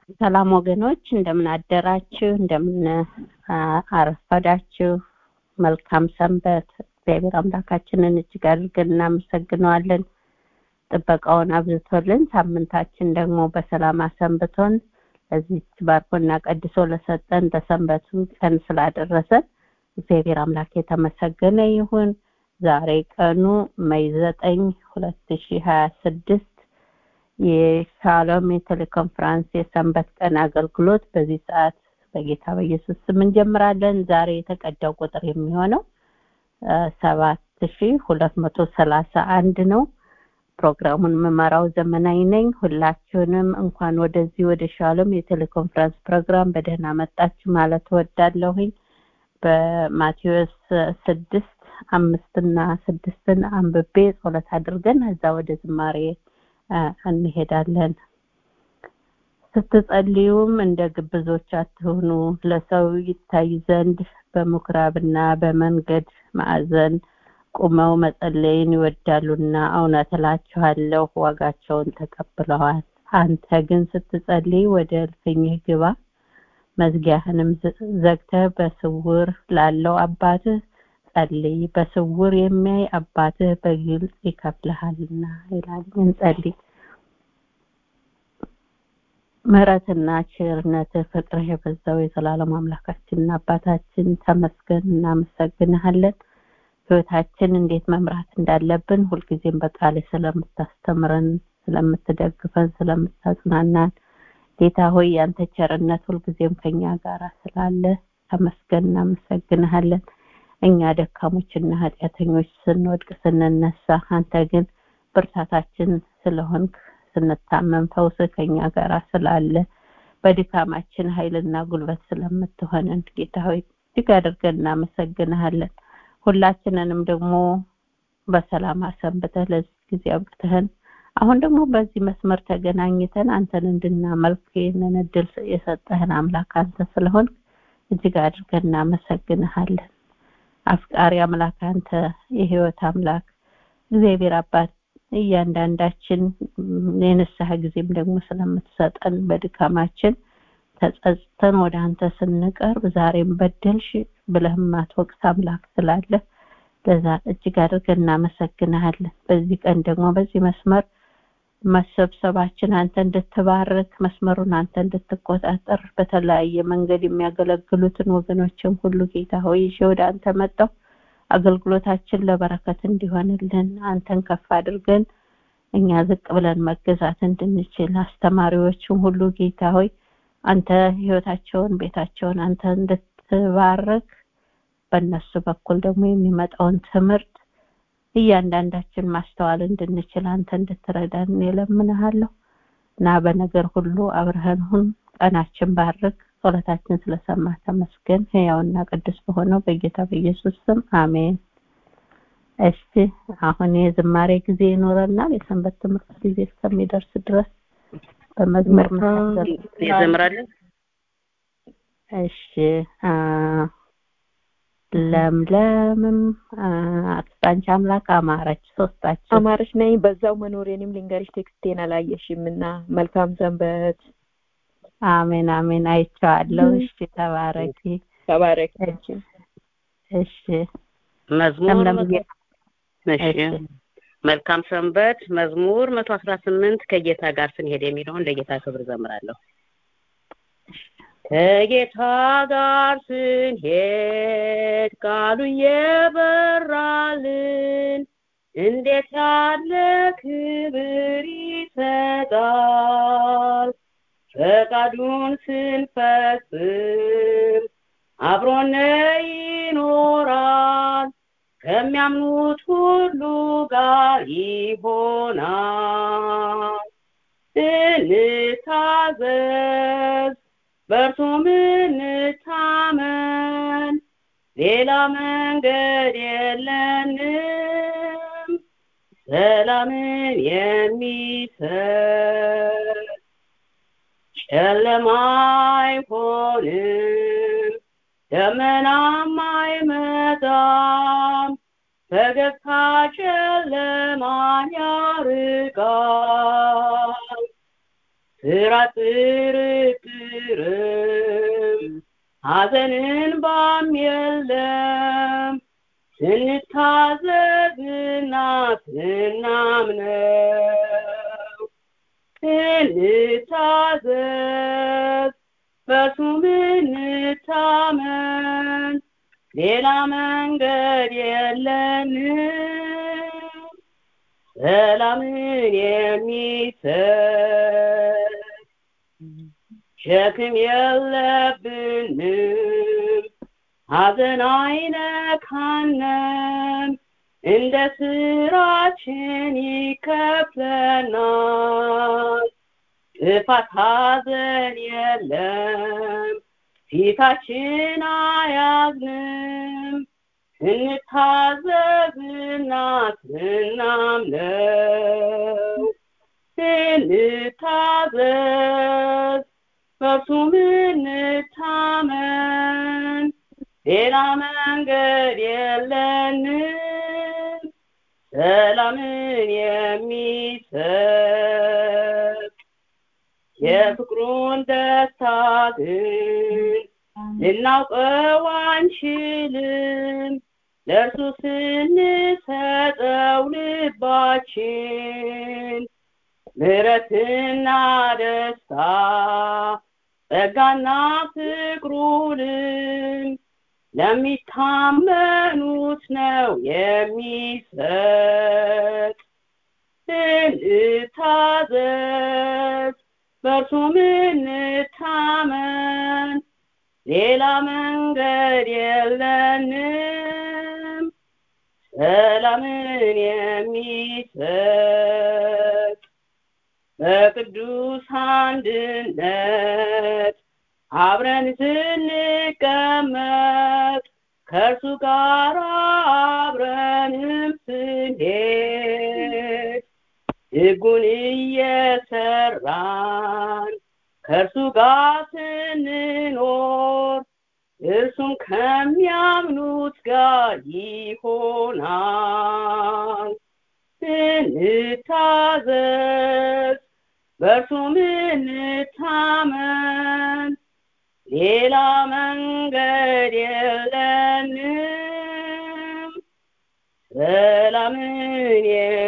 ሰላም ወገኖች እንደምን አደራችሁ እንደምን አረፈዳችሁ መልካም ሰንበት እግዚአብሔር አምላካችንን እጅግ አድርገን እናመሰግነዋለን ጥበቃውን አብዝቶልን ሳምንታችን ደግሞ በሰላም አሰንብቶን ለዚች ባርኮና ቀድሶ ለሰጠን ለሰንበቱ ቀን ስላደረሰን እግዚአብሔር አምላክ የተመሰገነ ይሁን ዛሬ ቀኑ መይ ዘጠኝ ሁለት ሺ ሀያ ስድስት የሻሎም የቴሌኮንፈረንስ የሰንበት ቀን አገልግሎት በዚህ ሰዓት በጌታ በኢየሱስ ስም እንጀምራለን ዛሬ የተቀዳው ቁጥር የሚሆነው ሰባት ሺ ሁለት መቶ ሰላሳ አንድ ነው ፕሮግራሙን መመራው ዘመናዊ ነኝ ሁላችሁንም እንኳን ወደዚህ ወደ ሻሎም የቴሌኮንፈረንስ ፕሮግራም በደህና መጣችሁ ማለት እወዳለሁኝ በማቴዎስ ስድስት አምስትና ስድስትን አንብቤ ጸሎት አድርገን እዛ ወደ ዝማሬ እንሄዳለን ስትጸልዩም እንደ ግብዞች አትሁኑ ለሰው ይታይ ዘንድ በምኩራብና በመንገድ ማዕዘን ቁመው መጸለይን ይወዳሉና እውነት እላችኋለሁ ዋጋቸውን ተቀብለዋል አንተ ግን ስትጸልይ ወደ እልፍኝህ ግባ መዝጊያህንም ዘግተህ በስውር ላለው አባትህ ጸልይ በስውር የሚያይ አባትህ በግልጽ ይከፍልሃልና ይላል እንጸልይ ምሕረትና ቸርነትህ ፍቅርህ የበዛው የዘላለም አምላካችንና አባታችን ተመስገን እናመሰግንሃለን ህይወታችን እንዴት መምራት እንዳለብን ሁልጊዜም በቃል ስለምታስተምረን ስለምትደግፈን ስለምታጽናናን ጌታ ሆይ ያንተ ቸርነት ሁልጊዜም ከኛ ጋር ስላለ ተመስገን እናመሰግንሃለን እኛ ደካሞችና ኃጢአተኞች ስንወድቅ ስንነሳ አንተ ግን ብርታታችን ስለሆንክ ስንታመም ፈውስ ከኛ ጋር ስላለ በድካማችን ኃይልና ጉልበት ስለምትሆነን ጌታ ሆይ እጅግ አድርገን እናመሰግንሃለን ሁላችንንም ደግሞ በሰላም አሰንብተህ ለዚህ ጊዜ አብቅተህን አሁን ደግሞ በዚህ መስመር ተገናኝተን አንተን እንድናመልክ ይህንን እድል የሰጠህን አምላክ አንተ ስለሆን እጅግ አድርገን እናመሰግንሃለን አፍቃሪ አምላክ አንተ የህይወት አምላክ እግዚአብሔር አባት እያንዳንዳችን የንስሐ ጊዜም ደግሞ ስለምትሰጠን በድካማችን ተጸጽተን ወደ አንተ ስንቀርብ ዛሬም በደልሽ ብለህ ማትወቅስ አምላክ ስላለ ለዛ እጅግ አድርገን እናመሰግንሃለን በዚህ ቀን ደግሞ በዚህ መስመር መሰብሰባችን አንተ እንድትባርክ መስመሩን አንተ እንድትቆጣጠር በተለያየ መንገድ የሚያገለግሉትን ወገኖችን ሁሉ ጌታ ሆይ ይዤ ወደ አንተ መጣው አገልግሎታችን ለበረከት እንዲሆንልን አንተን ከፍ አድርገን እኛ ዝቅ ብለን መገዛት እንድንችል አስተማሪዎችን ሁሉ ጌታ ሆይ አንተ ህይወታቸውን ቤታቸውን አንተ እንድትባርክ በእነሱ በኩል ደግሞ የሚመጣውን ትምህርት እያንዳንዳችን ማስተዋል እንድንችል አንተ እንድትረዳን የለምንሃለሁ እና በነገር ሁሉ አብረህን ሁን ቀናችን ባርክ ጸሎታችን ስለሰማ ተመስገን ህያውና ቅዱስ በሆነው በጌታ በኢየሱስ ስም አሜን እሺ አሁን የዝማሬ ጊዜ ይኖረናል የሰንበት ትምህርት ጊዜ እስከሚደርስ ድረስ በመዝሙር ይዘምራለን እሺ ለምለምም አክስታንቺ አምላክ አማረች ሶስታችን አማረች ነኝ በዛው መኖሬንም ልንገርሽ ቴክስቴን አላየሽም እና መልካም ሰንበት አሜን አሜን አይቼዋለሁ እሺ ተባረኪ ተባረክ እሺ መዝሙር እሺ መልካም ሰንበት መዝሙር መቶ አስራ ስምንት ከጌታ ጋር ስንሄድ የሚለውን ለጌታ ክብር ዘምራለሁ ከጌታ ጋር ስንሄድ ቃሉ የበራልን እንዴት ያለ ክብር ይሰጣል ፈቃዱን ስንፈጽም አብሮነ ይኖራል ከሚያምኑት ሁሉ ጋር ይሆናል እንታዘዝ በእርሱም እንታመን ሌላ መንገድ የለንም ሰላምን የሚሰጥ ጨለማ አይሆንም ደመናም አይመጣም ፈገግታ ጨለማን ያርቃል ስራ ጥርጥርም ሐዘንን ባም የለም ስንታዘዝና ስናምነው እንታዘዝ በሱ ምንታመን ሌላ መንገድ የለንም ሰላምን የሚሰጥ ሸክም የለብንም ሐዘን አይነካንም እንደ ስራችን ይከፍለናል ጥፋት ሐዘን የለም ፊታችን አያዝንም እንታዘዝና ስናምነው እንታዘዝ በሱ ምንታመን ሌላ መንገድ የለንም ሰላምን የሚሰጥ የፍቅሩን ደስታ ግን ልናውቀው አንችልም ለእርሱ ስንሰጠው ልባችን ምሕረትና ደስታ ጸጋና ፍቅሩንም ለሚታመኑት ነው የሚሰጥ እንታዘዝ በእርሱ ምንታመን ሌላ መንገድ የለንም ሰላምን የሚሰጥ በቅዱስ አንድነት አብረን ስንቀመጥ ከእርሱ ጋር አብረንም ስንሄድ ሕጉን እየሰራን ከእርሱ ጋር ስንኖር እርሱም ከሚያምኑት ጋር ይሆናል እንታዘዝ በእርሱም እንታመን ሌላ መንገድ የለንም ሰላምን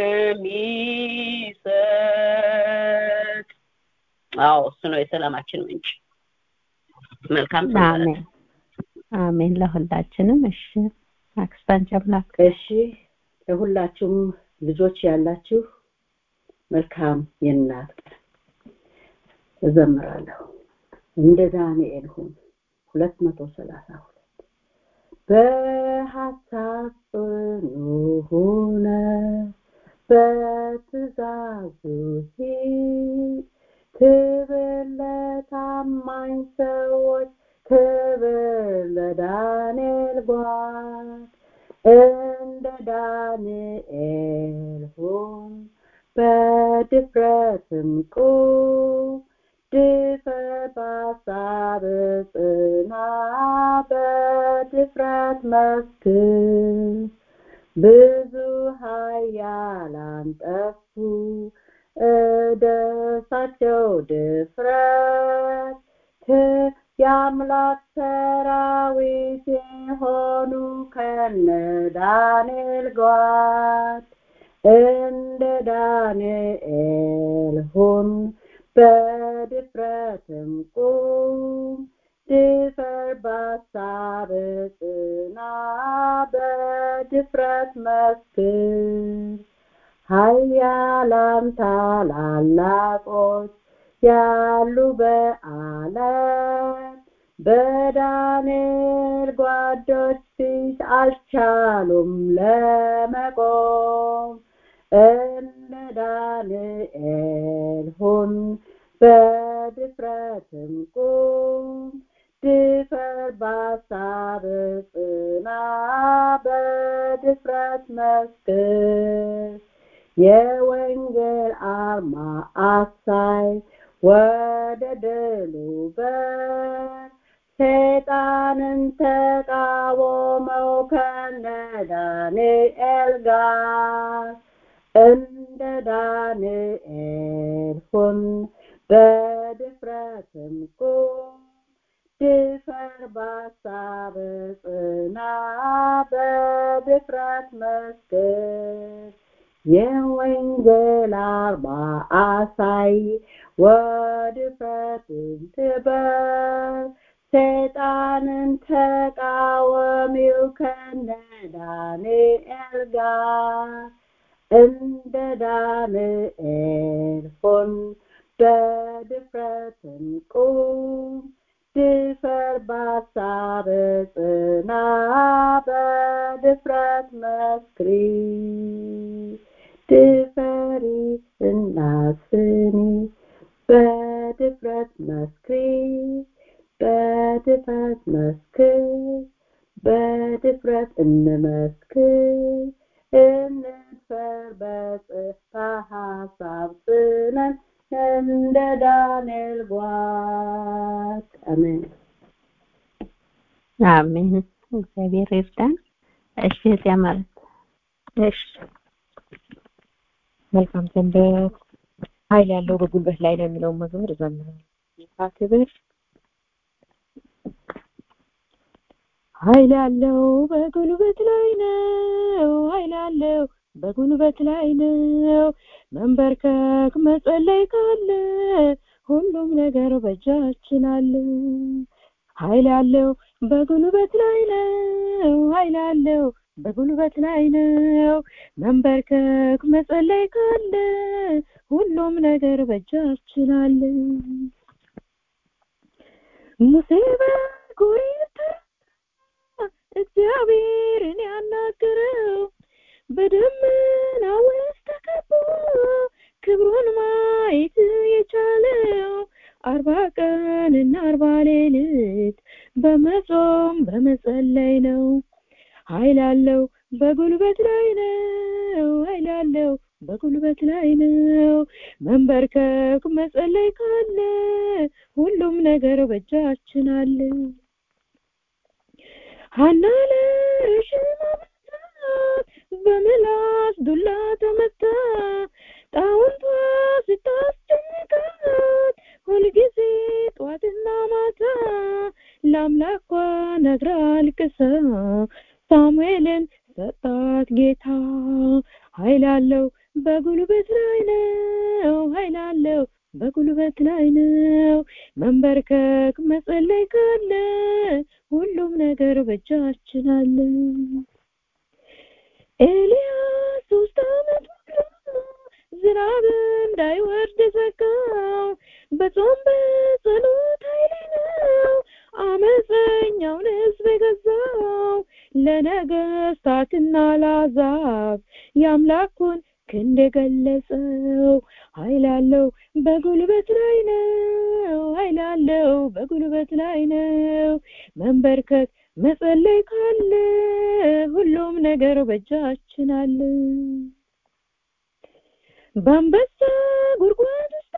የሚሰጥ አዎ እሱ ነው የሰላማችን ምንጭ መልካም አሜን አሜን ለሁላችንም እሺ አክስታን ጨምላክ እሺ ለሁላችሁም ልጆች ያላችሁ መልካም የእናት ቀን እዘምራለሁ እንደ ዳንኤል ሁን ሁለት መቶ ሰላሳ ሁለት በሀሳብ ጽኑ ሁነ በትእዛዙ ሂድ ክብር ለታማኝ ሰዎች ክብር ለዳንኤል ጓድ እንደ ዳንኤል ሁን በድፍረትም ቁም ድፈር በሀሳብ ጽና በድፍረት መስክር ብዙ ኃያላን ጠፉ እደሳቸው ድፍረት የአምላክ ሰራዊት የሆኑ ከነ ዳንኤል ጓድ እንደ ዳንኤል ሁን በድፍረትም ቁም ድፈር በሀሳብ ጽና በድፍረት መስክር ኃያላን ታላላቆች ያሉ በዓለም በዳንኤል ጓዶች ፊት አልቻሉም ለመቆም እንደ ዳንኤል ሁን በድፍረትም ቁም ድፈር በሀሳብ ጽና በድፍረት መስክር የወንጌል አርማ አሳይ ወደ ድሉ በር ሰይጣንን ተቃወመው ከነ ዳንኤል ጋር እንደ ዳንኤል ሁን በድፍረትም ቁም ድፈር በሀሳብ ጽና በድፍረት መስክር የወንጌል አርማ አሳይ ወድፍረትን ትበር ሰይጣንን ተቃወሚው ከነ ዳንኤል ጋር እንደ ዳንኤል ሆን በድፍረትን ቁም ድፈር በሀሳብ ጽና በድፍረት መስክሪ ድፈሪ እና ስሚ በድፍረት መስክሪ በድፍረት መስክር በድፍረት እንመስክር እንድፈር በሀሳብ ጽነን እንደ ዳንኤል ጓት አሜን አሜን እግዚአብሔር ይርዳን እሺ እዚያ ማለት እሺ መልካም ሰንበት ኃይል ያለው በጉልበት ላይ ነው የሚለውን መዝሙር እዘምራለሁ ጌታ ክብር ኃይል ያለው በጉልበት ላይ ነው ኃይል ያለው በጉልበት ላይ ነው መንበርከክ መጸለይ ካለ ሁሉም ነገር በእጃችን አለ ኃይል ያለው በጉልበት ላይ ነው ኃይል ያለው በጉልበት ላይ ነው መንበርከክ መጸለይ ካለ ሁሉም ነገር በእጃችን አለ ሙሴ በኩሬታ እግዚአብሔርን ያናገረው በደመና ውስጥ ተከቦ ክብሩን ማየት የቻለው አርባ ቀንና አርባ ሌሊት በመጾም በመጸለይ ነው ኃይል አለው በጉልበት ላይ ነው ኃይል አለው በጉልበት ላይ ነው መንበርከክ መጸለይ ካለ ሁሉም ነገር በእጃችን አለ ሀና ለሽማማት በምላስ ዱላ ተመታ ጣውንቷ ስታስጨንቃት ሁልጊዜ ጧትና ማታ ለአምላኳ ነግራ አልቅሳ ሳሙኤልን ሰጣት ጌታ ኃይል አለው በጉልበት ላይ ነው ኃይል አለው በጉልበት ላይ ነው መንበርከክ መጸለይ ካለ ሁሉም ነገር በእጃችን አለ ኤልያስ ሶስት አመት ዝናብ እንዳይወርድ ዘጋው በጾም በጸሎት ኃይሌ ነው አመፀኛውን ህዝብ የገዛው ለነገስታትና ላዛብ የአምላኩን ክንድ የገለጸው ኃይል አለው በጉልበት ላይ ነው ኃይል አለው በጉልበት ላይ ነው መንበርከክ መጸለይ ካለ ሁሉም ነገር በእጃችን አለ በአንበሳ ጉድጓድ ውስጥ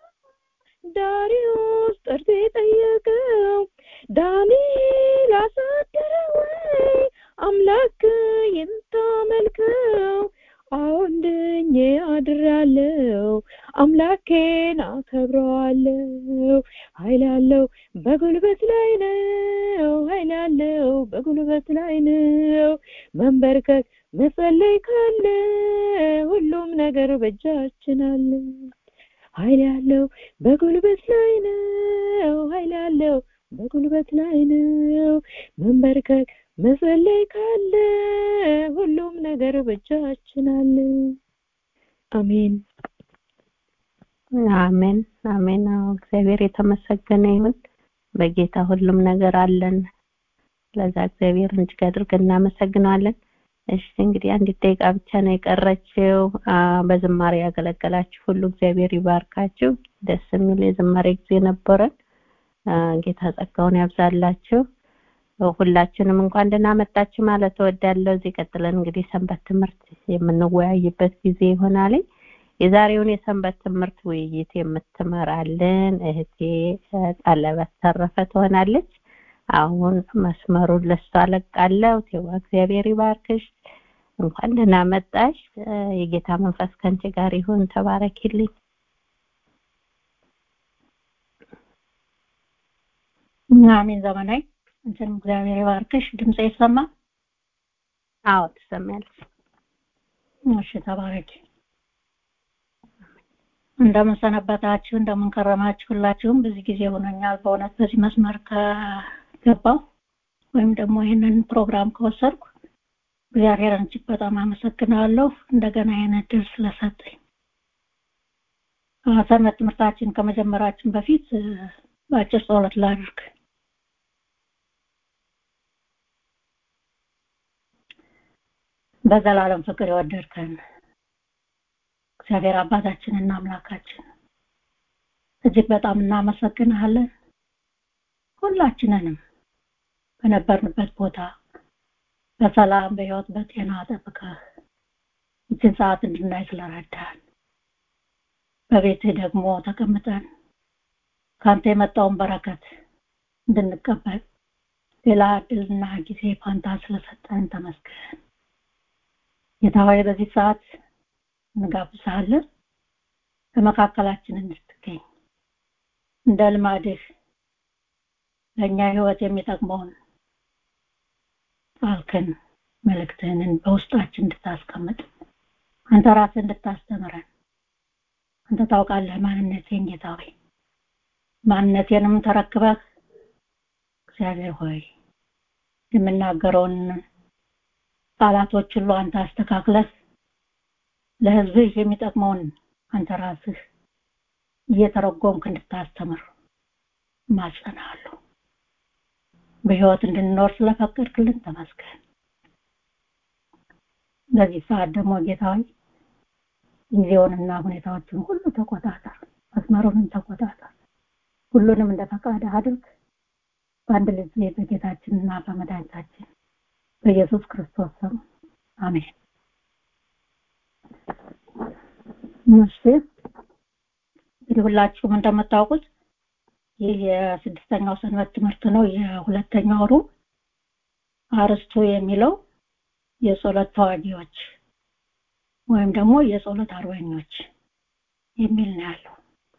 ዳሪዮስ ጠርቶ የጠየቀው ዳንኤል አሳደረ ወይ አምላክ የምታመልከው አሁን ድኜ አድራለሁ አምላኬን አከብረዋለሁ ኃይል አለው በጉልበት ላይ ነው ኃይል አለው በጉልበት ላይ ነው መንበርከክ መጸለይ ካለ ሁሉም ነገር በእጃችን አለ ኃይል ያለው በጉልበት ላይ ነው ኃይል ያለው በጉልበት ላይ ነው መንበርከክ መጸለይ ካለ ሁሉም ነገር በእጃችን አለ አሜን አሜን አሜን እግዚአብሔር የተመሰገነ ይሁን በጌታ ሁሉም ነገር አለን ለዛ እግዚአብሔር እጅግ አድርገን እናመሰግናለን እሺ እንግዲህ አንዲት ደቂቃ ብቻ ነው የቀረችው በዝማሬ ያገለገላችሁ ሁሉ እግዚአብሔር ይባርካችሁ ደስ የሚል የዝማሬ ጊዜ ነበረን ጌታ ጸጋውን ያብዛላችሁ ሁላችንም እንኳን ደህና መጣችሁ ማለት እወዳለሁ እዚህ ቀጥለን እንግዲህ ሰንበት ትምህርት የምንወያይበት ጊዜ ይሆናል የዛሬውን የሰንበት ትምህርት ውይይት የምትመራልን እህቴ ጠለበት ተረፈ ትሆናለች አሁን መስመሩን ለሷ አለቃለሁ ቴዋ እግዚአብሔር ይባርክሽ እንኳን ደህና መጣሽ የጌታ መንፈስ ከንቺ ጋር ይሁን ተባረኪልኝ አሜን ዘመናዊ እንትን እግዚአብሔር ይባርክሽ ድምጽ ይሰማ አዎ ትሰማያለሽ እሺ ተባረኪ እንደምን ሰነበታችሁ እንደምን ከረማችሁ ሁላችሁም ብዙ ጊዜ ሆኖኛል በእውነት በዚህ መስመር ከገባው ወይም ደግሞ ይህንን ፕሮግራም ከወሰድኩ እግዚአብሔርን እጅግ በጣም አመሰግናለሁ እንደገና ይህን እድል ስለሰጠኝ ሰንበት ትምህርታችን ከመጀመራችን በፊት በአጭር ጸሎት ላድርግ በዘላለም ፍቅር የወደድከን እግዚአብሔር አባታችንና አምላካችን እጅግ በጣም እናመሰግንሃለን ሁላችንንም በነበርንበት ቦታ በሰላም በህይወት በጤና ጠብቀህ ይችን ሰዓት እንድናይ ስለረዳን በቤትህ ደግሞ ተቀምጠን ከአንተ የመጣውን በረከት እንድንቀበል ሌላ እድልና ጊዜ ፋንታ ስለሰጠን ተመስገን ጌታ ሆይ በዚህ ሰዓት እንጋብዛለን በመካከላችን እንድትገኝ እንደ ልማድህ ለእኛ ህይወት የሚጠቅመውን ቃልክን መልእክትህንን በውስጣችን እንድታስቀምጥ አንተ ራስህ እንድታስተምረን አንተ ታውቃለህ ማንነቴን ጌታ ሆይ ማንነቴንም ተረክበህ እግዚአብሔር ሆይ የምናገረውን ቃላቶች ሁሉ አንተ አስተካክለህ ለህዝብህ የሚጠቅመውን አንተ ራስህ እየተረጎምክ እንድታስተምር ማጸናለሁ በህይወት እንድንኖር ስለፈቀድክልን ተመስገን በዚህ ሰዓት ደግሞ ጌታዊ ጊዜውንና ሁኔታዎችን ሁሉ ተቆጣጠር መስመሩንም ተቆጣጠር ሁሉንም እንደ ፈቃድ አድርግ በአንድ ልጅ በጌታችንና በመድኃኒታችን በኢየሱስ ክርስቶስ ስም አሜን እሺ እንግዲህ ሁላችሁም እንደምታውቁት ይህ የስድስተኛው ሰንበት ትምህርት ነው የሁለተኛው ሩብ አርስቱ የሚለው የጸሎት ተዋጊዎች ወይም ደግሞ የጸሎት አርበኞች የሚል ነው ያለው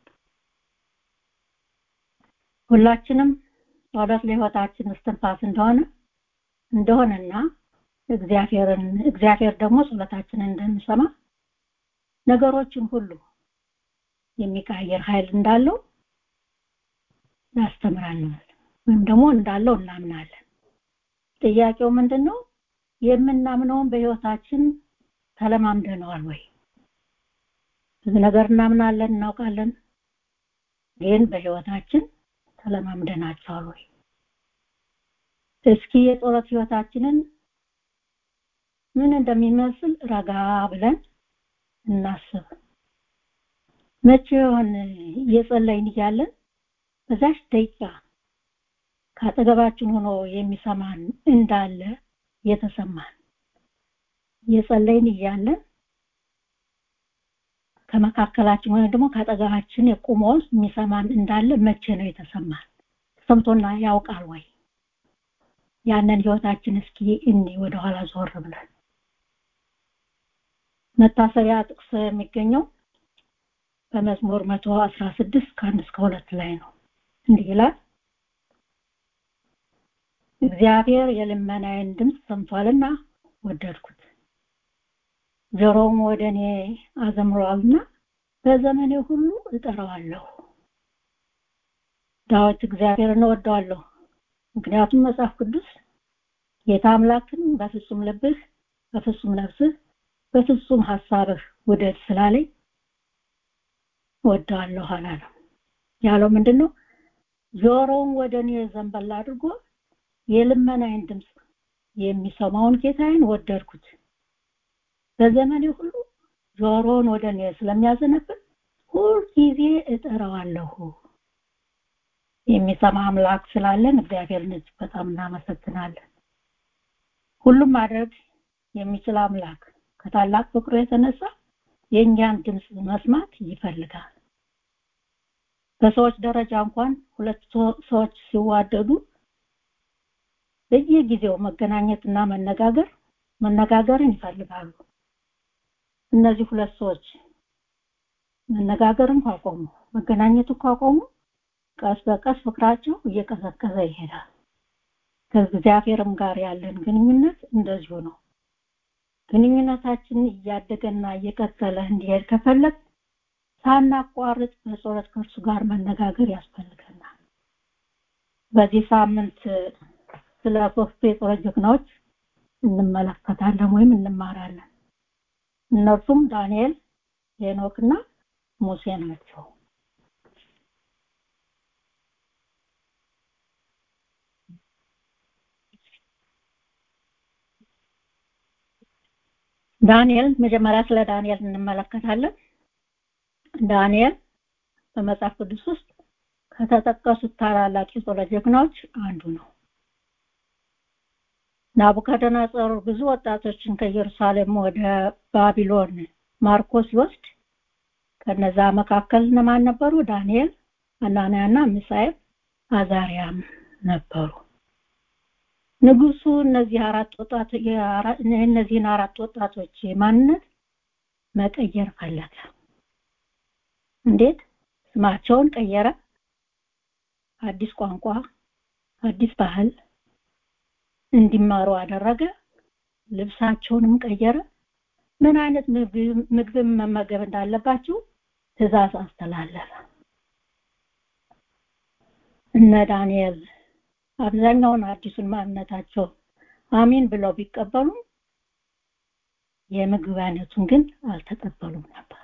ሁላችንም ጸሎት ለህይወታችን እስትንፋስ እንደሆነ እንደሆነና እግዚአብሔርን እግዚአብሔር ደግሞ ጸሎታችንን እንደሚሰማ ነገሮችን ሁሉ የሚቀያየር ኃይል እንዳለው ያስተምራናል ወይም ደግሞ እንዳለው እናምናለን ጥያቄው ምንድነው የምናምነውን በህይወታችን ተለማምደነዋል ወይ ብዙ ነገር እናምናለን እናውቃለን ግን በህይወታችን ተለማምደናቸዋል ወይ እስኪ የጸሎት ህይወታችንን ምን እንደሚመስል ረጋ ብለን እናስብ መቼ ይሆን እየጸለይን እያለን በዛች ደቂቃ ከአጠገባችን ሆኖ የሚሰማን እንዳለ የተሰማን እየጸለይን እያለን ከመካከላችን ወይም ደግሞ ከአጠገባችን የቆመ የሚሰማን እንዳለ መቼ ነው የተሰማን ሰምቶና ያውቃል ወይ ያንን ህይወታችን እስኪ እኒ ወደኋላ ዞር ብለን መታሰቢያ ጥቅስ የሚገኘው በመዝሙር መቶ አስራ ስድስት ከአንድ እስከ ሁለት ላይ ነው እንዲህ ይላል እግዚአብሔር የልመናዬን ድምፅ ሰምቷልና ወደድኩት ጆሮም ወደ እኔ አዘምሯልና በዘመኔ ሁሉ እጠራዋለሁ ዳዊት እግዚአብሔርን እወደዋለሁ ምክንያቱም መጽሐፍ ቅዱስ ጌታ አምላክን በፍጹም ልብህ በፍጹም ነፍስህ በፍጹም ሐሳብህ ውደድ ስላለኝ ወደዋለሁ አላለም ያለው ምንድነው ጆሮውን ወደ እኔ ዘንበል አድርጎ የልመናዬን ድምፅ የሚሰማውን ጌታዬን ወደድኩት በዘመኔ ሁሉ ጆሮውን ወደ እኔ ስለሚያዘነብል ሁልጊዜ እጠራዋለሁ የሚሰማ አምላክ ስላለን እግዚአብሔርን እጅግ በጣም እናመሰግናለን ሁሉም ማድረግ የሚችል አምላክ ከታላቅ ፍቅሩ የተነሳ የእኛን ድምፅ መስማት ይፈልጋል በሰዎች ደረጃ እንኳን ሁለት ሰዎች ሲዋደዱ በየጊዜው መገናኘትና መነጋገር መነጋገርን ይፈልጋሉ እነዚህ ሁለት ሰዎች መነጋገርን ካቆሙ መገናኘቱ ካቆሙ ቀስ በቀስ ፍቅራቸው እየቀዘቀዘ ይሄዳል። ከእግዚአብሔርም ጋር ያለን ግንኙነት እንደዚሁ ነው። ግንኙነታችን እያደገና እየቀጠለ እንዲሄድ ከፈለግ ሳናቋርጥ በጸሎት ከእርሱ ጋር መነጋገር ያስፈልገናል። በዚህ ሳምንት ስለ ሶስቱ የጸሎት ጀግናዎች እንመለከታለን ወይም እንማራለን። እነርሱም ዳንኤል፣ ሄኖክና ሙሴ ናቸው። ዳንኤል መጀመሪያ ስለ ዳንኤል እንመለከታለን። ዳንኤል በመጽሐፍ ቅዱስ ውስጥ ከተጠቀሱት ታላላቅ የጸሎት ጀግናዎች አንዱ ነው። ናቡከደነጾር ብዙ ወጣቶችን ከኢየሩሳሌም ወደ ባቢሎን ማርኮ ሲወስድ ከነዛ መካከል እነማን ነበሩ? ዳንኤል፣ አናንያና ሚሳኤል፣ አዛሪያም ነበሩ። ንጉሱ እነዚህ አራት ወጣት እነዚህን አራት ወጣቶች ማንነት መቀየር ፈለገ። እንዴት? ስማቸውን ቀየረ። አዲስ ቋንቋ፣ አዲስ ባህል እንዲማሩ አደረገ። ልብሳቸውንም ቀየረ። ምን አይነት ምግብን መመገብ እንዳለባቸው ትእዛዝ አስተላለፈ። እነ ዳንኤል አብዛኛውን አዲሱን ማንነታቸው አሚን ብለው ቢቀበሉም የምግብ አይነቱን ግን አልተቀበሉም ነበር።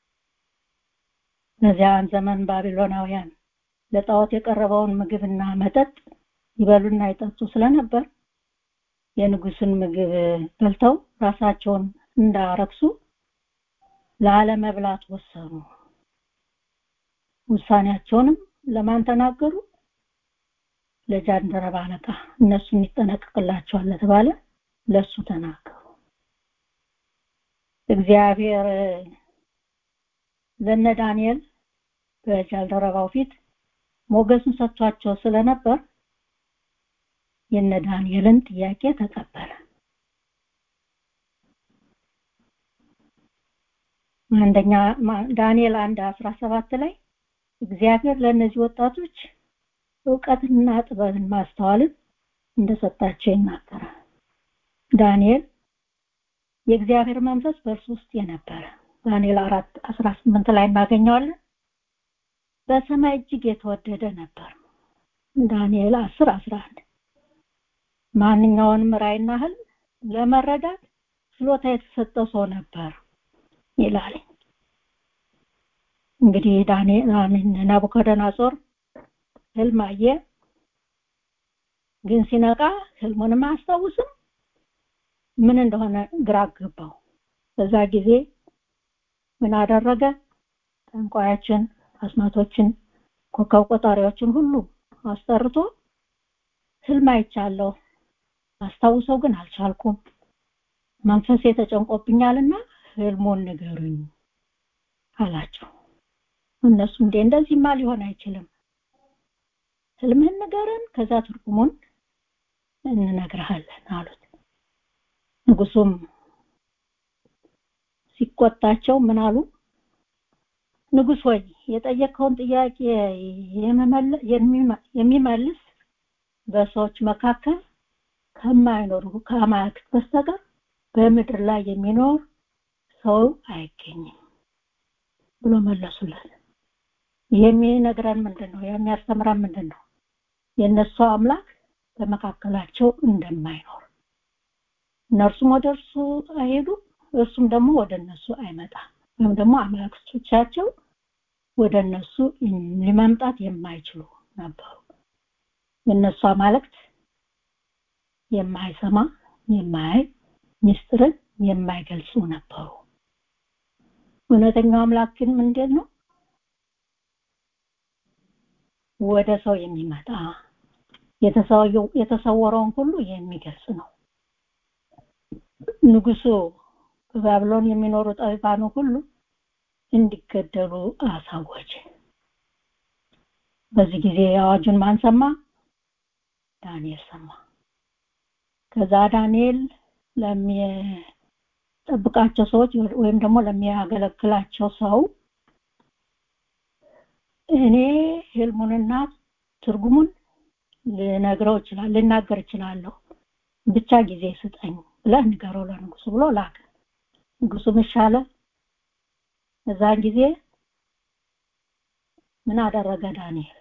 በዚያን ዘመን ባቢሎናውያን ለጣዖት የቀረበውን ምግብና መጠጥ ይበሉና ይጠጡ ስለነበር የንጉስን ምግብ በልተው ራሳቸውን እንዳረክሱ ላለመብላት ወሰኑ። ውሳኔያቸውንም ለማን ተናገሩ? ለጃንደረባ አለቃ እነሱን ይጠነቀቅላቸዋል ለተባለ ለሱ ተናገሩ። እግዚአብሔር ለነ ዳንኤል በጃንደረባው ፊት ሞገሱን ሰጥቷቸው ስለነበር የነ ዳንኤልን ጥያቄ ተቀበለ። አንደኛ ዳንኤል አንድ አስራ ሰባት ላይ እግዚአብሔር ለእነዚህ ወጣቶች እውቀትና ጥበብን ማስተዋልን እንደሰጣቸው ይናገራል። ዳንኤል የእግዚአብሔር መንፈስ በእርሱ ውስጥ የነበረ ዳንኤል አራት አስራ ስምንት ላይ እናገኘዋለን። በሰማይ እጅግ የተወደደ ነበር። ዳንኤል አስር አስራ አንድ ማንኛውንም ራእይና ህልም ለመረዳት ችሎታ የተሰጠው ሰው ነበር ይላል። እንግዲህ ዳንኤል አሚን ናቡከደነጾር ህልም አየ፣ ግን ሲነቃ ህልሙንም አያስታውስም። ምን እንደሆነ ግራ ገባው። በዛ ጊዜ ምን አደረገ? ጠንቋዮችን፣ አስማቶችን፣ ኮከብ ቆጣሪዎችን ሁሉ አስጠርቶ ህልም አይቻለሁ፣ አስታውሰው ግን አልቻልኩም። መንፈሴ ተጨንቆብኛልና ህልሙን ንገሩኝ አላቸው። እነሱ እንዴ እንደዚህማ ሊሆን አይችልም፣ ህልምህን ንገረን፣ ከዛ ትርጉሙን እንነግርሃለን አሉት። ንጉሱም ሲቆጣቸው ምን አሉ? ንጉስ ወይ የጠየቀውን ጥያቄ የሚመልስ በሰዎች መካከል ከማይኖሩ ከአማልክት በስተቀር በምድር ላይ የሚኖር ሰው አይገኝም ብሎ መለሱለት። የሚነግረን ምንድን ነው? የሚያስተምረን ምንድን ነው? የእነሱ አምላክ በመካከላቸው እንደማይኖር እነርሱም ወደ እርሱ አይሄዱ፣ እርሱም ደግሞ ወደ እነሱ አይመጣም። ወይም ደግሞ አማልክቶቻቸው ወደ እነሱ ሊመምጣት የማይችሉ ነበሩ። የእነሱ አማልክት የማይሰማ የማያይ ምስጢርን የማይገልጹ ነበሩ። እውነተኛው አምላክ ግን ምንድን ነው? ወደ ሰው የሚመጣ የተሰወረውን ሁሉ የሚገልጽ ነው። ንጉሱ በባቢሎን የሚኖሩ ጠቢባኑ ሁሉ እንዲገደሉ አሳወጀ። በዚህ ጊዜ አዋጁን ማን ሰማ? ዳንኤል ሰማ። ከዛ ዳንኤል ለሚጠብቃቸው ሰዎች ወይም ደግሞ ለሚያገለግላቸው ሰው እኔ ህልሙንና ትርጉሙን ልነግረው ይችላል ልናገር እችላለሁ ብቻ ጊዜ ስጠኝ ብለህ ንገረው ለንጉሱ ብሎ ላከ ንጉሱም ይሻለ እዛን ጊዜ ምን አደረገ ዳንኤል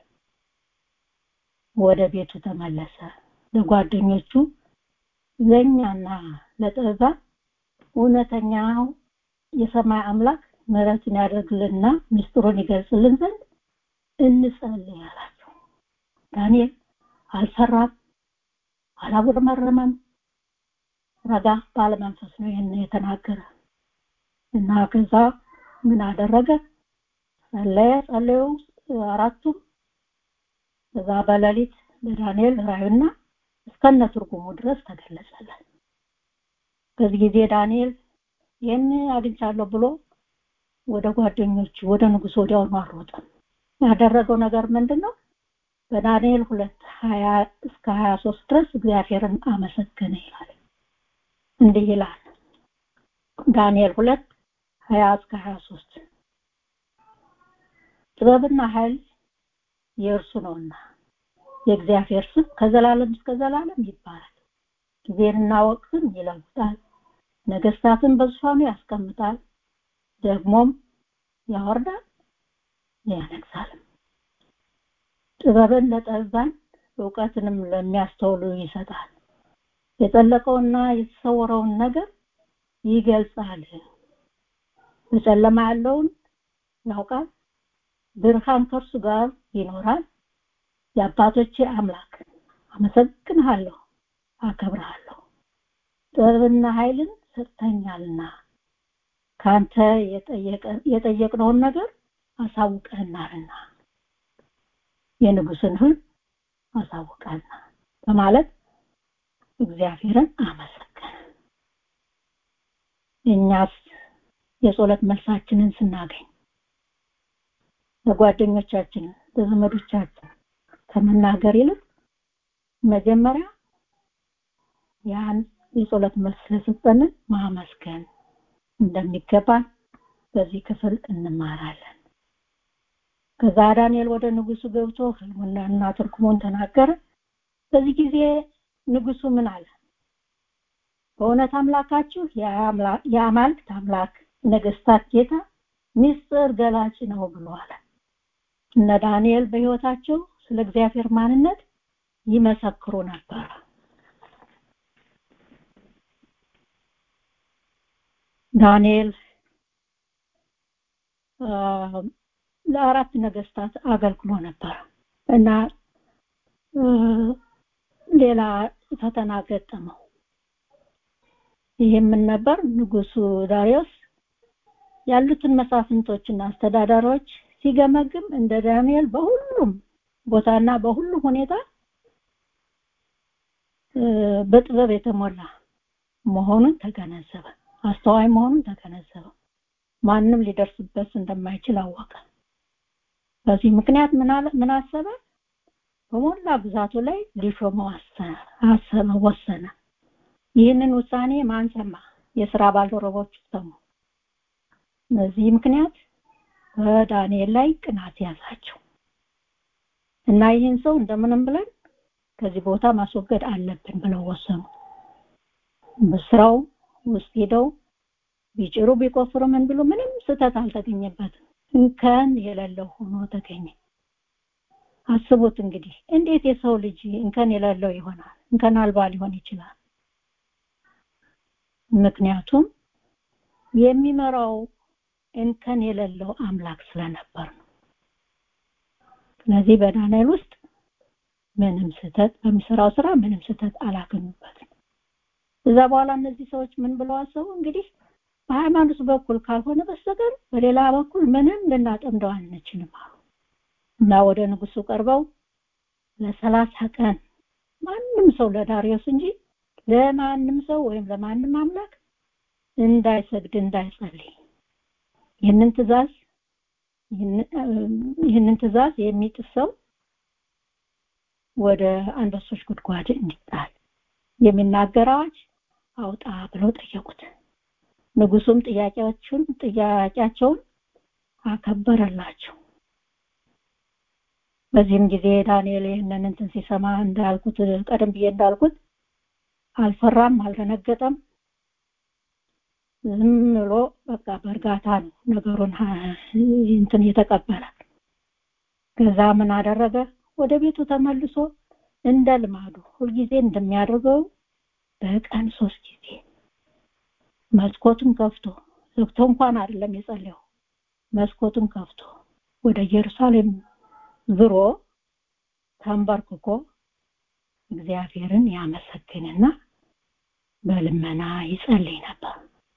ወደ ቤቱ ተመለሰ ለጓደኞቹ ለእኛና ለጥበብ እውነተኛው የሰማይ አምላክ ምሕረትን ያደርግልና ምስጢሩን ይገልጽልን ዘንድ እንጸልይ አላቸው ዳንኤል አልፈራም አላጉረመረመም ረጋ ባለመንፈስ ነው ይህን የተናገረ እና ከዛ ምን አደረገ ጸለየ ጸለዩ አራቱም ከዛ በሌሊት ለዳንኤል ራዩና እስከነ ትርጉሙ ድረስ ተገለጸለት በዚህ ጊዜ ዳንኤል ይህን አግኝቻለሁ ብሎ ወደ ጓደኞቹ ወደ ንጉስ ወዲያውኑ አሮጠ ያደረገው ነገር ምንድን ነው በዳንኤል ሁለት ሀያ እስከ ሀያ ሶስት ድረስ እግዚአብሔርን አመሰገነ ይላል እንዲህ ይላል ዳንኤል ሁለት ሀያ እስከ ሀያ ሶስት ጥበብና ኃይል የእርሱ ነውና የእግዚአብሔር ስም ከዘላለም እስከ ዘላለም ይባላል ጊዜንና ወቅትን ይለውጣል ነገስታትን በዙፋኑ ያስቀምጣል ደግሞም ያወርዳል ያነግሳል ጥበብን ለጠቢባን እውቀትንም ለሚያስተውሉ ይሰጣል የጠለቀውና የተሰወረውን ነገር ይገልጻል በጨለማ ያለውን ያውቃል ብርሃን ከእርሱ ጋር ይኖራል የአባቶቼ አምላክ አመሰግንሃለሁ አከብርሃለሁ ጥበብና ኃይልን ሰጥተኛልና ካንተ የጠየቅነውን ነገር አሳውቀናልና የንጉስን ህል አሳውቀና በማለት እግዚአብሔርን አመሰገነ እኛስ የጸሎት መልሳችንን ስናገኝ ለጓደኞቻችን ለዘመዶቻችን ከመናገር ይልቅ መጀመሪያ ያን የጸሎት መልስ ስለሰጠንን ማመስገን እንደሚገባን በዚህ ክፍል እንማራለን ከዛ ዳንኤል ወደ ንጉሱ ገብቶ ህልሙና ትርጉሙን ተናገረ በዚህ ጊዜ ንጉሱ ምን አለ በእውነት አምላካችሁ የአማልክት አምላክ ነገስታት ጌታ ሚስጥር ገላጭ ነው ብሏል እነ ዳንኤል በህይወታቸው ስለ እግዚአብሔር ማንነት ይመሰክሩ ነበር ዳንኤል ለአራት ነገስታት አገልግሎ ነበር እና ሌላ ፈተና ገጠመው ይህም ምን ነበር ንጉሱ ዳሪዮስ ያሉትን መሳፍንቶችና አስተዳዳሪዎች ሲገመግም እንደ ዳንኤል በሁሉም ቦታና በሁሉም ሁኔታ በጥበብ የተሞላ መሆኑን ተገነዘበ አስተዋይ መሆኑን ተገነዘበ ማንም ሊደርስበት እንደማይችል አወቀ በዚህ ምክንያት ምን አሰበ በሞላ ግዛቱ ላይ ሊሾመው አሰበ ወሰነ ይህንን ውሳኔ ማን ሰማ የስራ ባልደረቦች ሰሙ በዚህ ምክንያት በዳንኤል ላይ ቅናት ያዛቸው እና ይህን ሰው እንደምንም ብለን ከዚህ ቦታ ማስወገድ አለብን ብለው ወሰኑ በስራው ውስጥ ሄደው ቢጭሩ ቢቆፍሩ ምን ብሎ ምንም ስተት አልተገኘበትም እንከን የሌለው ሆኖ ተገኘ አስቡት እንግዲህ እንዴት የሰው ልጅ እንከን የሌለው ይሆናል እንከን አልባ ሊሆን ይችላል ምክንያቱም የሚመራው እንከን የሌለው አምላክ ስለነበር ነው ስለዚህ በዳንኤል ውስጥ ምንም ስተት በሚሰራው ስራ ምንም ስተት አላገኙበትም እዛ በኋላ እነዚህ ሰዎች ምን ብለው አሰቡ እንግዲህ በሃይማኖት በኩል ካልሆነ በስተቀር በሌላ በኩል ምንም ልናጠምደው አንችልም አሉ እና ወደ ንጉሱ ቀርበው ለሰላሳ ቀን ማንም ሰው ለዳሪዮስ እንጂ ለማንም ሰው ወይም ለማንም አምላክ እንዳይሰግድ እንዳይጸልይ ይህንን ትእዛዝ ይህንን ትእዛዝ የሚጥስ ሰው ወደ አንበሶች ጉድጓድ እንዲጣል የሚናገር አዋጅ አውጣ ብለው ጠየቁት ንጉሱም ጥያቄዎቹን ጥያቄያቸውን አከበረላቸው በዚህም ጊዜ ዳንኤል ይህንን እንትን ሲሰማ እንዳልኩት ቀደም ብዬ እንዳልኩት አልፈራም፣ አልደነገጠም። ዝም ብሎ በቃ በእርጋታ ነው ነገሩን እንትን የተቀበለ። ከዛ ምን አደረገ? ወደ ቤቱ ተመልሶ እንደ ልማዱ ሁልጊዜ እንደሚያደርገው በቀን ሶስት ጊዜ መስኮቱን ከፍቶ ዘግቶ እንኳን አይደለም የጸለየው፣ መስኮቱን ከፍቶ ወደ ኢየሩሳሌም ዝሮ ተንበርክኮ እግዚአብሔርን ያመሰግንና በልመና ይጸልይ ነበር።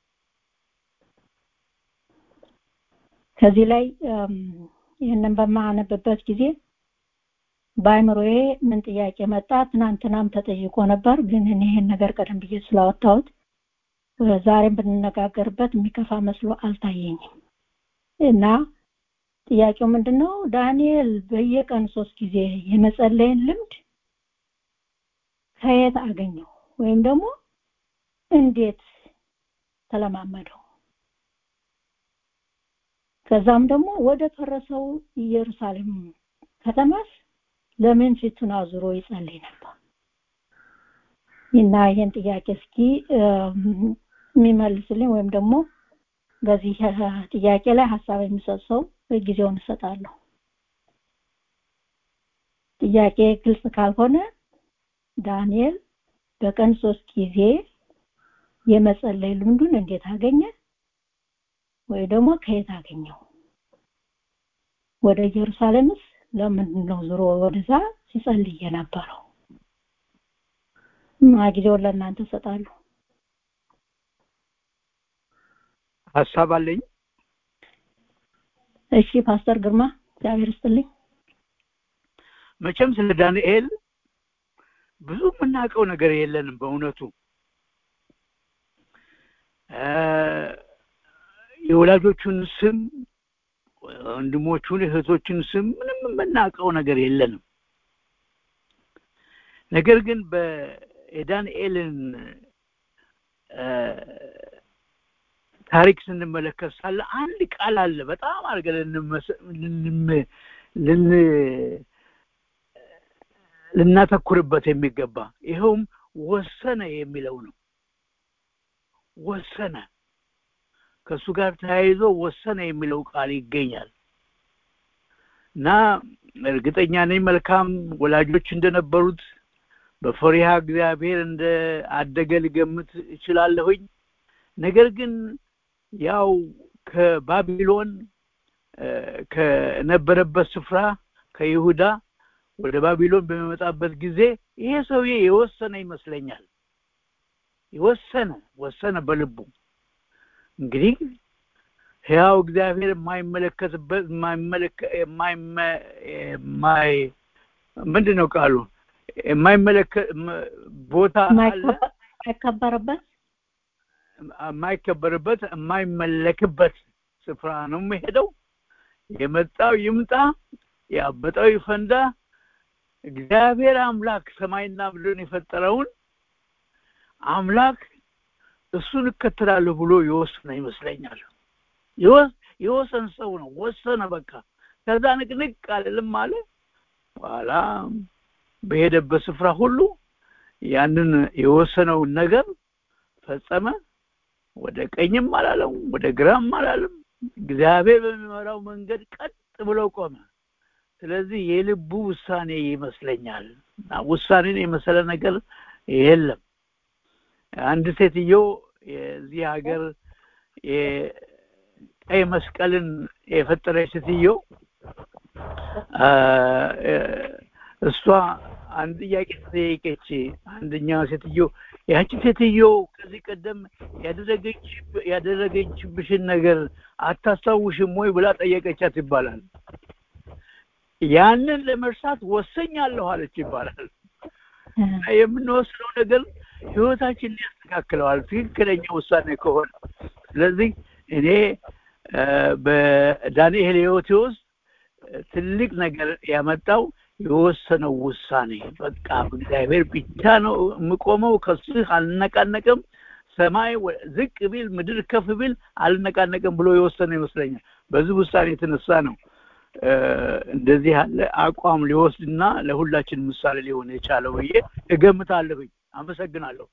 ከዚህ ላይ ይህንን በማነብበት ጊዜ በአይምሮዬ ምን ጥያቄ መጣ? ትናንትናም ተጠይቆ ነበር፣ ግን እኔ ይህን ነገር ቀደም ብዬ ስላወጣሁት ዛሬም ብንነጋገርበት የሚከፋ መስሎ አልታየኝም እና ጥያቄው ምንድን ነው? ዳንኤል በየቀን ሶስት ጊዜ የመጸለይን ልምድ ከየት አገኘው ወይም ደግሞ እንዴት ተለማመደው? ከዛም ደግሞ ወደ ፈረሰው ኢየሩሳሌም ከተማስ ለምን ፊቱን አዙሮ ይጸልይ ነበር? እና ይህን ጥያቄ እስኪ የሚመልስልኝ ወይም ደግሞ በዚህ ጥያቄ ላይ ሀሳብ የሚሰጥ ሰው ጊዜውን እሰጣለሁ። ጥያቄ ግልጽ ካልሆነ ዳንኤል በቀን ሶስት ጊዜ የመጸለይ ልምዱን እንዴት አገኘ? ወይ ደግሞ ከየት አገኘው? ወደ ኢየሩሳሌምስ ለምንድን ነው ዞሮ ወደዛ ሲጸልይ የነበረው? እና ጊዜውን ለእናንተ እሰጣለሁ። ሀሳብ አለኝ። እሺ ፓስተር ግርማ እግዚአብሔር ይስጥልኝ። መቼም ስለ ዳንኤል ብዙ የምናውቀው ነገር የለንም በእውነቱ የወላጆቹን ስም ወንድሞቹን እህቶችን ስም ምንም የምናውቀው ነገር የለንም ነገር ግን በዳንኤልን ታሪክ ስንመለከት ሳለ አንድ ቃል አለ በጣም አድርገን ልን ልናተኩርበት የሚገባ ይኸውም ወሰነ የሚለው ነው ወሰነ ከእሱ ጋር ተያይዞ ወሰነ የሚለው ቃል ይገኛል እና እርግጠኛ ነኝ መልካም ወላጆች እንደነበሩት በፈሪሃ እግዚአብሔር እንደ አደገ ልገምት እችላለሁኝ ነገር ግን ያው ከባቢሎን ከነበረበት ስፍራ ከይሁዳ ወደ ባቢሎን በሚመጣበት ጊዜ ይሄ ሰውዬ የወሰነ ይመስለኛል የወሰነ ወሰነ በልቡ እንግዲህ ሕያው እግዚአብሔር የማይመለከትበት የማይ ምንድን ነው ቃሉ የማይመለከት ቦታ አለ አይከበርበት የማይከበርበት የማይመለክበት ስፍራ ነው የሚሄደው የመጣው ይምጣ ያበጠው ይፈንዳ እግዚአብሔር አምላክ ሰማይና ምድርን የፈጠረውን አምላክ እሱን እከተላለሁ ብሎ የወሰነ ይመስለኛል የወሰን ሰው ነው ወሰነ በቃ ከዛ ንቅንቅ አልልም አለ በኋላ በሄደበት ስፍራ ሁሉ ያንን የወሰነውን ነገር ፈጸመ ወደ ቀኝም አላለም ወደ ግራም አላለም እግዚአብሔር በሚመራው መንገድ ቀጥ ብሎ ቆመ ስለዚህ የልቡ ውሳኔ ይመስለኛል እና ውሳኔን የመሰለ ነገር የለም አንድ ሴትዮ የዚህ ሀገር የቀይ መስቀልን የፈጠረች ሴትዮ እሷ አንድ ጥያቄ ተጠየቀች አንደኛ ሴትዮ ያቺ ሴትዮ ከዚህ ቀደም ያደረገችብሽን ነገር አታስታውሽም ወይ ብላ ጠየቀቻት ይባላል ያንን ለመርሳት ወሰኛለሁ አለች ይባላል የምንወስነው ነገር ህይወታችንን ያስተካክለዋል ትክክለኛ ውሳኔ ከሆነ ስለዚህ እኔ በዳንኤል ህይወቴ ውስጥ ትልቅ ነገር ያመጣው የወሰነው ውሳኔ በቃ እግዚአብሔር ብቻ ነው የምቆመው ከሱ አልነቃነቅም ሰማይ ዝቅ ቢል ምድር ከፍ ቢል አልነቃነቅም ብሎ የወሰነ ይመስለኛል በዚህ ውሳኔ የተነሳ ነው እንደዚህ ያለ አቋም ሊወስድና ለሁላችን ምሳሌ ሊሆን የቻለው ብዬ እገምታለሁኝ። አመሰግናለሁ።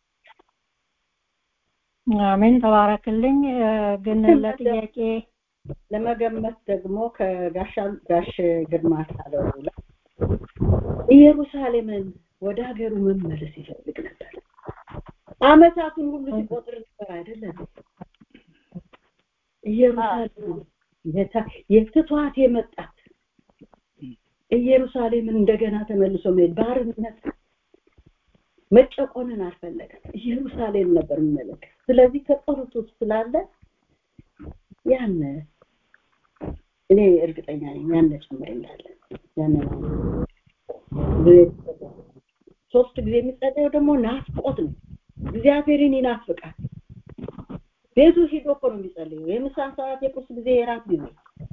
አሜን። ተባረክልኝ። ግን ለጥያቄ ለመገመት ደግሞ ከጋሻ ጋሽ ግርማ ካለው ላይ ኢየሩሳሌምን ወደ ሀገሩ መመለስ ይፈልግ ነበር። አመታቱን ሁሉ ሲቆጥር ነበር አይደለም? ኢየሩሳሌም የትቷት የመጣት ኢየሩሳሌምን እንደገና ተመልሶ መሄድ ባርነት መጨቆንን አልፈለገም። ኢየሩሳሌም ነበር የሚመለከት። ስለዚህ ከጸሎት ውስጥ ስላለ ያን እኔ እርግጠኛ ነኝ ያን ጨምርላለን ያን ሶስት ጊዜ የሚጸለየው ደግሞ ናፍቆት ነው። እግዚአብሔርን ይናፍቃል። ቤቱ ሂዶ እኮ ነው የሚጸልየው። የምሳ ሰዓት፣ የቁርስ ጊዜ፣ የራት ጊዜ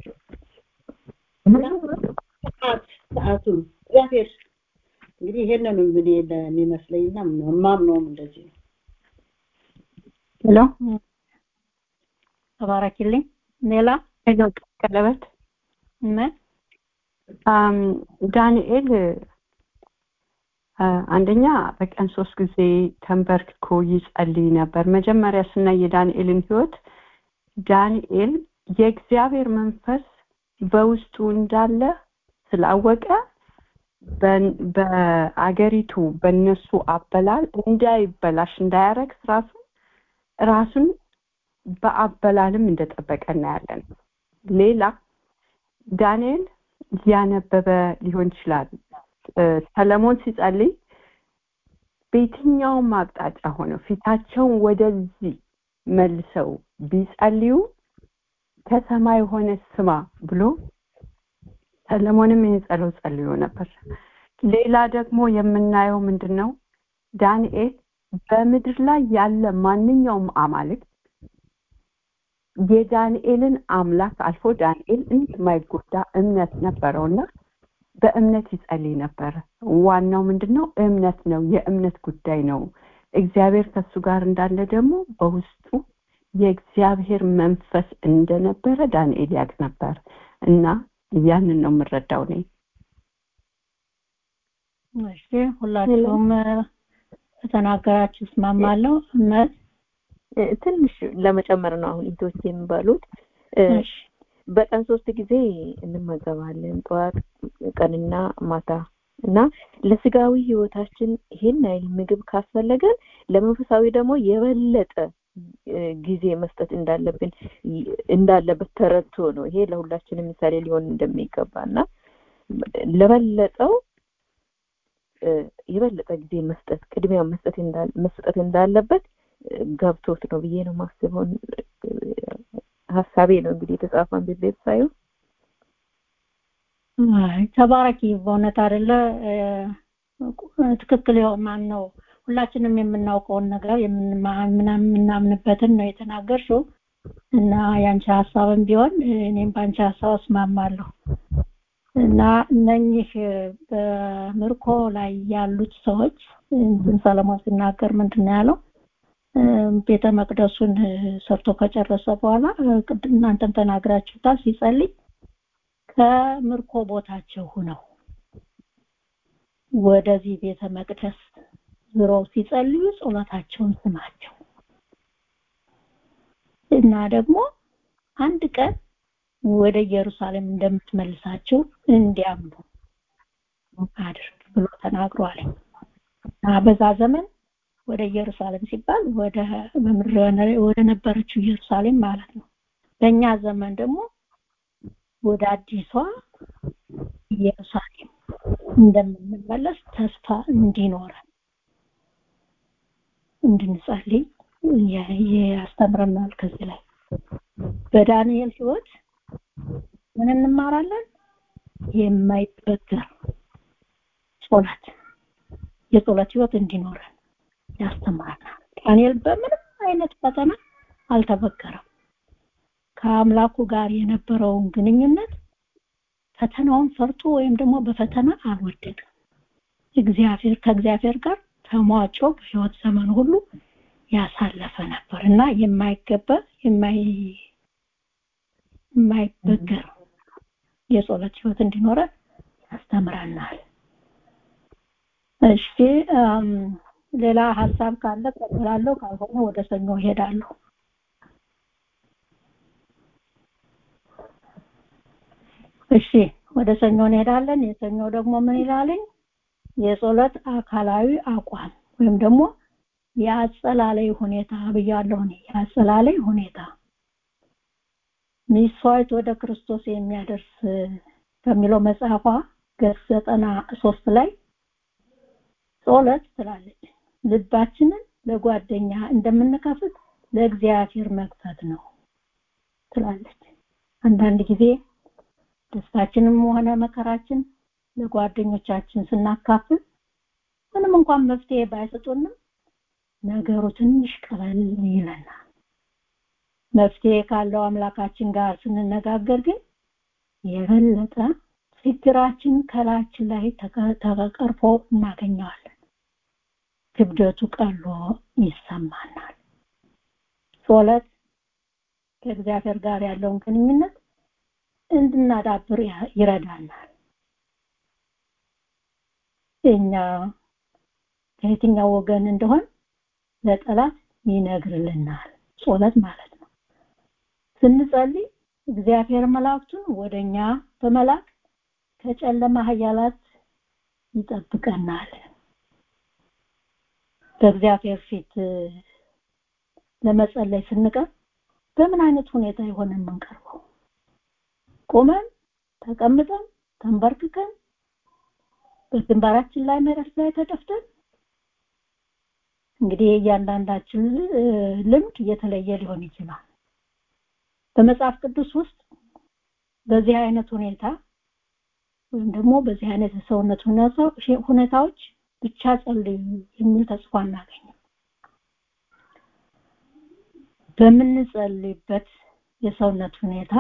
ሰዓት ሰዓቱን እግዚአብሔር እንግዲህ ይሄንን እኔ የሚመስለኝና የማምነውም እንደዚህ ነው። ሄሎ ተባረኪልኝ። ሌላ ሄሎ ቀለበት ምን ዳንኤል አንደኛ በቀን ሶስት ጊዜ ተንበርክኮ ይጸልይ ነበር። መጀመሪያ ስናይ የዳንኤልን ህይወት ዳንኤል የእግዚአብሔር መንፈስ በውስጡ እንዳለ ስላወቀ በአገሪቱ በነሱ አበላል እንዳይበላሽ እንዳያረግ ራሱ ራሱን በአበላልም እንደጠበቀ እናያለን። ሌላ ዳንኤል እያነበበ ሊሆን ይችላል። ሰለሞን ሲጸልይ በየትኛውም አቅጣጫ ሆነው ፊታቸውን ወደዚህ መልሰው ቢጸልዩ ከሰማይ የሆነ ስማ ብሎ ሰለሞንም ይህን ጸሎት ጸልዮ ነበር። ሌላ ደግሞ የምናየው ምንድን ነው? ዳንኤል በምድር ላይ ያለ ማንኛውም አማልክት የዳንኤልን አምላክ አልፎ ዳንኤል እንደማይጎዳ እምነት ነበረውና በእምነት ይጸልይ ነበር። ዋናው ምንድን ነው? እምነት ነው። የእምነት ጉዳይ ነው። እግዚአብሔር ከሱ ጋር እንዳለ ደግሞ በውስጡ የእግዚአብሔር መንፈስ እንደነበረ ዳንኤል ያውቅ ነበር እና ያንን ነው የምረዳው እኔ። እሺ፣ ሁላችሁም ተናገራችሁ እስማማለሁ። እመት ትንሽ ለመጨመር ነው አሁን ኢቶች የሚባሉት በቀን ሶስት ጊዜ እንመገባለን፣ ጠዋት፣ ቀንና ማታ እና ለስጋዊ ህይወታችን ይሄን አይል ምግብ ካስፈለገን ለመንፈሳዊ ደግሞ የበለጠ ጊዜ መስጠት እንዳለብን እንዳለበት ተረድቶ ነው። ይሄ ለሁላችንም ምሳሌ ሊሆን እንደሚገባ እና ለበለጠው የበለጠ ጊዜ መስጠት ቅድሚያ መስጠት መስጠት እንዳለበት ገብቶት ነው ብዬ ነው ማስበው። ሀሳቤ ነው እንግዲህ የተጻፈን ቤት ሳይሆን አይ ተባረኪ። በእውነት አይደለ ትክክል ማን ነው ሁላችንም የምናውቀውን ነገር የምናምንበትን ነው የተናገርሽው እና የአንቺ ሀሳብም ቢሆን እኔም በአንቺ ሀሳብ እስማማለሁ እና እነኚህ በምርኮ ላይ ያሉት ሰዎች ሰለሞን ሲናገር ምንድን ነው ያለው? ቤተ መቅደሱን ሰርቶ ከጨረሰ በኋላ ቅድም እናንተም ተናግራችሁታል። ሲጸልይ ከምርኮ ቦታቸው ሁነው ወደዚህ ቤተ መቅደስ ዞሮ ሲጸልዩ ጸሎታቸውን ስማቸው እና ደግሞ አንድ ቀን ወደ ኢየሩሳሌም እንደምትመልሳቸው እንዲያምኑ አድርግ ብሎ ተናግሯል። በዛ ዘመን ወደ ኢየሩሳሌም ሲባል ወደ በምድር ወደ ነበረችው ኢየሩሳሌም ማለት ነው። በእኛ ዘመን ደግሞ ወደ አዲሷ ኢየሩሳሌም እንደምንመለስ ተስፋ እንዲኖረን እንድንጸልይ ያስተምረናል። ከዚህ ላይ በዳንኤል ህይወት ምን እንማራለን? የማይበገር ጸሎት የጸሎት ህይወት እንዲኖረን ያስተምረናል። ዳንኤል በምንም አይነት ፈተና አልተበገረም። ከአምላኩ ጋር የነበረውን ግንኙነት ፈተናውን ፈርቶ ወይም ደግሞ በፈተና አልወደድም። እግዚአብሔር ከእግዚአብሔር ጋር ተሟጮ በህይወት ዘመን ሁሉ ያሳለፈ ነበር እና የማይገባ የማይ የማይበገር የጸሎት ህይወት እንዲኖረን ያስተምረናል። እሺ ሌላ ሀሳብ ካለ ቀጥላለሁ፣ ካልሆነ ወደ ሰኞ እሄዳለሁ። እሺ ወደ ሰኞ እንሄዳለን። የሰኞ ደግሞ ምን ይላልኝ? የጸሎት አካላዊ አቋም ወይም ደግሞ የአጸላለይ ሁኔታ ብያለሁ እኔ የአጸላለይ ሁኔታ ሚስዋዕት ወደ ክርስቶስ የሚያደርስ ከሚለው መጽሐፏ ገጽ ዘጠና ሶስት ላይ ጸሎት ትላለች ልባችንን ለጓደኛ እንደምንከፍት ለእግዚአብሔር መክፈት ነው ትላለች። አንዳንድ ጊዜ ደስታችንም ሆነ መከራችን ለጓደኞቻችን ስናካፍል ምንም እንኳን መፍትሄ ባይሰጡንም ነገሩ ትንሽ ቀለል ይለናል። መፍትሄ ካለው አምላካችን ጋር ስንነጋገር ግን የበለጠ ችግራችን ከላችን ላይ ተቀርፎ እናገኘዋለን። ክብደቱ ቀሎ ይሰማናል። ጸሎት ከእግዚአብሔር ጋር ያለውን ግንኙነት እንድናዳብር ይረዳናል። እኛ ከየትኛው ወገን እንደሆን ለጠላት ይነግርልናል። ጸሎት ማለት ነው። ስንጸልይ እግዚአብሔር መላእክቱን ወደኛ በመላክ ከጨለማ ኃያላት ይጠብቀናል። በእግዚአብሔር ፊት ለመጸለይ ስንቀርብ በምን አይነት ሁኔታ ይሆን የምንቀርበው? ቆመን፣ ተቀምጠን፣ ተንበርክከን፣ በግንባራችን ላይ መሬት ላይ ተደፍተን እንግዲህ እያንዳንዳችን ልምድ እየተለየ ሊሆን ይችላል። በመጽሐፍ ቅዱስ ውስጥ በዚህ አይነት ሁኔታ ወይም ደግሞ በዚህ አይነት የሰውነት ሁኔታዎች ብቻ ጸልዩ የሚል ተጽፎ አናገኝም። በምንጸልይበት የሰውነት ሁኔታ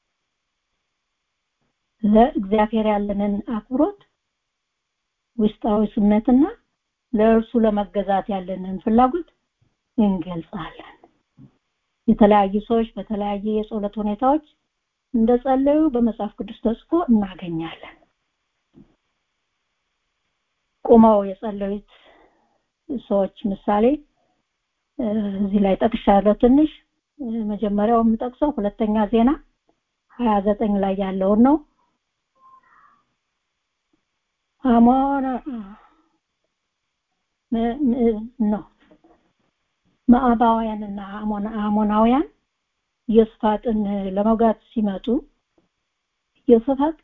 ለእግዚአብሔር ያለንን አክብሮት ውስጣዊ ስሜትና ለእርሱ ለመገዛት ያለንን ፍላጎት እንገልጻለን። የተለያዩ ሰዎች በተለያየ የጸሎት ሁኔታዎች እንደጸለዩ በመጽሐፍ ቅዱስ ተጽፎ እናገኛለን። ቁመው የጸለዩት ሰዎች ምሳሌ እዚህ ላይ ጠቅሻለሁ። ትንሽ መጀመሪያው የምጠቅሰው ሁለተኛ ዜና ሀያ ዘጠኝ ላይ ያለውን ነው። አሞን ነው መአባውያንና አሞናውያን ዮስፋጥን ለመውጋት ሲመጡ ዮስፋጥ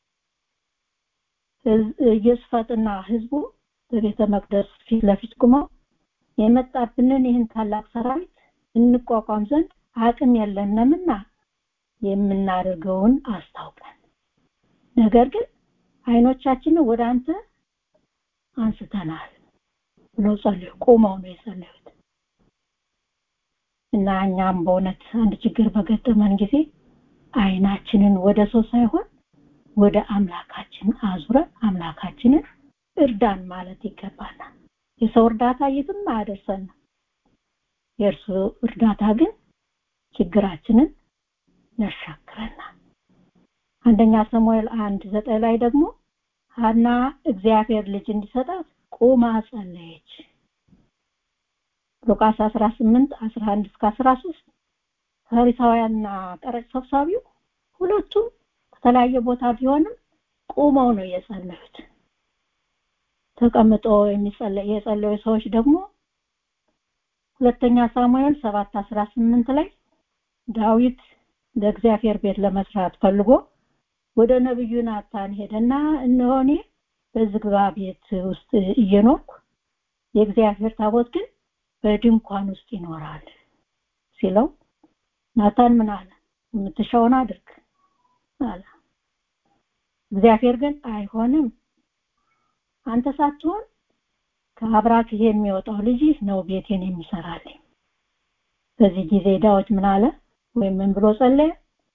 ዮስፋጥና ህዝቡ በቤተ መቅደስ ፊት ለፊት ቆመው የመጣብንን ይህን ታላቅ ሰራዊት እንቋቋም ዘንድ አቅም የለንምና የምናደርገውን አስታውቀን ነገር ግን አይኖቻችንን ወደ አንተ አንስተናል ብሎ ጸልዩ። ቆመው ነው የጸለዩት። እና እኛም በእውነት አንድ ችግር በገጠመን ጊዜ አይናችንን ወደ ሰው ሳይሆን ወደ አምላካችን አዙረን አምላካችንን እርዳን ማለት ይገባናል። የሰው እርዳታ የትም አያደርሰንም። የእርሱ እርዳታ ግን ችግራችንን ያሻክረናል። አንደኛ ሳሙኤል አንድ ዘጠኝ ላይ ደግሞ ሀና እግዚአብሔር ልጅ እንዲሰጣት ቁማ ጸለየች። ሉቃስ 18 11 እስከ 13 ፈሪሳውያንና ቀረጥ ሰብሳቢው ሁለቱም ከተለያየ ቦታ ቢሆንም ቁመው ነው የጸለዩት። ተቀምጦ የሚጸለይ የጸለዩ ሰዎች ደግሞ ሁለተኛ ሳሙኤል 7 18 ላይ ዳዊት ለእግዚአብሔር ቤት ለመስራት ፈልጎ ወደ ነብዩ ናታን ሄደና እነሆ እኔ በዝግባ ቤት ውስጥ እየኖርኩ የእግዚአብሔር ታቦት ግን በድንኳን ውስጥ ይኖራል ሲለው ናታን ምን አለ? የምትሻውን አድርግ አለ። እግዚአብሔር ግን አይሆንም፣ አንተ ሳትሆን ከአብራክህ የሚወጣው ልጅህ ነው ቤቴን የሚሰራልኝ። በዚህ ጊዜ ዳዊት ምን አለ? ወይም ምን ብሎ ጸለየ?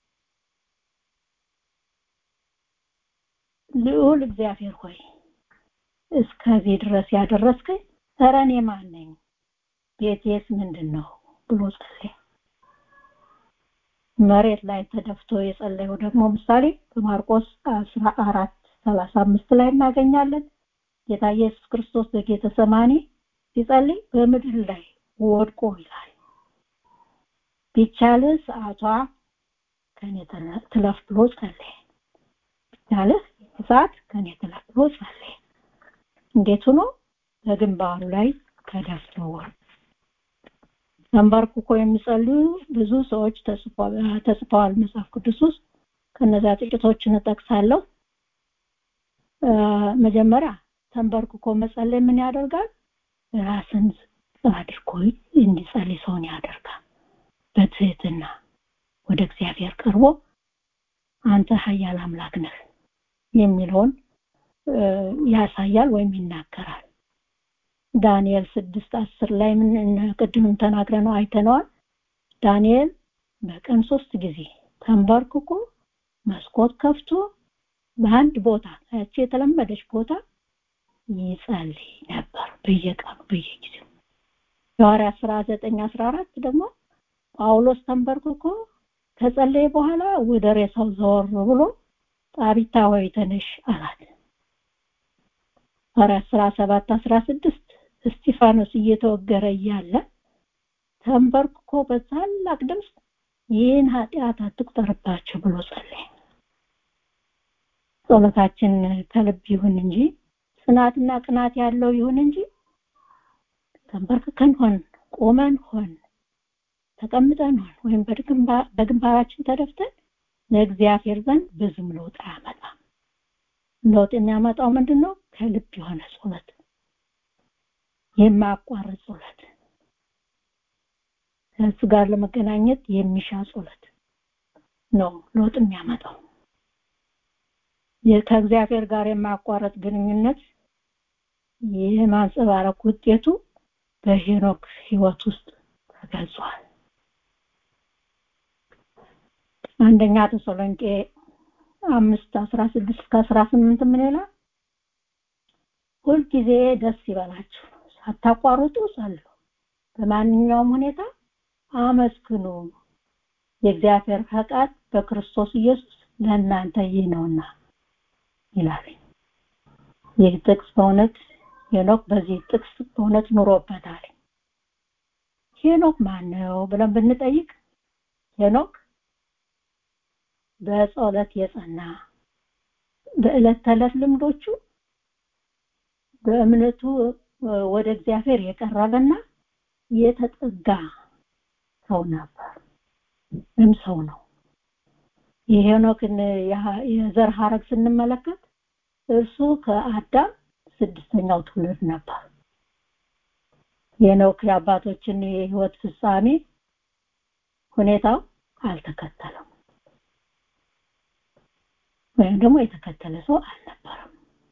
ልዑል እግዚአብሔር ሆይ እስከዚህ ድረስ ያደረስከኝ ኧረ እኔ ማን ነኝ? ቤቴስ ምንድን ነው ብሎ ጸለየ። መሬት ላይ ተደፍቶ የጸለየው ደግሞ ምሳሌ በማርቆስ አስራ አራት ሰላሳ አምስት ላይ እናገኛለን። ጌታ ኢየሱስ ክርስቶስ በጌተሰማኒ ሲጸልይ በምድር ላይ ወድቆ ይላል ቢቻልህ ሰዓቷ ከኔ ትለፍ ብሎ ጸለየ። ቢቻልህ ሰዓት ከኔ ትለፍ ብሎ ጸለየ። እንዴት ሆኖ በግንባሩ ላይ ተደፍቶ ተንበርክኮ የሚጸልዩ ብዙ ሰዎች ተጽፈዋል መጽሐፍ ቅዱስ ውስጥ ከነዚያ ጥቂቶችን እጠቅሳለሁ። መጀመሪያ ተንበርክኮ መጸለይ ምን ያደርጋል? ራስን አድርጎ እንዲጸልይ ሰውን ያደርጋል። በትህትና ወደ እግዚአብሔር ቀርቦ አንተ ኃያል አምላክ ነህ የሚለውን ያሳያል ወይም ይናገራል። ዳንኤል ስድስት አስር ላይ ምን ቅድምም ተናግረነው አይተነዋል። ዳንኤል በቀን ሶስት ጊዜ ተንበርክኮ መስኮት ከፍቶ በአንድ ቦታ ያቺ የተለመደች ቦታ ይጸልይ ነበር በየቀኑ በየጊዜው። የሐዋርያት ሥራ ዘጠኝ አስራ አራት ደግሞ ጳውሎስ ተንበርክኮ ከጸለየ በኋላ ወደ ሬሳው ዘወር ብሎ ጣቢታ ሆይ ተነሽ አላት። ሐዋርያት ሥራ ሰባት አስራ ስድስት እስጢፋኖስ እየተወገረ እያለ ተንበርክኮ በታላቅ ድምፅ ይህን ኃጢአት አትቁጠርባቸው ብሎ ጸለየ። ጸሎታችን ከልብ ይሁን እንጂ ጽናትና ቅናት ያለው ይሁን እንጂ ተንበርክከን ሆን ቆመን ሆን ተቀምጠን ሆን ወይም በግንባራችን ተደፍተን ለእግዚአብሔር ዘንድ ብዙም ለውጥ አያመጣም። ለውጥ የሚያመጣው ምንድን ነው? ከልብ የሆነ ጸሎት፣ የማያቋርጥ ጸሎት፣ ከእሱ ጋር ለመገናኘት የሚሻ ጸሎት ነው ለውጥ የሚያመጣው። ከእግዚአብሔር ጋር የማያቋርጥ ግንኙነት የማንጸባረቅ ውጤቱ በሄኖክ ህይወት ውስጥ ተገልጿል። አንደኛ ተሰሎንቄ አምስት አስራ ስድስት እስከ አስራ ስምንት ምን ይላል? ሁልጊዜ ደስ ይበላችሁ፣ ሳታቋርጡ ጸልዩ፣ በማንኛውም ሁኔታ አመስግኑ፣ የእግዚአብሔር ፈቃድ በክርስቶስ ኢየሱስ ለእናንተ ይህ ነውና ይላል። ይህ ጥቅስ በእውነት ሄኖክ በዚህ ጥቅስ በእውነት ኑሮበታል። ሄኖክ ማን ነው ብለን ብንጠይቅ ሄኖክ በጸሎት የጸና በዕለት ተዕለት ልምዶቹ በእምነቱ ወደ እግዚአብሔር የቀረበና የተጠጋ ሰው ነበር ወይም ሰው ነው። የሄኖክን የዘር ሀረግ ስንመለከት እርሱ ከአዳም ስድስተኛው ትውልድ ነበር። ሄኖክ የአባቶችን የህይወት ፍጻሜ ሁኔታው አልተከተለም ወይም ደግሞ የተከተለ ሰው አልነበረም።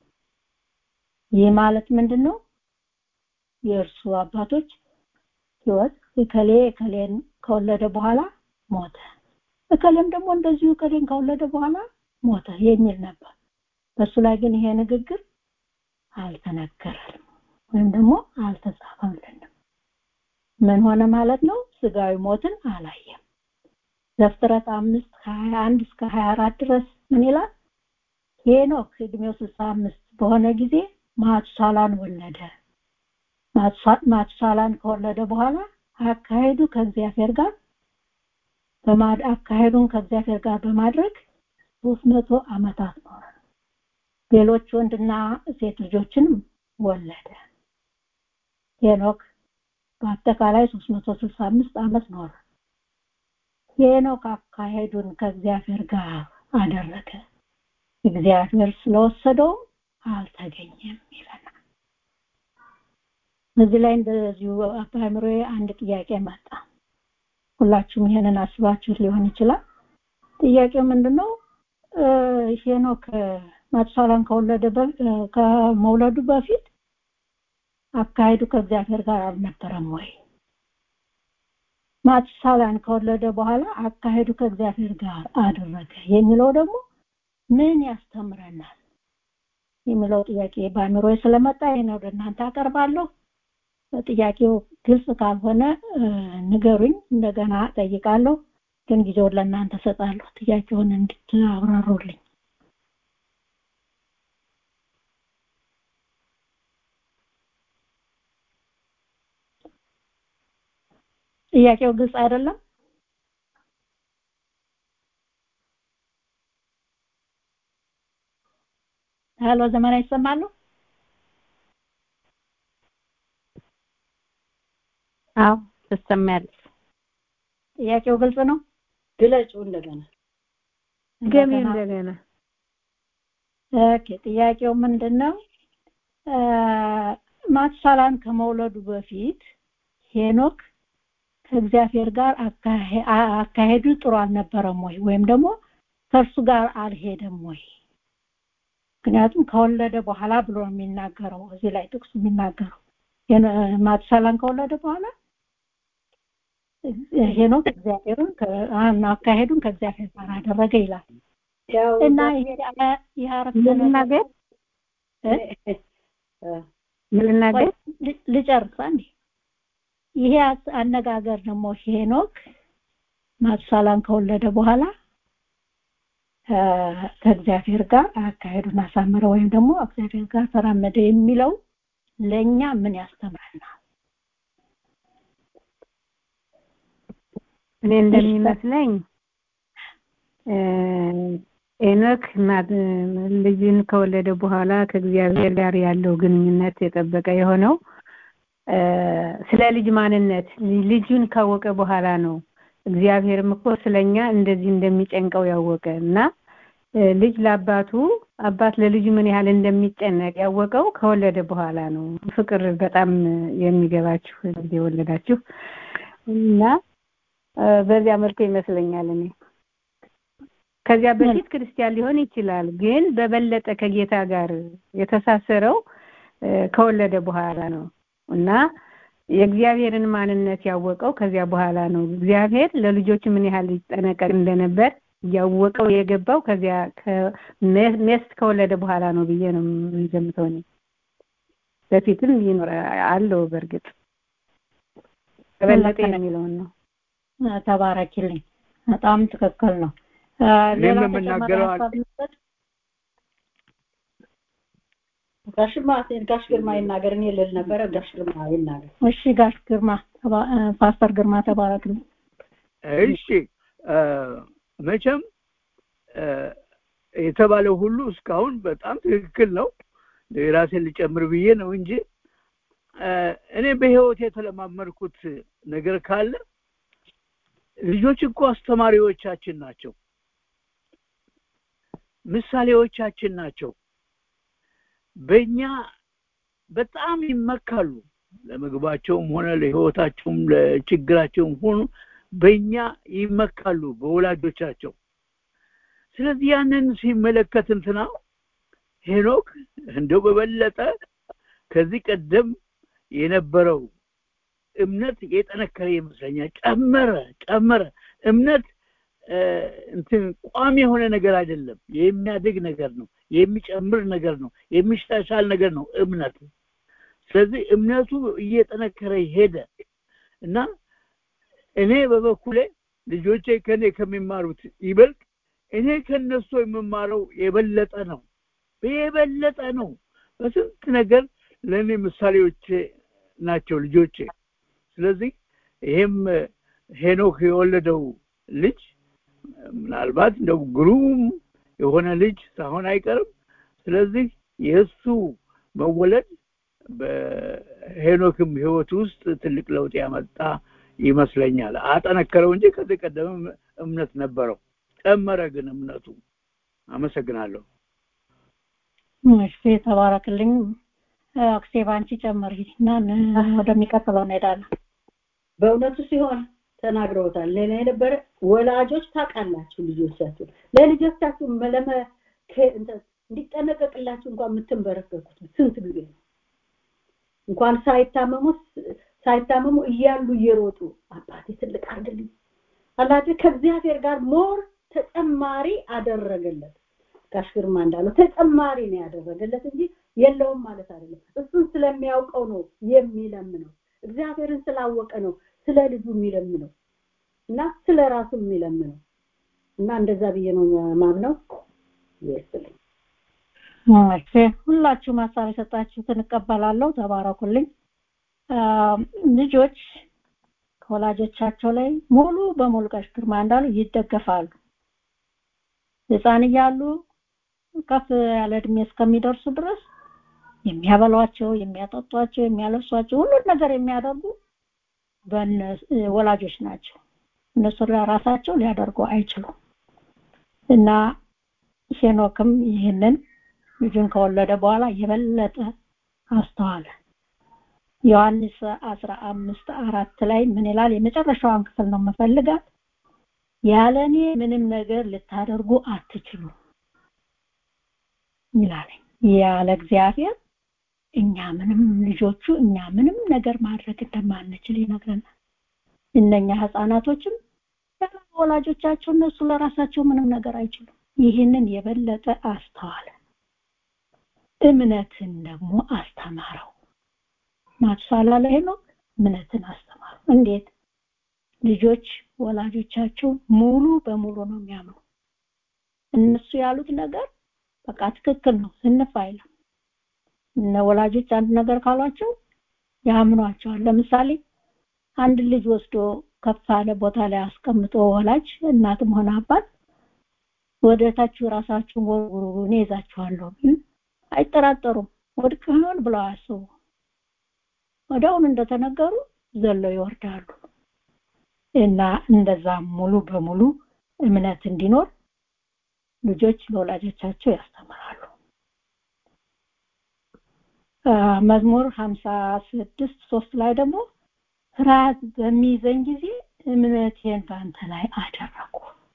ይህ ማለት ምንድን ነው? የእርሱ አባቶች ህይወት እከሌ እከሌን ከወለደ በኋላ ሞተ፣ እከሌም ደግሞ እንደዚሁ እከሌን ከወለደ በኋላ ሞተ የሚል ነበር። በሱ ላይ ግን ይሄ ንግግር አልተነገረም ወይም ደግሞ አልተጻፈልንም። ምን ሆነ ማለት ነው? ስጋዊ ሞትን አላየም። ዘፍጥረት አምስት ከሀያ አንድ እስከ ሀያ አራት ድረስ ምን ይላል? ሄኖክ እድሜው ስልሳ አምስት በሆነ ጊዜ ማቱሳላን ወለደ። ማቱሳላን ከወለደ በኋላ አካሄዱ ከእግዚአብሔር ጋር በማድ አካሄዱን ከእግዚአብሔር ጋር በማድረግ ሶስት መቶ ዓመታት ኖረ። ሌሎች ወንድና ሴት ልጆችንም ወለደ። ሄኖክ በአጠቃላይ 365 ዓመት ኖረ። ሄኖክ አካሄዱን ከእግዚአብሔር ጋር አደረገ። እግዚአብሔር ስለወሰደው አልተገኘም ይለናል። እዚህ ላይ እንደዚሁ በአእምሮዬ አንድ ጥያቄ መጣ። ሁላችሁም ይሄንን አስባችሁት ሊሆን ይችላል። ጥያቄው ምንድነው? ሄኖክ ማቱሳላን ከወለደ ከመውለዱ በፊት አካሄዱ ከእግዚአብሔር ጋር አልነበረም ወይ? ማቱሳላን ከወለደ በኋላ አካሄዱ ከእግዚአብሔር ጋር አደረገ የሚለው ደግሞ ምን ያስተምረናል የሚለው ጥያቄ በአእምሮዬ ስለመጣ ይሄን ወደ እናንተ አቀርባለሁ። ጥያቄው ግልጽ ካልሆነ ንገሩኝ፣ እንደገና ጠይቃለሁ። ግን ጊዜውን ለእናንተ ሰጣለሁ ጥያቄውን እንድታብራሩልኝ ጥያቄው ግልጽ አይደለም ሄሎ ዘመና ይሰማሉ አዎ ትሰማያለሽ ጥያቄው ግልጽ ነው ግለጩ እንደገና ገሚ እንደገና ኦኬ ጥያቄው ምንድነው ማትሳላን ከመውለዱ በፊት ሄኖክ ከእግዚአብሔር ጋር አካሄዱ ጥሩ አልነበረም ወይ ወይም ደግሞ ከእርሱ ጋር አልሄደም ወይ ምክንያቱም ከወለደ በኋላ ብሎ ነው የሚናገረው እዚህ ላይ ጥቅሱ የሚናገረው ማትሳላን ከወለደ በኋላ ሄኖክ እግዚአብሔርን አካሄዱን ከእግዚአብሔር ጋር አደረገ ይላል እና ይሄ አረፍተ ልናገር ልናገር ልጨርስ አንዴ ይሄ አነጋገር ደግሞ ሄኖክ ማቱሳላን ከወለደ በኋላ ከእግዚአብሔር ጋር አካሄዱን አሳመረ ወይም ደግሞ እግዚአብሔር ጋር ተራመደ የሚለው ለኛ ምን ያስተምረናል እኔ እንደሚመስለኝ ኤኖክ ልጅን ከወለደ በኋላ ከእግዚአብሔር ጋር ያለው ግንኙነት የጠበቀ የሆነው ስለ ልጅ ማንነት ልጁን ካወቀ በኋላ ነው እግዚአብሔርም እኮ ስለኛ እንደዚህ እንደሚጨንቀው ያወቀ እና ልጅ ለአባቱ አባት ለልጁ ምን ያህል እንደሚጨነቅ ያወቀው ከወለደ በኋላ ነው ፍቅር በጣም የሚገባችሁ ልጅ የወለዳችሁ እና በዚያ መልኩ ይመስለኛል እኔ ከዚያ በፊት ክርስቲያን ሊሆን ይችላል ግን በበለጠ ከጌታ ጋር የተሳሰረው ከወለደ በኋላ ነው እና የእግዚአብሔርን ማንነት ያወቀው ከዚያ በኋላ ነው እግዚአብሔር ለልጆቹ ምን ያህል ይጠነቀቅ እንደነበር ያወቀው የገባው ከዚያ ሜስት ከወለደ በኋላ ነው ብዬ ነው የምገምተው እኔ በፊትም ይኖር አለው በእርግጥ በበለጠ የሚለውን ነው ተባረኪልኝ በጣም ትክክል ነው እኔም የምናገረው ጋሽ ማቴን ጋሽ ግርማ ይናገር እኔ ልል ነበረ ጋሽ ግርማ ይናገር እሺ ጋሽ ግርማ ፓስተር ግርማ ተባረክልኝ እሺ መቼም የተባለው ሁሉ እስካሁን በጣም ትክክል ነው የራሴን ልጨምር ብዬ ነው እንጂ እኔ በህይወት የተለማመድኩት ነገር ካለ ልጆች እኮ አስተማሪዎቻችን ናቸው ምሳሌዎቻችን ናቸው በእኛ በጣም ይመካሉ ለምግባቸውም ሆነ ለህይወታቸውም ለችግራቸውም ሆኑ በእኛ ይመካሉ በወላጆቻቸው ስለዚህ ያንን ሲመለከት እንትና ሄኖክ እንደው በበለጠ ከዚህ ቀደም የነበረው እምነት የጠነከረ ይመስለኛል ጨመረ ጨመረ እምነት እንትን ቋሚ የሆነ ነገር አይደለም የሚያድግ ነገር ነው የሚጨምር ነገር ነው የሚሻሻል ነገር ነው እምነት ስለዚህ እምነቱ እየጠነከረ ሄደ እና እኔ በበኩሌ ልጆቼ ከኔ ከሚማሩት ይበልጥ እኔ ከነሱ የምማረው የበለጠ ነው የበለጠ ነው በስንት ነገር ለእኔ ምሳሌዎቼ ናቸው ልጆቼ ስለዚህ ይሄም ሄኖክ የወለደው ልጅ ምናልባት እንደው ግሩም የሆነ ልጅ ሳይሆን አይቀርም ስለዚህ የእሱ መወለድ በሄኖክም ህይወት ውስጥ ትልቅ ለውጥ ያመጣ ይመስለኛል አጠነከረው እንጂ ከዚህ ቀደም እምነት ነበረው ጨመረ ግን እምነቱ አመሰግናለሁ እሺ ተባረክልኝ አክሴ ባንቺ ጨምሪ እና ወደሚቀጥለው እንሄዳለን በእውነቱ ሲሆን ተናግረውታል ሌላ የነበረ ወላጆች ታውቃላችሁ ልጆቻችሁ ለልጆቻችሁ መለመ እንዲጠነቀቅላችሁ እንኳን የምትንበረከኩት ስንት ጊዜ ነው እንኳን ሳይታመሙ ሳይታመሙ እያሉ እየሮጡ አባቴ ትልቅ አድርግልኝ አላደ ከእግዚአብሔር ጋር ሞር ተጨማሪ አደረገለት ጋሽ ግርማ እንዳለው ተጨማሪ ነው ያደረገለት እንጂ የለውም ማለት አይደለም እሱን ስለሚያውቀው ነው የሚለምነው እግዚአብሔርን ስላወቀ ነው ስለ ልጁ የሚለምነው እና ስለ ራሱ የሚለምነው እና እንደዛ ብዬ ነው ማምነው ይስጥልኝ እሺ ሁላችሁም ሀሳብ የሰጣችሁትን እቀበላለሁ ተባረኩልኝ ልጆች ከወላጆቻቸው ላይ ሙሉ በሙሉ ቀሽ ግርማ እንዳሉ ይደገፋሉ ህፃን እያሉ ከፍ ያለ እድሜ እስከሚደርሱ ድረስ የሚያበሏቸው የሚያጠጧቸው የሚያለብሷቸው ሁሉን ነገር የሚያደርጉ ወላጆች ናቸው እነሱ ራሳቸው ሊያደርጉ አይችሉም እና ሄኖክም ይህንን ልጁን ከወለደ በኋላ የበለጠ አስተዋለ ዮሐንስ አስራ አምስት አራት ላይ ምን ይላል የመጨረሻዋን ክፍል ነው የምፈልጋት ያለ እኔ ምንም ነገር ልታደርጉ አትችሉ ይላል ያለ እግዚአብሔር እኛ ምንም ልጆቹ እኛ ምንም ነገር ማድረግ እንደማንችል ይነግረናል እነኛ ህፃናቶችም ወላጆቻቸው እነሱ ለራሳቸው ምንም ነገር አይችሉም ይህንን የበለጠ አስተዋለ እምነትን ደግሞ አስተማረው ማትሳላ ላይ ነው እምነትን አስተማረው እንዴት ልጆች ወላጆቻቸው ሙሉ በሙሉ ነው የሚያምኑ እነሱ ያሉት ነገር በቃ ትክክል ነው ስንፍ አይልም እነ ወላጆች አንድ ነገር ካሏቸው ያምኗቸዋል ለምሳሌ አንድ ልጅ ወስዶ ከፍ ያለ ቦታ ላይ አስቀምጦ ወላጅ እናትም ሆነ አባት ወደ ታች ራሳችሁን ወርውሩ እኔ ይዛችኋለሁ አይጠራጠሩም ወድቅ ይሆን ብለው አያስቡ ወዲያውኑ እንደተነገሩ ዘለው ይወርዳሉ እና እንደዛ ሙሉ በሙሉ እምነት እንዲኖር ልጆች ለወላጆቻቸው ያስተምራሉ መዝሙር 56 ሶስት ላይ ደግሞ ፍርሃት በሚይዘኝ ጊዜ እምነቴን በአንተ ላይ አደረኩ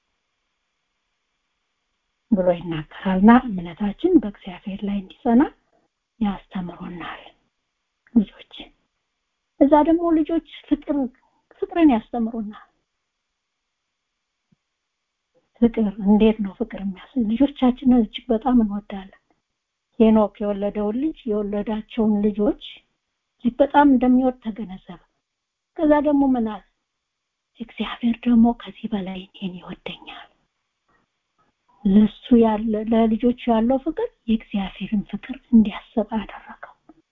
ብሎ ይናገራልና እምነታችን በእግዚአብሔር ላይ እንዲጸና ያስተምሩናል ልጆች እዛ ደግሞ ልጆች ፍቅር ፍቅርን ያስተምሩናል ፍቅር እንዴት ነው ፍቅር የሚያስ ልጆቻችንን እጅግ በጣም እንወዳለን ሄኖክ የወለደውን ልጅ የወለዳቸውን ልጆች እጅግ በጣም እንደሚወድ ተገነዘበ ከዛ ደግሞ ምን አለ እግዚአብሔር ደግሞ ከዚህ በላይ እኔን ይወደኛል ለሱ ያለ ለልጆቹ ያለው ፍቅር የእግዚአብሔርን ፍቅር እንዲያስብ አደረገው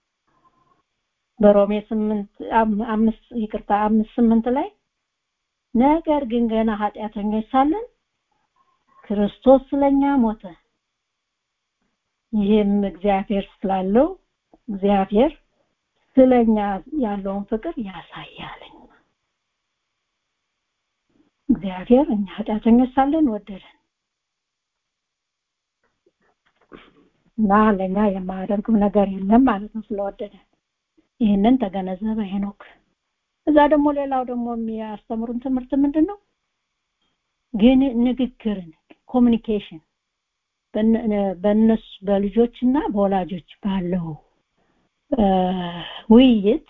በሮሜ ስምንት አምስት ይቅርታ አምስት ስምንት ላይ ነገር ግን ገና ኃጢአተኞች ሳለን ክርስቶስ ስለኛ ሞተ ይህም እግዚአብሔር ስላለው እግዚአብሔር ስለኛ ያለውን ፍቅር ያሳያልኝ እግዚአብሔር እኛ ኃጢአተኞች ሳለን ወደደን እና ለኛ የማያደርገው ነገር የለም ማለት ነው ስለወደደን ይህንን ተገነዘበ ሄኖክ እዛ ደግሞ ሌላው ደግሞ የሚያስተምሩን ትምህርት ምንድን ነው ግን ንግግርን ኮሚኒኬሽን በእነሱ በልጆችና በወላጆች ባለው ውይይት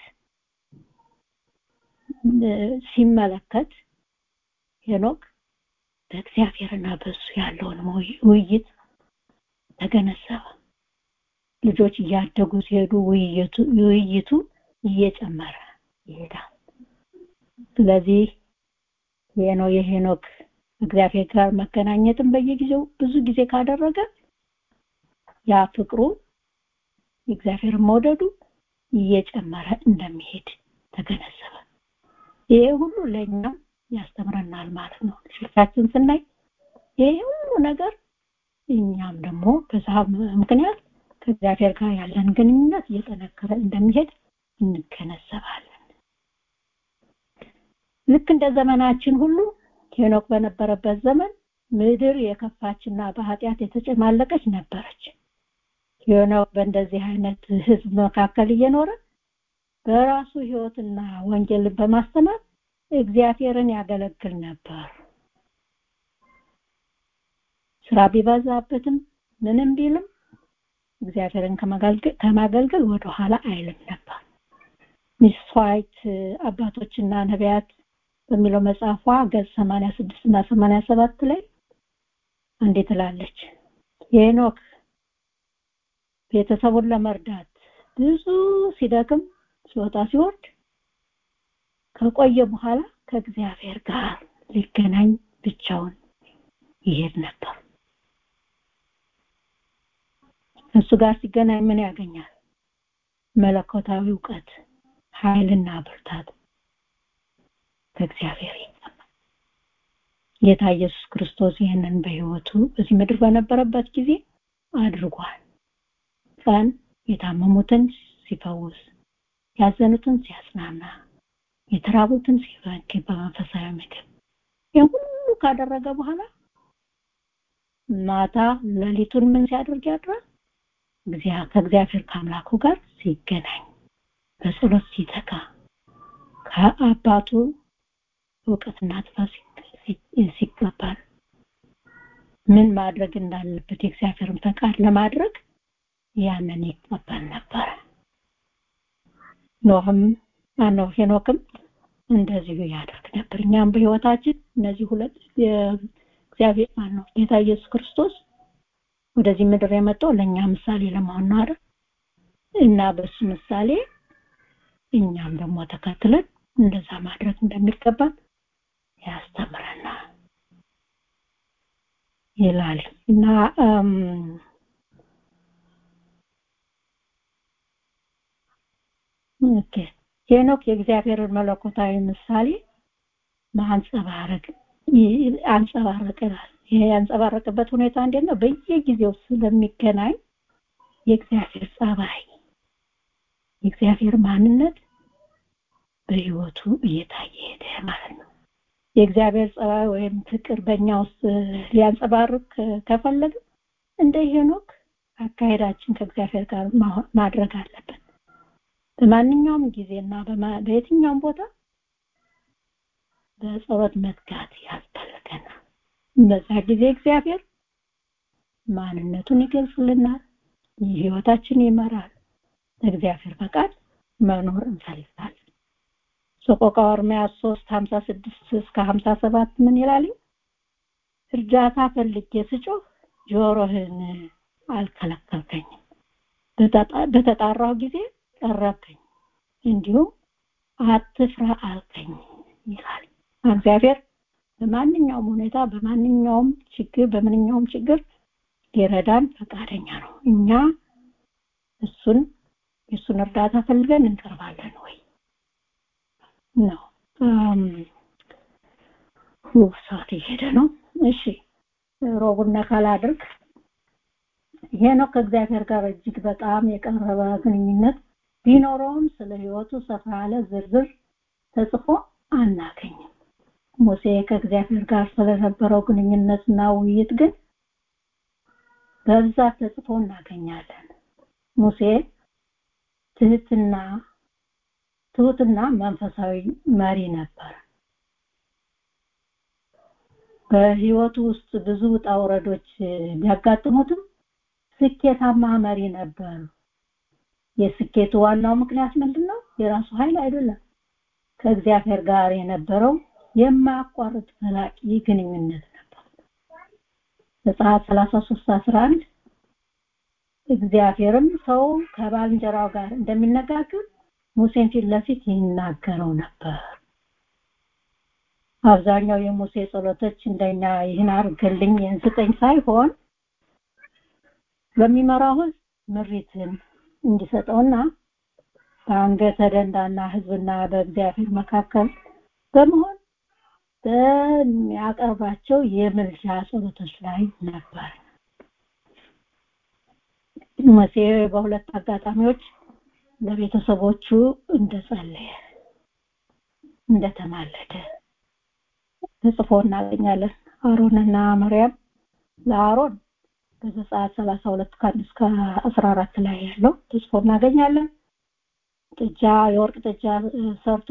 ሲመለከት ሄኖክ በእግዚአብሔርና በሱ ያለውን ውይይት ተገነዘበ ልጆች እያደጉ ሲሄዱ ውይይቱ እየጨመረ ይሄዳል ስለዚህ የኖ የሄኖክ እግዚአብሔር ጋር መገናኘትን በየጊዜው ብዙ ጊዜ ካደረገ ያ ፍቅሩ እግዚአብሔር መውደዱ እየጨመረ እንደሚሄድ ተገነዘበ ይሄ ሁሉ ለእኛም ያስተምረናል ማለት ነው ልጆቻችን ስናይ ይሄ ሁሉ ነገር እኛም ደግሞ በዛ ምክንያት ከእግዚአብሔር ጋር ያለን ግንኙነት እየጠነከረ እንደሚሄድ እንገነዘባለን ልክ እንደ ዘመናችን ሁሉ ሄኖክ በነበረበት ዘመን ምድር የከፋችና በኃጢአት የተጨማለቀች ነበረች ሄኖክ በእንደዚህ አይነት ህዝብ መካከል እየኖረ በራሱ ህይወትና ወንጌልን በማስተማር እግዚአብሔርን ያገለግል ነበር ስራ ቢበዛበትም ምንም ቢልም እግዚአብሔርን ከማገልገል ወደ ኋላ አይልም ነበር ሚስ ዋይት አባቶችና ነቢያት በሚለው መጽሐፏ ገጽ 86 እና 87 ላይ እንዴ ትላለች ሄኖክ ቤተሰቡን ለመርዳት ብዙ ሲደክም ሲወጣ ሲወርድ ከቆየ በኋላ ከእግዚአብሔር ጋር ሊገናኝ ብቻውን ይሄድ ነበር እሱ ጋር ሲገናኝ ምን ያገኛል መለኮታዊ እውቀት ኃይልና ብርታት ከእግዚአብሔር ይቀበል ጌታ ኢየሱስ ክርስቶስ ይህንን በህይወቱ በዚህ ምድር በነበረበት ጊዜ አድርጓል ቀን የታመሙትን ሲፈውስ ያዘኑትን ሲያጽናና የተራቡትን ሲፈክር በመንፈሳዊ ምግብ ይህን ሁሉ ካደረገ በኋላ ማታ ሌሊቱን ምን ሲያደርግ ያድራል ከእግዚአብሔር ከአምላኩ ጋር ሲገናኝ በጸሎት ሲተካ ከአባቱ እውቀትና ጥበብ ሲቀበል ምን ማድረግ እንዳለበት የእግዚአብሔርን ፈቃድ ለማድረግ ያንን ይቀበል ነበር ኖህም ማነው ሄኖክም እንደዚሁ ያደርግ ነበር እኛም በህይወታችን እነዚህ ሁለት እግዚአብሔር ማነው ጌታ ኢየሱስ ክርስቶስ ወደዚህ ምድር የመጣው ለእኛ ምሳሌ ለመሆን ነው አይደል እና በሱ ምሳሌ እኛም ደግሞ ተከትለን እንደዛ ማድረግ እንደሚገባን ያስተምረናል ይላል እና ኦኬ ሄኖክ የእግዚአብሔርን መለኮታዊ ምሳሌ ማንጸባረቅ አንጸባረቀናል ይሄ ያንጸባረቀበት ሁኔታ እንዴት ነው በየጊዜው ስለሚገናኝ የእግዚአብሔር ጸባይ የእግዚአብሔር ማንነት በህይወቱ እየታየ ሄደ ማለት ነው የእግዚአብሔር ጸባይ ወይም ፍቅር በእኛ ውስጥ ሊያንጸባርቅ ከፈለግ እንደ ሄኖክ አካሄዳችን ከእግዚአብሔር ጋር ማድረግ አለብን በማንኛውም ጊዜና በየትኛውም ቦታ በጸሎት መትጋት ያስፈልገናል በዛ ጊዜ እግዚአብሔር ማንነቱን ይገልጽልናል ህይወታችን ይመራል እግዚአብሔር ፈቃድ መኖር እንፈልጋለን ሰቆቃወ ኤርምያስ 3 56 እስከ 57 ምን ይላል እርዳታ ፈልጌ ስጮህ ጆሮህን አልከለከልከኝም በተጣራው ጊዜ ቀረብከኝ እንዲሁም አትፍራ አልከኝ ይላል እግዚአብሔር በማንኛውም ሁኔታ በማንኛውም ችግር በማንኛውም ችግር ሊረዳን ፈቃደኛ ነው እኛ እሱን የእሱን እርዳታ ፈልገን እንቀርባለን ወይ ነው ሰዓት እየሄደ ነው እሺ ሮቡና ካላድርግ ይሄ ነው ከእግዚአብሔር ጋር እጅግ በጣም የቀረበ ግንኙነት ቢኖረውም ስለ ህይወቱ ሰፋ ያለ ዝርዝር ተጽፎ አናገኝም ሙሴ ከእግዚአብሔር ጋር ስለነበረው ግንኙነትና ውይይት ግን በብዛት ተጽፎ እናገኛለን ሙሴ ትህትና ትሁትና መንፈሳዊ መሪ ነበር በህይወቱ ውስጥ ብዙ ውጣ ውረዶች ቢያጋጥሙትም ስኬታማ መሪ ነበር የስኬቱ ዋናው ምክንያት ምንድነው የራሱ ኃይል አይደለም ከእግዚአብሔር ጋር የነበረው የማያቋርጥ ዘላቂ ግንኙነት ነበር ዘጸአት 33 11 እግዚአብሔርም ሰው ከባልንጀራው ጋር እንደሚነጋገር ሙሴን ፊት ለፊት ይናገረው ነበር አብዛኛው የሙሴ ጸሎቶች እንደኛ ይህን አርግልኝ ይህን ስጠኝ ሳይሆን በሚመራው ህዝብ ምሪትን እንዲሰጠውና በአንገተ ደንዳና ህዝብና በእግዚአብሔር መካከል በመሆን በሚያቀርባቸው የምልጃ ጸሎቶች ላይ ነበር ሙሴ በሁለት አጋጣሚዎች ለቤተሰቦቹ እንደጸለየ እንደተማለደ ተጽፎ እናገኛለን አሮንና መርያም ለአሮን በዘጸአት 32 ከአንድ እስከ 14 ላይ ያለው ተጽፎ እናገኛለን ጥጃ የወርቅ ጥጃ ሰርቶ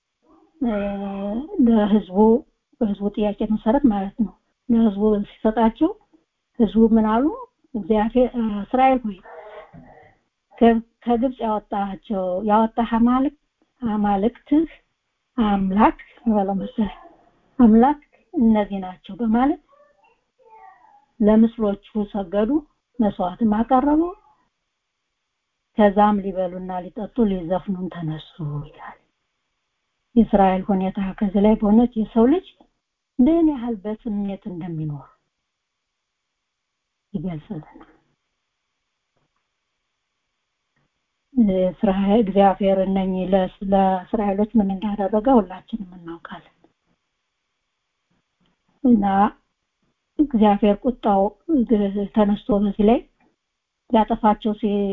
ለህዝቡ በህዝቡ ጥያቄ መሰረት ማለት ነው ለህዝቡ ሲሰጣቸው ህዝቡ ምን አሉ እግዚአብሔር እስራኤል ሆይ ከግብጽ ያወጣቸው ያወጣህ አማልክት አማልክትህ አምላክ በለው መሰለኝ አምላክ እነዚህ ናቸው በማለት ለምስሎቹ ሰገዱ መስዋዕትም አቀረቡ ከዛም ሊበሉና ሊጠጡ ሊዘፍኑም ተነሱ ይላል የእስራኤል ሁኔታ ከዚህ ላይ በእውነት የሰው ልጅ ምን ያህል በስሜት እንደሚኖር ይገልጽልናል። እስራኤል እግዚአብሔር እነኚህ ለእስራኤሎች ምን እንዳደረገ ሁላችንም እናውቃለን እና እግዚአብሔር ቁጣው ተነስቶ በዚህ ላይ ሊያጠፋቸው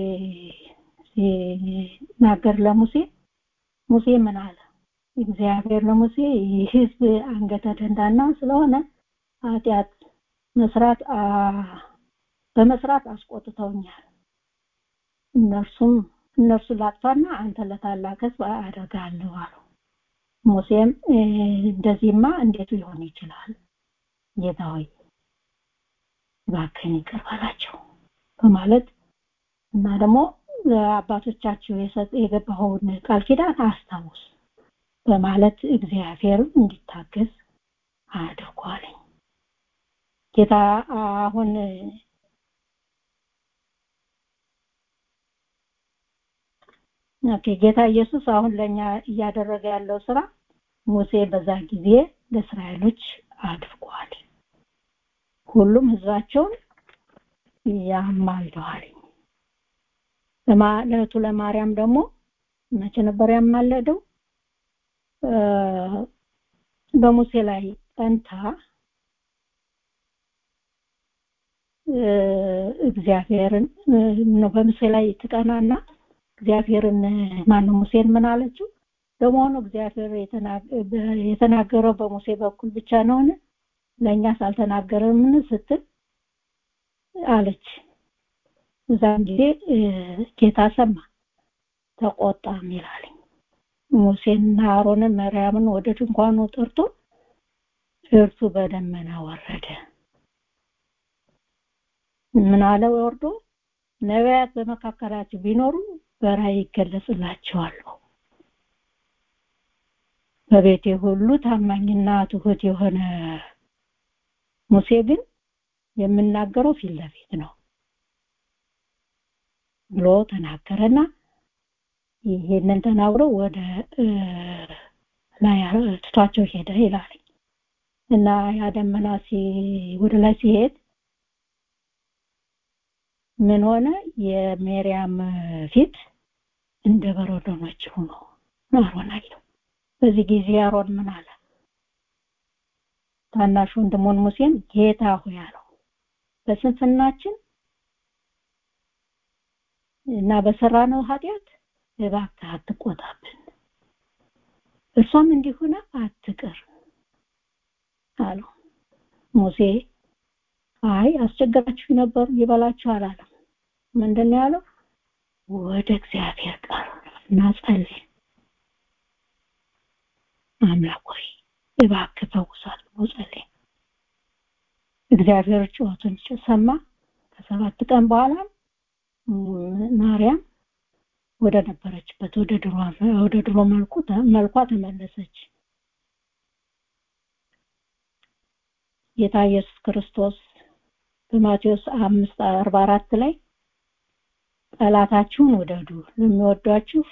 ሲናገር ለሙሴ ሙሴ ምን አለ? እግዚአብሔር ለሙሴ ይህ ህዝብ አንገተ ደንዳና ስለሆነ ኃጢአት መስራት በመስራት አስቆጥተውኛል። እነርሱም እነርሱ ላጥፋና አንተ ለታላቅ ህዝብ አደርጋለሁ አለው። ሙሴም እንደዚህማ እንዴት ሊሆን ይችላል? ጌታ ሆይ እባክህን ይቅር በላቸው በማለት እና ደግሞ ለአባቶቻችሁ የገባኸውን ቃል ኪዳን አስታውስ በማለት እግዚአብሔር እንዲታገዝ አድርጓለኝ። ጌታ አሁን ኦኬ ጌታ ኢየሱስ አሁን ለኛ እያደረገ ያለው ስራ ሙሴ በዛ ጊዜ ለእስራኤሎች አድርጓል። ሁሉም ህዝባቸውን ያማልደዋል። ለማለቱ ለማርያም ደግሞ መቼ ነበር ያማለደው? በሙሴ ላይ ጠንታ እግዚአብሔርን ነው በሙሴ ላይ ትቀናና እግዚአብሔርን ማነው ሙሴን ምን አለችው? ለመሆኑ እግዚአብሔር የተናገረው በሙሴ በኩል ብቻ ነውን? ለእኛስ አልተናገረምን? ስትል አለች። እዛን ጊዜ ጌታ ሰማ ተቆጣም ይላል። ሙሴንና አሮንን መርያምን ወደ ድንኳኑ ጠርቶ እርሱ በደመና ወረደ። ምን አለ ወርዶ ነቢያት በመካከላችሁ ቢኖሩ በራእይ ይገለጽላቸዋል። በቤቴ ሁሉ ታማኝና ትሁት የሆነ ሙሴ ግን የምናገረው ፊት ለፊት ነው ብሎ ተናገረና ይሄንን ተናግሮ ወደ ላይ ትቷቸው ሄደ ይላል እና ያ ደመና ወደ ላይ ሲሄድ ምን ሆነ የሜሪያም ፊት እንደ በረዶ ነጭ ሆኖ አሮን አየው በዚህ ጊዜ አሮን ምን አለ ታናሽ ወንድሙን ሙሴን ጌታ ሆይ አለው በስንፍናችን እና በሰራነው ኃጢአት እባክህ አትቆጣብን እርሷም እንዲሆነ አትቅር አለው ሙሴ አይ አስቸገራችሁ ነበሩ ይበላችሁ አላለም ምንድን ያለው ወደ እግዚአብሔር ቃል እና ጸልይ አምላክ ሆይ እባክህ ፈውሳት ብሎ ጸልይ እግዚአብሔር ጩኸቱን ሰማ ከሰባት ቀን በኋላ ማርያም ወደ ነበረችበት ወደ ድሮ ወደ ድሮ መልኩ መልኳ ተመለሰች ጌታ ኢየሱስ ክርስቶስ በማቴዎስ 5:44 ላይ ጠላታችሁን ውደዱ ለሚወዷችሁ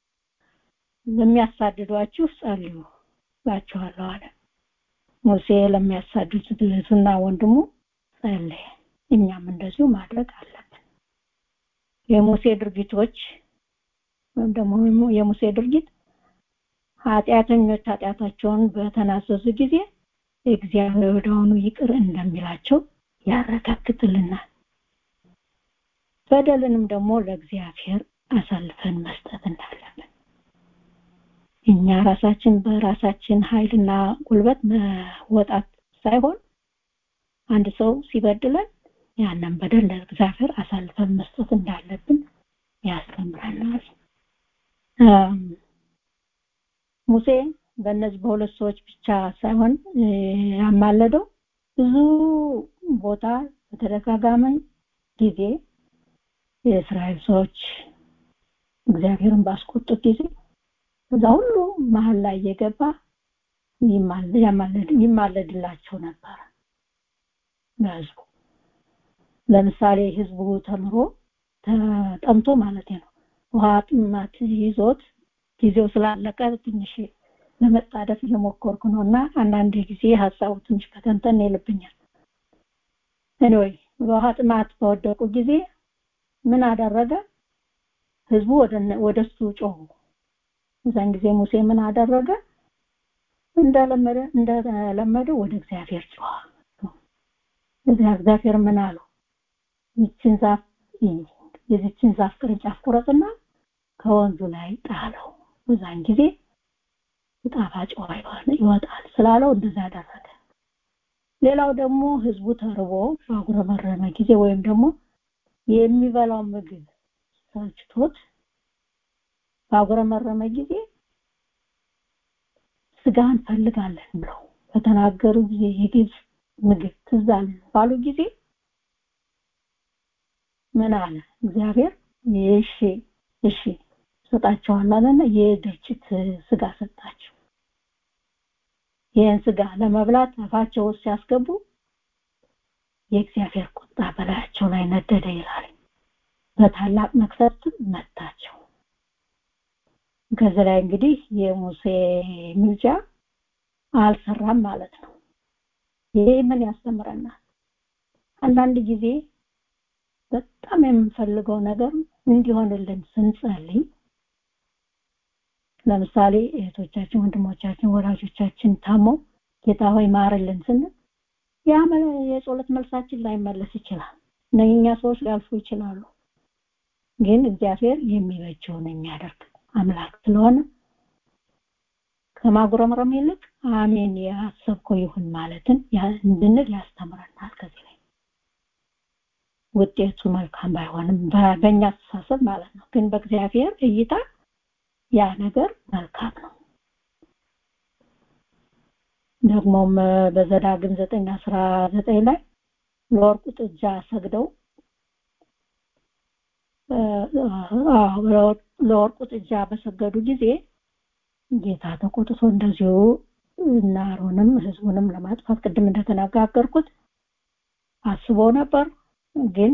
ለሚያሳድዷችሁ ጸልዩ ባችኋለሁ አለ ሙሴ ለሚያሳድዱት እህቱና ወንድሙ ጸለየ እኛም እንደዚሁ ማድረግ አለብን የሙሴ ድርጊቶች ወይም ደግሞ የሙሴ ድርጊት ኃጢአተኞች ኃጢአታቸውን በተናዘዙ ጊዜ እግዚአብሔር ወደሆኑ ይቅር እንደሚላቸው ያረጋግጥልናል በደልንም ደግሞ ለእግዚአብሔር አሳልፈን መስጠት እንዳለብን እኛ ራሳችን በራሳችን ኃይልና ጉልበት መወጣት ሳይሆን አንድ ሰው ሲበድለን ያንን በደል ለእግዚአብሔር አሳልፈን መስጠት እንዳለብን ያስተምረናል ሙሴ በእነዚህ በሁለት ሰዎች ብቻ ሳይሆን ያማለደው ብዙ ቦታ በተደጋጋሚ ጊዜ የእስራኤል ሰዎች እግዚአብሔርን ባስቆጡት ጊዜ እዛ ሁሉ መሀል ላይ የገባ ይማለድላቸው ነበር ለህዝቡ ለምሳሌ ህዝቡ ተምሮ ተጠምቶ ማለት ነው ውሃ ጥማት ይዞት ጊዜው ስላለቀ ትንሽ ለመጣደፍ እየሞከርኩ ነው እና አንዳንድ ጊዜ ሀሳቡ ትንሽ ከተንተን ይልብኛል ኤኒዌይ በውሃ ጥማት በወደቁ ጊዜ ምን አደረገ ህዝቡ ወደ እሱ ጮሁ እዛን ጊዜ ሙሴ ምን አደረገ እንደለመደ እንደለመደ ወደ እግዚአብሔር ጮኸ እግዚአብሔር ምን አለው ይችን ዛፍ የዚችን ዛፍ ቅርንጫፍ ቁረጥና ከወንዙ ላይ ጣለው በዛን ጊዜ ጣፋጭ ውሃ ይወጣል ስላለው እንደዛ አደረገ ሌላው ደግሞ ህዝቡ ተርቦ ባጉረመረመ ጊዜ ወይም ደግሞ የሚበላው ምግብ ሰልችቶት ባጉረመረመ ጊዜ ስጋ እንፈልጋለን ብለው በተናገሩ ጊዜ የግብፅ ምግብ ትዝ አለን ባሉ ጊዜ ምን አለ እግዚአብሔር እሺ እሺ ሰጣቸዋል አለና የድርጭት ስጋ ሰጣቸው ይህን ስጋ ለመብላት አፋቸው ውስጥ ሲያስገቡ የእግዚአብሔር ቁጣ በላያቸው ላይ ነደደ ይላል በታላቅ መቅሰፍት መታቸው ከዚህ ላይ እንግዲህ የሙሴ ምልጃ አልሰራም ማለት ነው ይሄ ምን ያስተምረናል አንዳንድ ጊዜ በጣም የምንፈልገው ነገር እንዲሆንልን ስንጸልይ ለምሳሌ እህቶቻችን ወንድሞቻችን ወላጆቻችን ታመው ጌታ ሆይ ማርልን ስንል ያ የጸሎት መልሳችን ላይመለስ ይችላል እነኛ ሰዎች ሊያልፉ ይችላሉ ግን እግዚአብሔር የሚበጀውን የሚያደርግ አምላክ ስለሆነ ከማጉረምረም ይልቅ አሜን ያሰብከው ይሁን ማለትን እንድንል ያስተምረናል ከዚህ ላይ ውጤቱ መልካም ባይሆንም በእኛ አስተሳሰብ ማለት ነው ግን በእግዚአብሔር እይታ ያ ነገር መልካም ነው ደግሞም በዘዳግም ዘጠኝ አስራ ዘጠኝ ላይ ለወርቁ ጥጃ ሰግደው ለወርቁ ጥጃ በሰገዱ ጊዜ ጌታ ተቆጥቶ እንደዚሁ እና አሮንም ህዝቡንም ለማጥፋት ቅድም እንደተነጋገርኩት አስቦ ነበር ግን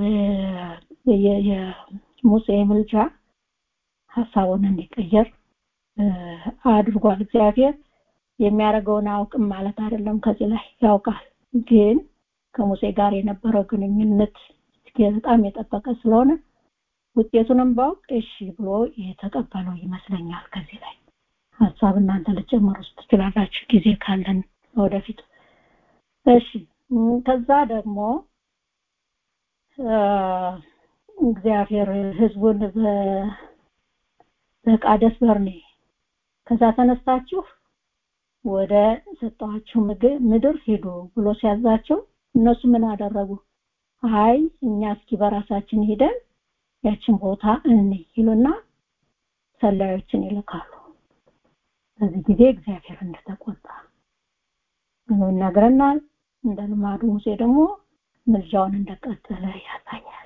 የሙሴ ምልጃ ሀሳቡን እንዲቀየር አድርጓል እግዚአብሔር የሚያደርገውን አውቅም ማለት አይደለም ከዚህ ላይ ያውቃል ግን ከሙሴ ጋር የነበረው ግንኙነት በጣም የጠበቀ ስለሆነ ውጤቱንም ባውቅ እሺ ብሎ የተቀበለው ይመስለኛል ከዚህ ላይ ሀሳብ እናንተ ልጨምሩ ትችላላችሁ ጊዜ ካለን ወደፊት እሺ ከዛ ደግሞ እግዚአብሔር ህዝቡን በቃደስ በርኔ ከዛ ተነስታችሁ ወደ ሰጠኋችሁ ምድር ሄዱ ብሎ ሲያዛቸው እነሱ ምን አደረጉ አይ እኛ እስኪ በራሳችን ሄደን ያችን ቦታ እኔ ይሉና ሰላዮችን ይልካሉ በዚህ ጊዜ እግዚአብሔር እንደተቆጣ ይነግረናል እንደ ልማዱ ሙሴ ደግሞ ምልጃውን እንደቀጠለ ያሳያል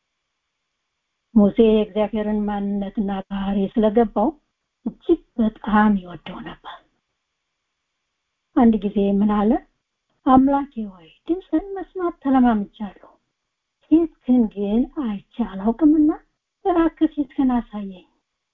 ሙሴ የእግዚአብሔርን ማንነትና ባህሪ ስለገባው እጅግ በጣም ይወደው ነበር አንድ ጊዜ ምን አለ አምላኬ ሆይ ድምፅህን መስማት ተለማምቻለሁ ፊትህን ግን አይቼ አላውቅምና እባክህ ፊትህን አሳየኝ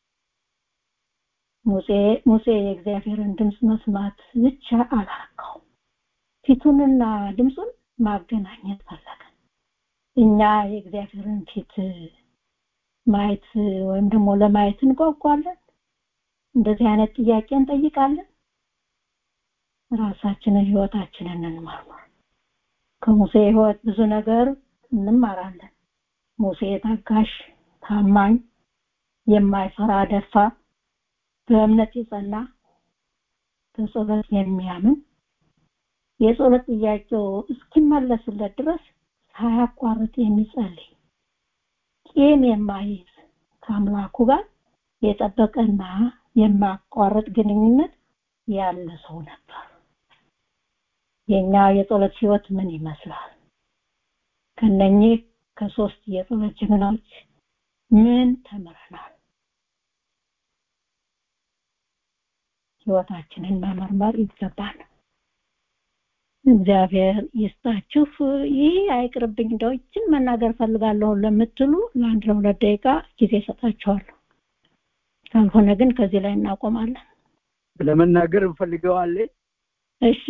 ሙሴ ሙሴ የእግዚአብሔርን ድምፅ መስማት ብቻ አላረካው ፊቱንና ድምፁን ማገናኘት ፈለገ እኛ የእግዚአብሔርን ፊት ማየት ወይም ደግሞ ለማየት እንጓጓለን እንደዚህ አይነት ጥያቄ እንጠይቃለን ራሳችንን ህይወታችንን እንመርምር ከሙሴ ህይወት ብዙ ነገር እንማራለን ሙሴ ታጋሽ ታማኝ የማይፈራ ደፋ በእምነት የጸና በጸሎት የሚያምን የጸሎት ጥያቄው እስኪመለስለት ድረስ ሳያቋርጥ የሚጸልይ ቂም የማይዝ ከአምላኩ ጋር የጠበቀና የማያቋርጥ ግንኙነት ያለ ሰው ነበር የኛ የጸሎት ህይወት ምን ይመስላል ከነኚህ ከሶስት የጸሎት ጀግናዎች ምን ተምረናል ህይወታችንን መመርመር ይገባል እግዚአብሔር ይስጣችሁ ይህ አይቅርብኝ እንደው ይችን መናገር ፈልጋለሁ ለምትሉ ለአንድ ለሁለት ደቂቃ ጊዜ ሰጣችኋለሁ ካልሆነ ግን ከዚህ ላይ እናቆማለን ለመናገር እንፈልገዋለን። እሺ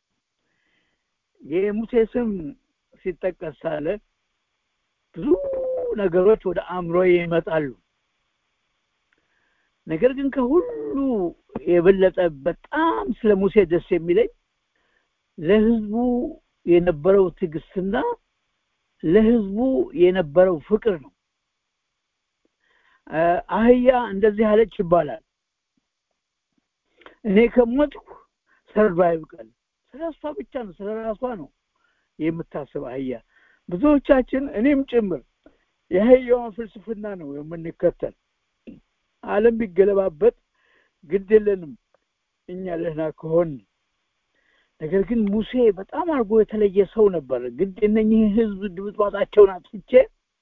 የሙሴ ስም ሲጠቀስ ሳለ ብዙ ነገሮች ወደ አእምሮ ይመጣሉ። ነገር ግን ከሁሉ የበለጠ በጣም ስለ ሙሴ ደስ የሚለኝ ለህዝቡ የነበረው ትዕግስትና ለህዝቡ የነበረው ፍቅር ነው። አህያ እንደዚህ አለች ይባላል። እኔ ከሞትኩ ሰርዶ አይብቀል። ስለ እሷ ብቻ ነው፣ ስለ ራሷ ነው የምታስብ አህያ። ብዙዎቻችን እኔም ጭምር የአህያዋን ፍልስፍና ነው የምንከተል። ዓለም ቢገለባበጥ ግድ የለንም እኛ ደህና ከሆን። ነገር ግን ሙሴ በጣም አድርጎ የተለየ ሰው ነበር። ግድ እነኚህ ህዝብ ድምጥማጣቸውን አጥፍቼ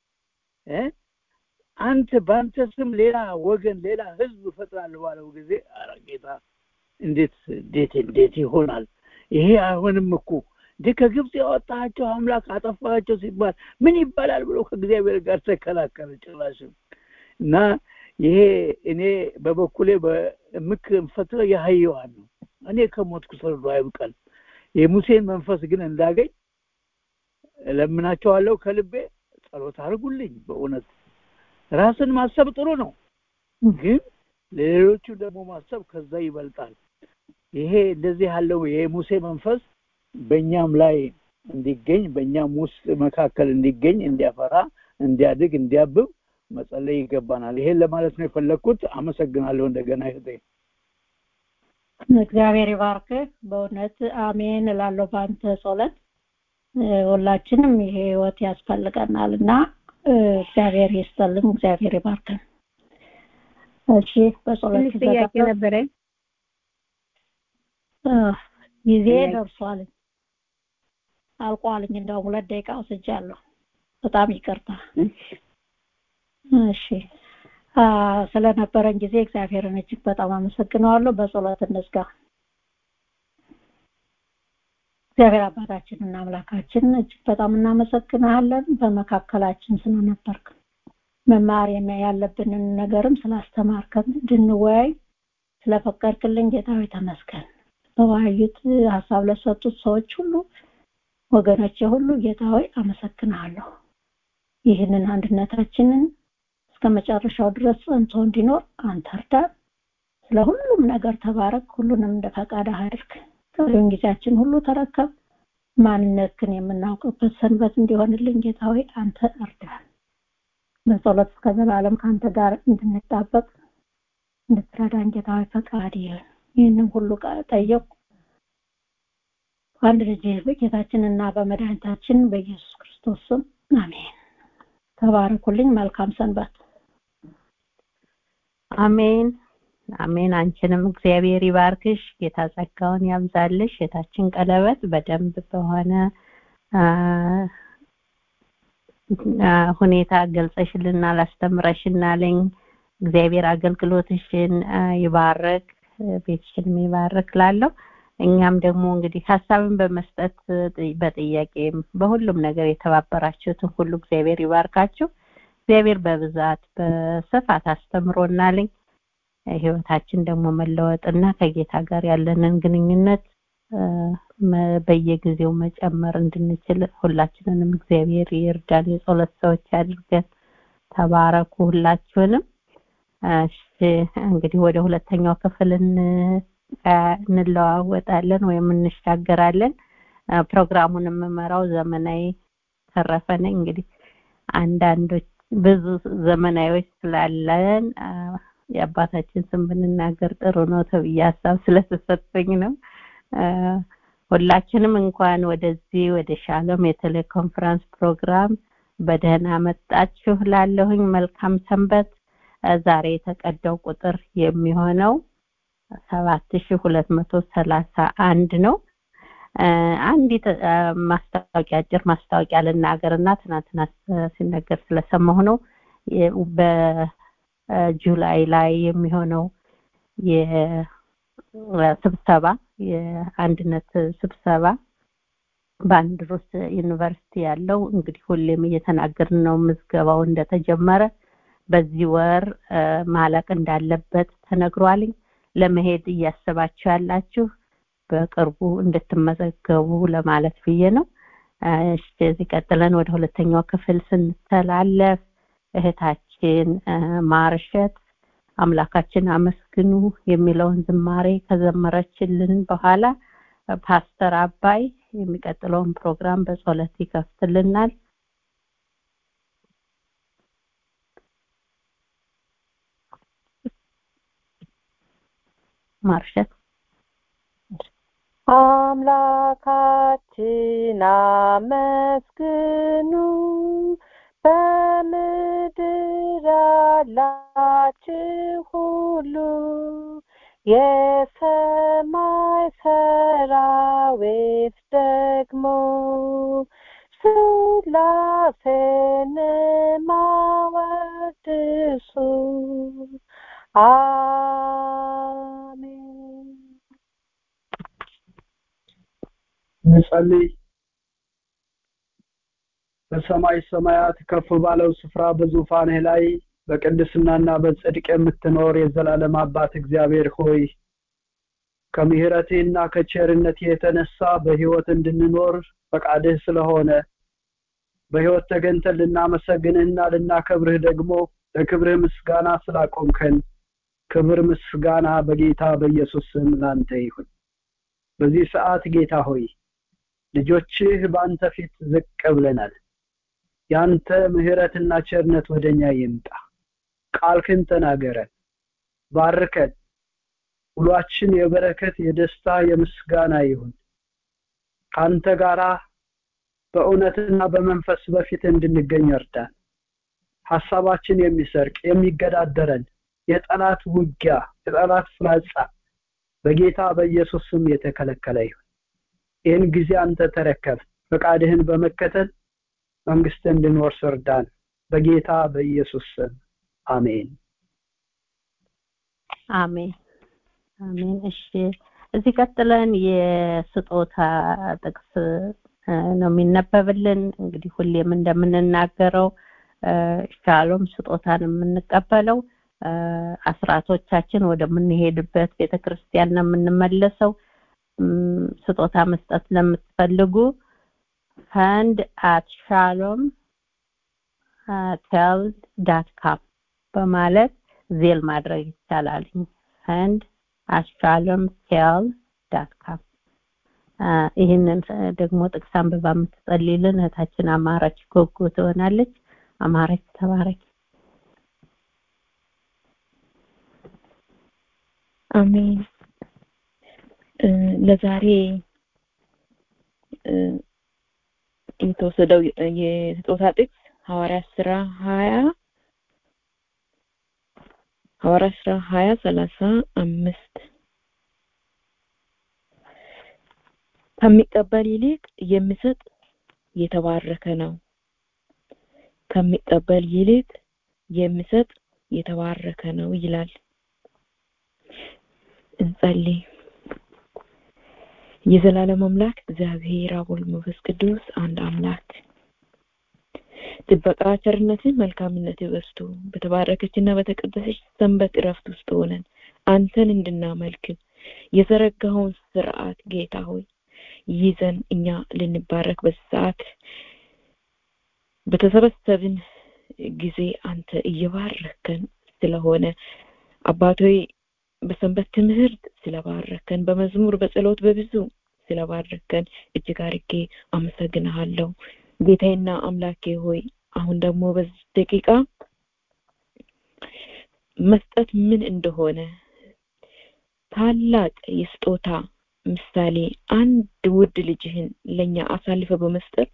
አንተ በአንተ ስም ሌላ ወገን ሌላ ህዝብ እፈጥራለሁ ባለው ጊዜ ኧረ ጌታ እንዴት እንዴት እንዴት ይሆናል ይሄ አይሆንም እኮ እንዴ ከግብፅ ያወጣቸው አምላክ አጠፋቸው ሲባል ምን ይባላል ብሎ ከእግዚአብሔር ጋር ተከላከለ ጭራሽም እና ይሄ እኔ በበኩሌ የምፈትለው የሀየዋን ነው እኔ ከሞትኩ ሰርዶ አይብቀል የሙሴን መንፈስ ግን እንዳገኝ እለምናቸዋለሁ ከልቤ ጸሎት አድርጉልኝ በእውነት ራስን ማሰብ ጥሩ ነው ግን ለሌሎቹ ደግሞ ማሰብ ከዛ ይበልጣል ይሄ እንደዚህ ያለው የሙሴ መንፈስ በእኛም ላይ እንዲገኝ በእኛም ውስጥ መካከል እንዲገኝ እንዲያፈራ እንዲያድግ እንዲያብብ መጸለይ ይገባናል ይሄን ለማለት ነው የፈለግኩት አመሰግናለሁ እንደገና ይህቴ እግዚአብሔር ይባርክ በእውነት አሜን እላለሁ በአንተ ጸሎት ሁላችንም ይሄ ህይወት ያስፈልገናል እና እግዚአብሔር ይስጠልን እግዚአብሔር ይባርከን እሺ በጸሎት ጥያቄ ነበረኝ ጊዜ ደርሷል አልቋልኝ እንደውም ሁለት ደቂቃ ወስጃለሁ በጣም ይቅርታ እሺ ስለነበረን ጊዜ እግዚአብሔርን እጅግ በጣም አመሰግነዋለሁ በጸሎት እንዝጋ እግዚአብሔር አባታችንና አምላካችን እጅግ በጣም እናመሰግናለን በመካከላችን ስለነበርክ መማር ያለብንን ነገርም ስላስተማርከን እንድንወያይ ስለፈቀድክልን ጌታዊ ተመስገን በዋዩት ሀሳብ ለሰጡት ሰዎች ሁሉ ወገኖቼ ሁሉ ጌታዊ አመሰግናለሁ ይህንን አንድነታችንን እስከ መጨረሻው ድረስ ጸንቶ እንዲኖር አንተ እርዳን ስለ ሁሉም ነገር ተባረክ ሁሉንም እንደ ፈቃድህ አድርግ ቀሪውን ጊዜያችን ሁሉ ተረከብ ማንነትህን የምናውቅበት ሰንበት እንዲሆንልን ጌታዊ አንተ እርዳን በጸሎት እስከ ዘላለም ከአንተ ጋር እንድንጣበቅ እንድትረዳን ጌታዊ ፈቃድ ይሁን ይህንን ሁሉ ጠየቁ በአንድ ልጅ በጌታችንና በመድኃኒታችን በኢየሱስ ክርስቶስ ስም አሜን ተባረኩልኝ መልካም ሰንበት አሜን አሜን አንቺንም እግዚአብሔር ይባርክሽ ጌታ ጸጋውን ያብዛልሽ የታችን ቀለበት በደንብ በሆነ ሁኔታ ገልጸሽልና ላስተምረሽናለኝ እግዚአብሔር አገልግሎትሽን ይባርክ ቤትሽንም ይባርክ ላለው እኛም ደግሞ እንግዲህ ሀሳብን በመስጠት በጥያቄም በሁሉም ነገር የተባበራችሁትን ሁሉ እግዚአብሔር ይባርካችሁ እግዚአብሔር በብዛት በስፋት አስተምሮናልኝ ህይወታችን ደግሞ መለወጥና ከጌታ ጋር ያለንን ግንኙነት በየጊዜው መጨመር እንድንችል ሁላችንንም እግዚአብሔር ይርዳን የጸሎት ሰዎች አድርገን ተባረኩ ሁላችሁንም እሺ እንግዲህ ወደ ሁለተኛው ክፍል እንለዋወጣለን ወይም እንሻገራለን ፕሮግራሙን የምመራው ዘመናዊ ተረፈ ነኝ እንግዲህ አንዳንዶች ብዙ ዘመናዊዎች ስላለን የአባታችን ስም ብንናገር ጥሩ ነው ተብዬ ሀሳብ ስለተሰጠኝ ነው ሁላችንም እንኳን ወደዚህ ወደ ሻሎም የቴሌኮንፈረንስ ፕሮግራም በደህና መጣችሁ ላለሁኝ መልካም ሰንበት ዛሬ የተቀዳው ቁጥር የሚሆነው ሰባት ሺ ሁለት መቶ ሰላሳ አንድ ነው አንዲት ማስታወቂያ አጭር ማስታወቂያ ልናገርና ትናንትና ሲነገር ስለሰማሁ ነው በጁላይ ላይ የሚሆነው የስብሰባ የአንድነት ስብሰባ በአንድሮስ ዩኒቨርሲቲ ያለው እንግዲህ ሁሌም እየተናገርን ነው ምዝገባው እንደተጀመረ በዚህ ወር ማለቅ እንዳለበት ተነግሯልኝ ለመሄድ እያሰባችሁ ያላችሁ በቅርቡ እንድትመዘገቡ ለማለት ብዬ ነው። እሺ እዚህ ቀጥለን ወደ ሁለተኛው ክፍል ስንተላለፍ እህታችን ማርሸት አምላካችን አመስግኑ የሚለውን ዝማሬ ከዘመረችልን በኋላ ፓስተር አባይ የሚቀጥለውን ፕሮግራም በጸሎት ይከፍትልናል። ማርሸት አምላካችን አመስግኑ በምድር ያላችሁ ሁሉ የሰማይ ሰራዊት ደግሞ ስላሴን ማወድሱ አሜን እንጸልይ። በሰማይ ሰማያት ከፍ ባለው ስፍራ በዙፋንህ ላይ በቅድስናና በጽድቅ የምትኖር የዘላለም አባት እግዚአብሔር ሆይ ከምሕረትህና ከቸርነትህ የተነሳ በሕይወት እንድንኖር ፈቃድህ ስለሆነ በሕይወት ተገኝተን ልናመሰግንህና ልናከብርህ ደግሞ ለክብርህ ምስጋና ስላቆምከን ክብር ምስጋና በጌታ በኢየሱስ ስም ላንተ ይሁን። በዚህ ሰዓት ጌታ ሆይ ልጆችህ በአንተ ፊት ዝቅ ብለናል። ያንተ ምሕረትና ቸርነት ወደኛ ይምጣ። ቃልክን ተናገረን፣ ባርከን። ውሏችን የበረከት የደስታ የምስጋና ይሁን። ካንተ ጋራ በእውነትና በመንፈስ በፊት እንድንገኝ እርዳን። ሐሳባችን የሚሰርቅ የሚገዳደረን የጠላት ውጊያ የጠላት ፍላጻ በጌታ በኢየሱስ ስም የተከለከለ ይሁን። ይህን ጊዜ አንተ ተረከብ። ፈቃድህን በመከተል መንግስት እንድንወርስ እርዳን። በጌታ በኢየሱስ ስም አሜን። አሜን አሜን። እሺ እዚህ ቀጥለን የስጦታ ጥቅስ ነው የሚነበብልን። እንግዲህ ሁሌም እንደምንናገረው ሻሎም ስጦታን የምንቀበለው አስራቶቻችን ወደምንሄድበት ቤተክርስቲያን ነው የምንመለሰው። ስጦታ መስጠት ለምትፈልጉ ፈንድ አት ሻሎም ቴል ዳት ካም በማለት ዜል ማድረግ ይቻላል። ፈንድ አት ሻሎም ቴል ዳት ካም ይህንን ደግሞ ጥቅስ አንብባ የምትጸልይልን እህታችን አማረች ጎጎ ትሆናለች። አማረች ተባረክ። አሜን። ለዛሬ የተወሰደው የስጦታ ጥቅስ ሐዋርያ ስራ ሀያ ሐዋርያ ስራ ሀያ ሰላሳ አምስት ከሚቀበል ይልቅ የሚሰጥ የተባረከ ነው። ከሚቀበል ይልቅ የሚሰጥ የተባረከ ነው ይላል። እንጸልይ። የዘላለም አምላክ እግዚአብሔር አብ ወልድ መንፈስ ቅዱስ አንድ አምላክ ጥበቃ፣ ቸርነትን፣ መልካምነት በዝቶ በተባረከችና በተቀደሰች ሰንበት እረፍት ውስጥ ሆነን አንተን እንድናመልክ የዘረጋኸውን ስርዓት ጌታ ሆይ ይዘን እኛ ልንባረክ በዚህ ሰዓት በተሰበሰብን ጊዜ አንተ እየባረከን ስለሆነ አባቶይ በሰንበት ትምህርት ስለባረከን በመዝሙር በጸሎት በብዙ ስለባረከን እጅግ አርጌ አመሰግንሃለሁ ጌታዬና አምላኬ ሆይ አሁን ደግሞ በዚህ ደቂቃ መስጠት ምን እንደሆነ ታላቅ የስጦታ ምሳሌ አንድ ውድ ልጅህን ለኛ አሳልፈ በመስጠት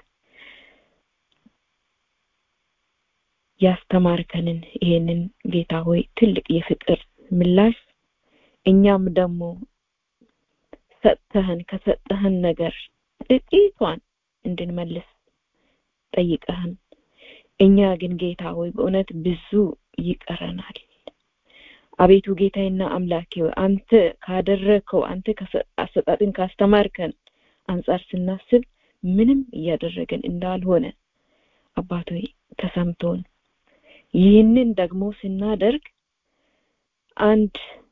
ያስተማርከንን ይሄንን ጌታ ሆይ ትልቅ የፍቅር ምላሽ እኛም ደግሞ ሰጥተህን ከሰጠህን ነገር ጥቂቷን እንድንመልስ ጠይቀህን እኛ ግን ጌታ ሆይ በእውነት ብዙ ይቀረናል አቤቱ ጌታዬና አምላኬ ሆይ አንተ ካደረከው አንተ አሰጣጥን ካስተማርከን አንጻር ስናስብ ምንም እያደረገን እንዳልሆነ አባት ሆይ ተሰምቶን ይህንን ደግሞ ስናደርግ አንድ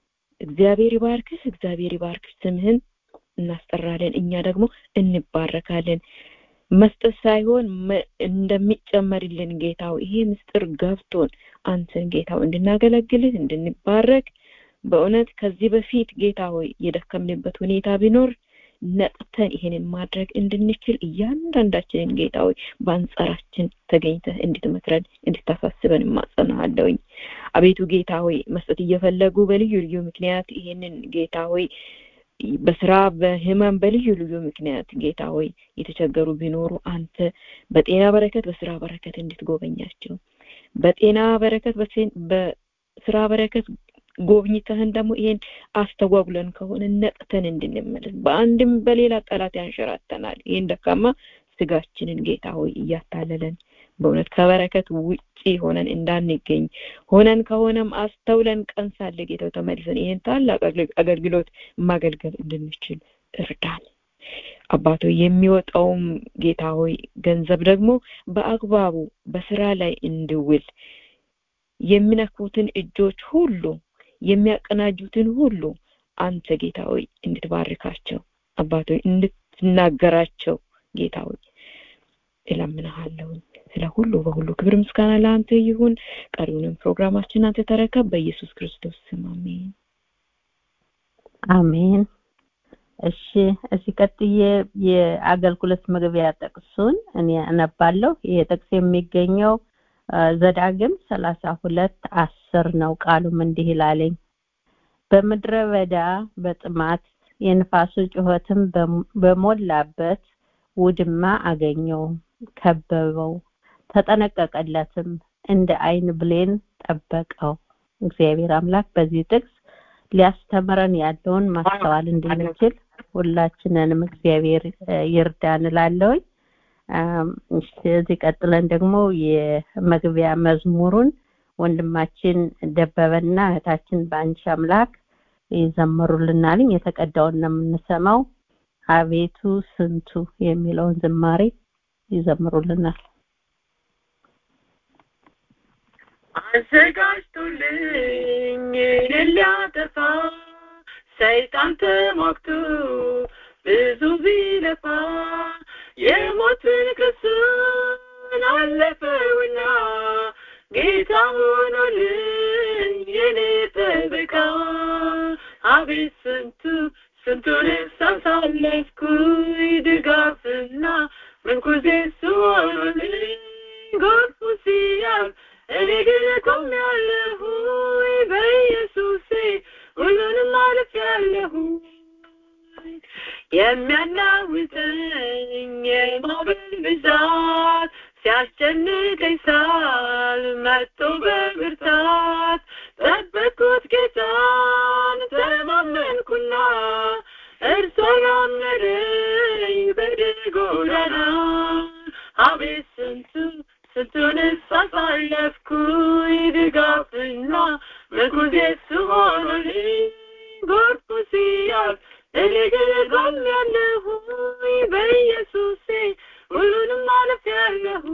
እግዚአብሔር ይባርክህ እግዚአብሔር ይባርክሽ ስምህን እናስጠራለን እኛ ደግሞ እንባረካለን መስጠት ሳይሆን እንደሚጨመርልን ጌታው ይሄ ምስጢር ገብቶን አንተን ጌታው እንድናገለግልህ እንድንባረክ በእውነት ከዚህ በፊት ጌታ ሆይ የደከምንበት ሁኔታ ቢኖር ነቅተን ይሄንን ማድረግ እንድንችል እያንዳንዳችንን ጌታ ሆይ በአንጻራችን ተገኝተህ እንድትመክረን እንድታሳስበን እማጸናሃለሁኝ አቤቱ ጌታ ሆይ መስጠት እየፈለጉ በልዩ ልዩ ምክንያት ይሄንን ጌታ ሆይ በስራ በህመም በልዩ ልዩ ምክንያት ጌታ ሆይ የተቸገሩ ቢኖሩ አንተ በጤና በረከት በስራ በረከት እንድትጎበኛቸው በጤና በረከት በስራ በረከት ጎብኝተህን ደግሞ ይሄን አስተጓጉለን ከሆነ ነቅተን እንድንመለስ በአንድም በሌላ ጠላት ያንሸራተናል ይህን ደካማ ስጋችንን ጌታ ሆይ እያታለለን በእውነት ከበረከት ውጪ ሆነን እንዳንገኝ ሆነን ከሆነም አስተውለን ቀን ሳለ ጌታው ተመልሰን ይህን ታላቅ አገልግሎት ማገልገል እንድንችል እርዳን አባቶ የሚወጣውም ጌታ ሆይ ገንዘብ ደግሞ በአግባቡ በስራ ላይ እንድውል የሚነኩትን እጆች ሁሉ የሚያቀናጁትን ሁሉ አንተ ጌታ ሆይ እንድትባርካቸው አባቶ እንድትናገራቸው ጌታ ሆይ እለምንሃለሁኝ ስለ ሁሉ በሁሉ ክብር ምስጋና ለአንተ ይሁን ቀሪውንም ፕሮግራማችን አንተ ተረከብ በኢየሱስ ክርስቶስ ስም አሜን አሜን እሺ እዚህ ቀጥዬ የአገልግሎት መግቢያ ጥቅሱን እኔ አነባለሁ ይሄ ጥቅስ የሚገኘው ዘዳግም ሰላሳ ሁለት አስር ነው ቃሉም እንዲህ ይላለኝ በምድረ በዳ በጥማት የንፋሱ ጩኸትም በሞላበት ውድማ አገኘው ከበበው ተጠነቀቀለትም እንደ አይን ብሌን ጠበቀው እግዚአብሔር አምላክ በዚህ ጥቅስ ሊያስተምረን ያለውን ማስተዋል እንድንችል ሁላችንንም እግዚአብሔር ይርዳን እላለሁኝ እዚህ ቀጥለን ደግሞ የመግቢያ መዝሙሩን ወንድማችን ደበበና እህታችን በአንቺ አምላክ ይዘምሩልናልኝ የተቀዳውን ነው የምንሰማው አቤቱ ስንቱ የሚለውን ዝማሬ ይዘምሩልናል አዘጋጅቶልኝ እኔን ሊያጠፋ ሰይጣን ተሟግቶ ብዙ ቢለፋ የሞትን ክሱን አለፈውና ጌታ ሆኖልኝ የኔ ጠበቃ አቤት ስንቱ ስንቱን ሳሳለፍኩኝ ድጋፍና ምንኩዜ ስሆኑልኝ ጎርፉ ሲያልፍ እኔ ግን ቆሜያለሁ በኢየሱሴ ሁሉንም አልፌያለሁ የሚያናውጠኝ የማዕበል ብዛት ሲያስጨንቀኝ ሳል መጥቶ በብርታት ጠበቅኩት ጌታን ተማመንኩና እርሱ ያመረኝ በድል ጎዳና አቤት ስንቱ ስንቱን አሳለፍኩኝ ድጋፍና ምርኩዜ ስሆኑልኝ ጎርፉ ሲያልፍ እኔ ግን ቆሜያለሁ በኢየሱሴ ሁሉንም አልፌያለሁ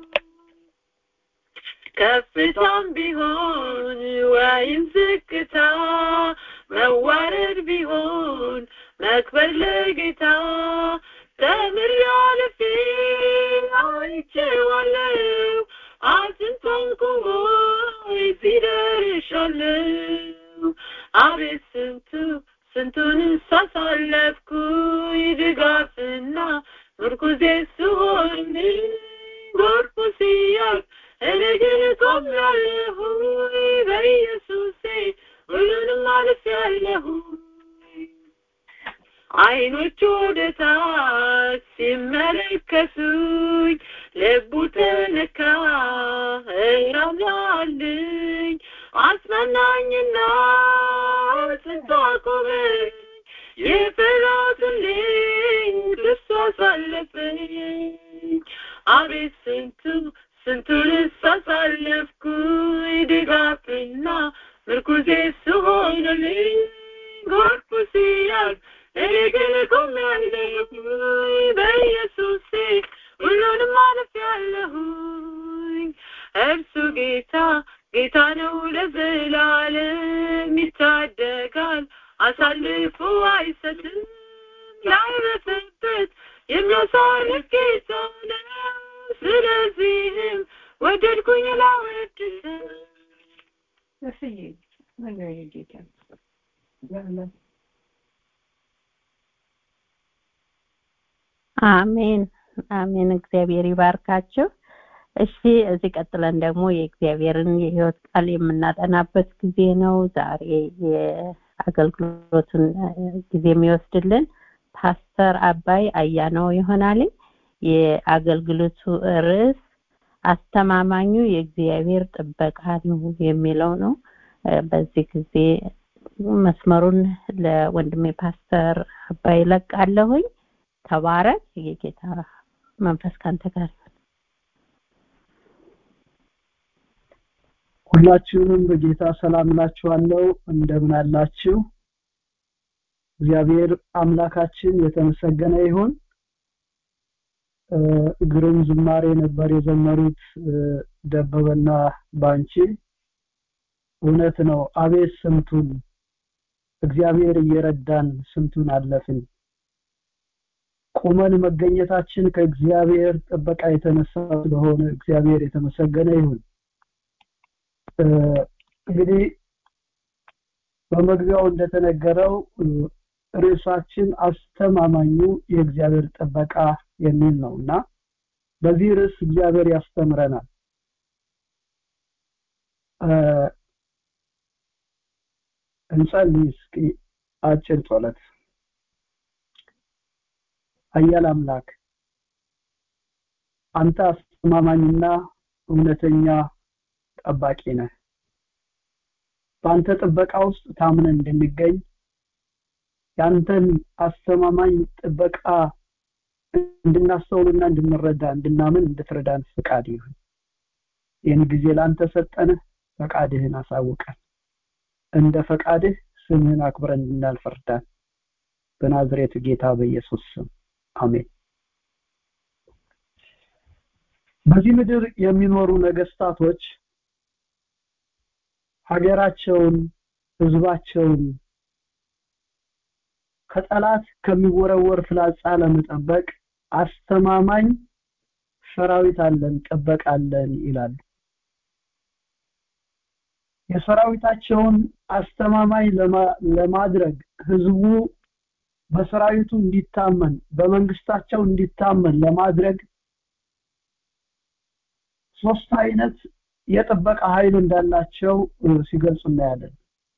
ከፍታም ቢሆን ወይም ዝቅታ መዋረድ ቢሆን መክበር ለጌታ ተምር ያለፌ አይቼዋለሁ አጥንቶም ቁሞ እዚህ ደርሻለሁ አቤት ስንቱ ስንቱን ሳሳለፍኩኝ ድጋፍና ምርኩዜ ስሆን ጎርፉ ሲያልፍ እኔ ግን ቆሜያለሁ በኢየሱሴ ሁሉንም አልፌያለሁ አይኖቹ ወደ ታች ሲመለከቱኝ ልቡ ተነካ እራራልኝ አጽናናኝና ጽንቶ አቆመኝ የፈራሁትን እሱ አሳለፈኝ አቤት ስንቱ ስንቱን ሳሳለፍኩኝ ድጋፍና ምርኩዜ ስሆንልኝ ጎርፉ ሲያልፍ እኔ ግን ቆሜያለሁ በኢየሱሴ ሁሉንም አልፌያለሁ እርሱ ጌታ ጌታ ነው ለዘላለም ይታደጋል አሳልፎ አይሰጥም ያረፈበት የሚያሳርፍ ጌታ ነው ስለዚህም ወደድኩኝ ላወድሰው አሜን አሜን እግዚአብሔር ይባርካችሁ እሺ እዚህ ቀጥለን ደግሞ የእግዚአብሔርን የህይወት ቃል የምናጠናበት ጊዜ ነው ዛሬ የአገልግሎቱን ጊዜ የሚወስድልን ፓስተር አባይ አያነው ይሆናል የአገልግሎቱ ርዕስ አስተማማኙ የእግዚአብሔር ጥበቃ ነው የሚለው ነው በዚህ ጊዜ መስመሩን ለወንድሜ ፓስተር አባይ ለቃለሁኝ ተባረክ የጌታ መንፈስ ካንተ ጋር ሁላችሁንም በጌታ ሰላም እላችኋለሁ እንደምን አላችሁ እግዚአብሔር አምላካችን የተመሰገነ ይሁን ግሩም ዝማሬ ነበር የዘመሩት ደበበና ባንቺ እውነት ነው አቤት ስንቱን እግዚአብሔር እየረዳን ስንቱን አለፍን ቁመን መገኘታችን ከእግዚአብሔር ጥበቃ የተነሳ ስለሆነ እግዚአብሔር የተመሰገነ ይሁን እንግዲህ በመግቢያው እንደተነገረው ርዕሳችን አስተማማኙ የእግዚአብሔር ጥበቃ የሚል ነው እና በዚህ ርዕስ እግዚአብሔር ያስተምረናል እንጸልይ እስኪ አጭር ጸሎት ኃያል አምላክ አንተ አስተማማኝና እውነተኛ ጠባቂ ነህ በአንተ ጥበቃ ውስጥ ታምነን እንድንገኝ ያንተን አስተማማኝ ጥበቃ እንድናስተውልና እንድንረዳ እንድናምን እንድትረዳን ፍቃድ ይሁን ይህን ጊዜ ለአንተ ሰጠንህ ፈቃድህን አሳውቀን እንደ ፈቃድህ ስምህን አክብረን እንድናልፍ እርዳን በናዝሬቱ ጌታ በኢየሱስ ስም አሜን በዚህ ምድር የሚኖሩ ነገስታቶች ሀገራቸውን ህዝባቸውን ከጠላት ከሚወረወር ፍላጻ ለመጠበቅ አስተማማኝ ሰራዊት አለን ጥበቃ አለን ይላሉ የሰራዊታቸውን አስተማማኝ ለማድረግ ህዝቡ በሰራዊቱ እንዲታመን በመንግስታቸው እንዲታመን ለማድረግ ሶስት አይነት የጥበቃ ኃይል እንዳላቸው ሲገልጹ እናያለን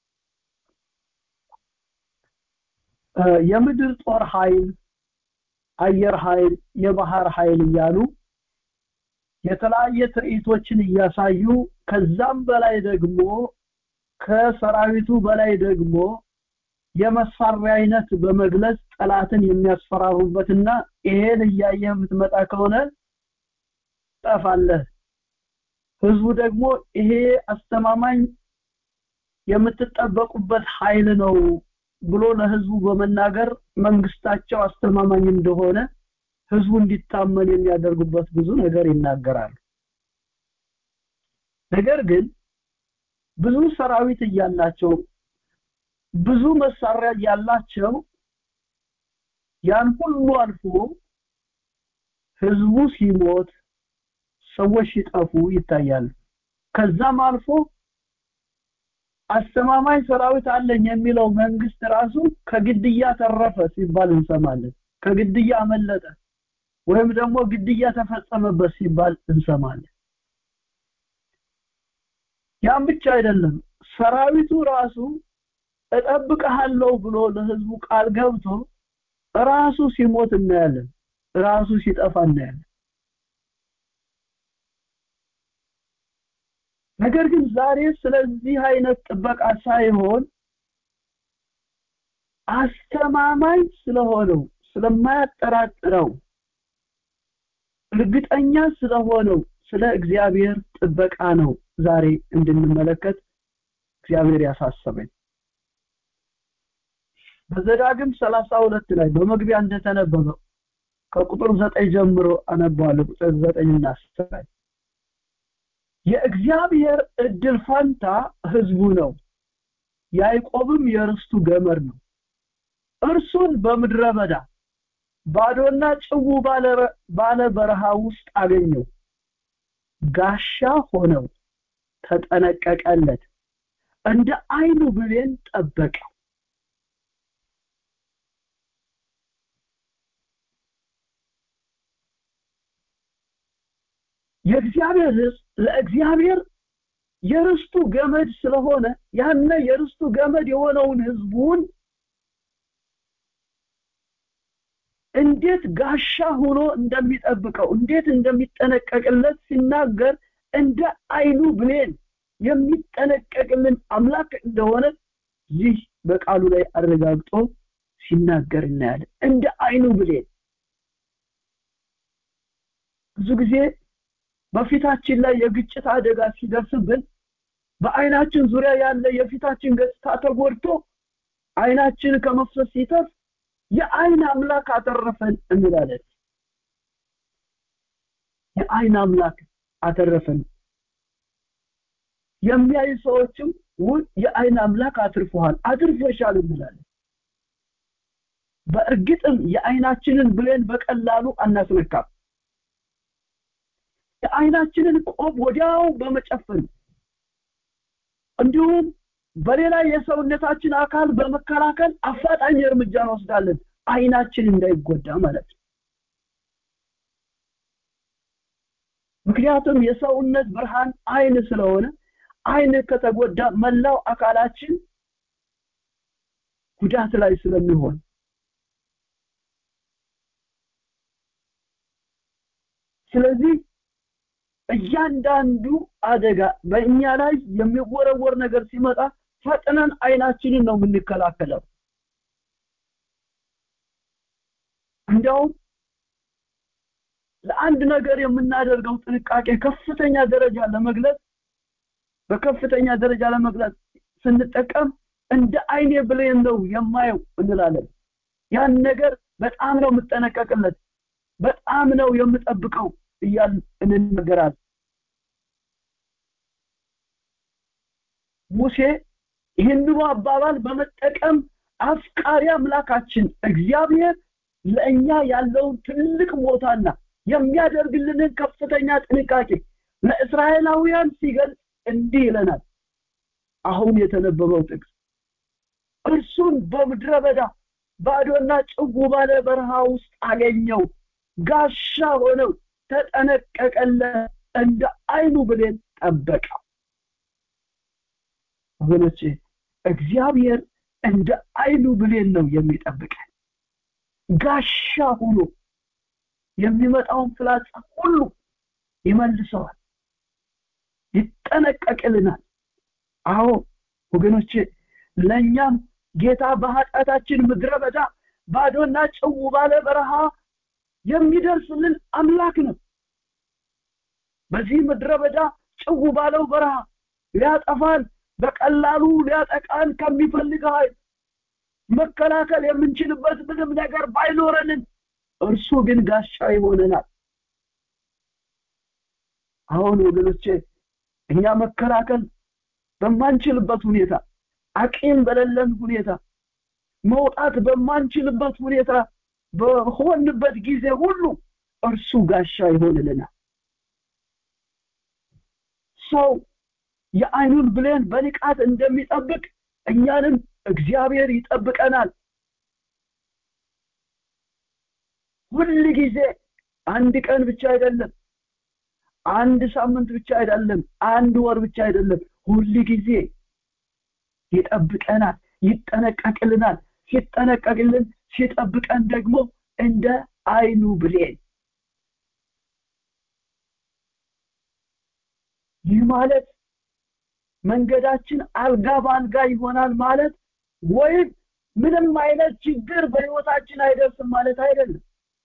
የምድር ጦር ኃይል አየር ኃይል የባህር ኃይል እያሉ የተለያየ ትርኢቶችን እያሳዩ ከዛም በላይ ደግሞ ከሰራዊቱ በላይ ደግሞ የመሳሪያ አይነት በመግለጽ ጠላትን የሚያስፈራሩበትና ይሄን እያየ የምትመጣ ከሆነ ጠፋለህ ህዝቡ ደግሞ ይሄ አስተማማኝ የምትጠበቁበት ኃይል ነው ብሎ ለህዝቡ በመናገር መንግስታቸው አስተማማኝ እንደሆነ ህዝቡ እንዲታመን የሚያደርጉበት ብዙ ነገር ይናገራሉ ነገር ግን ብዙ ሰራዊት እያላቸው ብዙ መሳሪያ ያላቸው ያን ሁሉ አልፎ ህዝቡ ሲሞት ሰዎች ሲጠፉ ይታያል ከዛም አልፎ አስተማማኝ ሰራዊት አለኝ የሚለው መንግስት ራሱ ከግድያ ተረፈ ሲባል እንሰማለን ከግድያ አመለጠ ወይም ደግሞ ግድያ ተፈጸመበት ሲባል እንሰማለን ያም ብቻ አይደለም ሰራዊቱ ራሱ እጠብቅሃለሁ ብሎ ለህዝቡ ቃል ገብቶ ራሱ ሲሞት እናያለን ራሱ ሲጠፋ እናያለን ነገር ግን ዛሬ ስለዚህ አይነት ጥበቃ ሳይሆን አስተማማኝ ስለሆነው ስለማያጠራጥረው እርግጠኛ ስለሆነው ስለ እግዚአብሔር ጥበቃ ነው ዛሬ እንድንመለከት እግዚአብሔር ያሳሰበኝ በዘዳግም 32 ላይ በመግቢያ እንደተነበበው ከቁጥር 9 ጀምሮ አነባዋለሁ ቁጥር 9 እና 10 ላይ የእግዚአብሔር እድል ፈንታ ህዝቡ ነው ያዕቆብም የርስቱ ገመድ ነው እርሱን በምድረ በዳ ባዶና ጭው ባለ በረሃ ውስጥ አገኘው ጋሻ ሆነው ተጠነቀቀለት እንደ አይኑ ብሌን ጠበቀው የእግዚአብሔር ህዝብ ለእግዚአብሔር የርስቱ ገመድ ስለሆነ ያነ የርስቱ ገመድ የሆነውን ህዝቡን እንዴት ጋሻ ሆኖ እንደሚጠብቀው እንዴት እንደሚጠነቀቅለት ሲናገር እንደ አይኑ ብሌን የሚጠነቀቅልን አምላክ እንደሆነ ይህ በቃሉ ላይ አረጋግጦ ሲናገር እናያለን እንደ አይኑ ብሌን ብዙ ጊዜ በፊታችን ላይ የግጭት አደጋ ሲደርስብን በአይናችን ዙሪያ ያለ የፊታችን ገጽታ ተጎድቶ አይናችን ከመፍሰስ ሲተርፍ የአይን አምላክ አተረፈን እንላለን የአይን አምላክ አተረፈን የሚያዩ ሰዎችም ውድ የአይን አምላክ አትርፎሃል አትርፎሻል እንላለን በእርግጥም የአይናችንን ብሌን በቀላሉ አናስነካም የአይናችንን ቆብ ወዲያው በመጨፈን እንዲሁም በሌላ የሰውነታችን አካል በመከላከል አፋጣኝ እርምጃ እንወስዳለን አይናችን እንዳይጎዳ ማለት ነው ምክንያቱም የሰውነት ብርሃን አይን ስለሆነ አይን ከተጎዳ መላው አካላችን ጉዳት ላይ ስለሚሆን ስለዚህ እያንዳንዱ አደጋ በእኛ ላይ የሚወረወር ነገር ሲመጣ ፈጥነን አይናችንን ነው የምንከላከለው እንዲያውም ለአንድ ነገር የምናደርገው ጥንቃቄ ከፍተኛ ደረጃ ለመግለጽ በከፍተኛ ደረጃ ለመግለጽ ስንጠቀም እንደ አይኔ ብሌን ነው የማየው እንላለን ያን ነገር በጣም ነው የምጠነቀቅለት በጣም ነው የምጠብቀው እያል እንነገራለን ሙሴ ይህንኑ አባባል በመጠቀም አፍቃሪ አምላካችን እግዚአብሔር ለእኛ ያለውን ትልቅ ቦታና የሚያደርግልንን ከፍተኛ ጥንቃቄ ለእስራኤላውያን ሲገልጽ እንዲህ ይለናል አሁን የተነበበው ጥቅስ እርሱን በምድረ በዳ ባዶና ጭው ባለ በረሃ ውስጥ አገኘው ጋሻ ሆነው ተጠነቀቀለ እንደ አይኑ ብሌን ጠበቀው ወገኖቼ እግዚአብሔር እንደ አይኑ ብሌን ነው የሚጠብቀን ጋሻ ሆኖ የሚመጣውን ፍላጻ ሁሉ ይመልሰዋል ይጠነቀቅልናል አዎ ወገኖቼ ለእኛም ጌታ በኃጢአታችን ምድረ በዳ ባዶና ጭው ባለ በረሃ የሚደርስልን አምላክ ነው በዚህ ምድረ በዳ ጭው ባለው በረሃ ሊያጠፋን በቀላሉ ሊያጠቃን ከሚፈልግ ኃይል መከላከል የምንችልበት ምንም ነገር ባይኖረንም እርሱ ግን ጋሻ ይሆነናል አሁን ወገኖቼ እኛ መከላከል በማንችልበት ሁኔታ አቂም በሌለን ሁኔታ መውጣት በማንችልበት ሁኔታ በሆንበት ጊዜ ሁሉ እርሱ ጋሻ ይሆንልናል ሰው የአይኑን ብሌን በንቃት እንደሚጠብቅ እኛንም እግዚአብሔር ይጠብቀናል ሁል ጊዜ አንድ ቀን ብቻ አይደለም አንድ ሳምንት ብቻ አይደለም አንድ ወር ብቻ አይደለም ሁል ጊዜ ይጠብቀናል ይጠነቀቅልናል ሲጠነቀቅልን ሲጠብቀን ደግሞ እንደ አይኑ ብሌን ይህ ማለት መንገዳችን አልጋ በአልጋ ይሆናል ማለት ወይም ምንም አይነት ችግር በህይወታችን አይደርስም ማለት አይደለም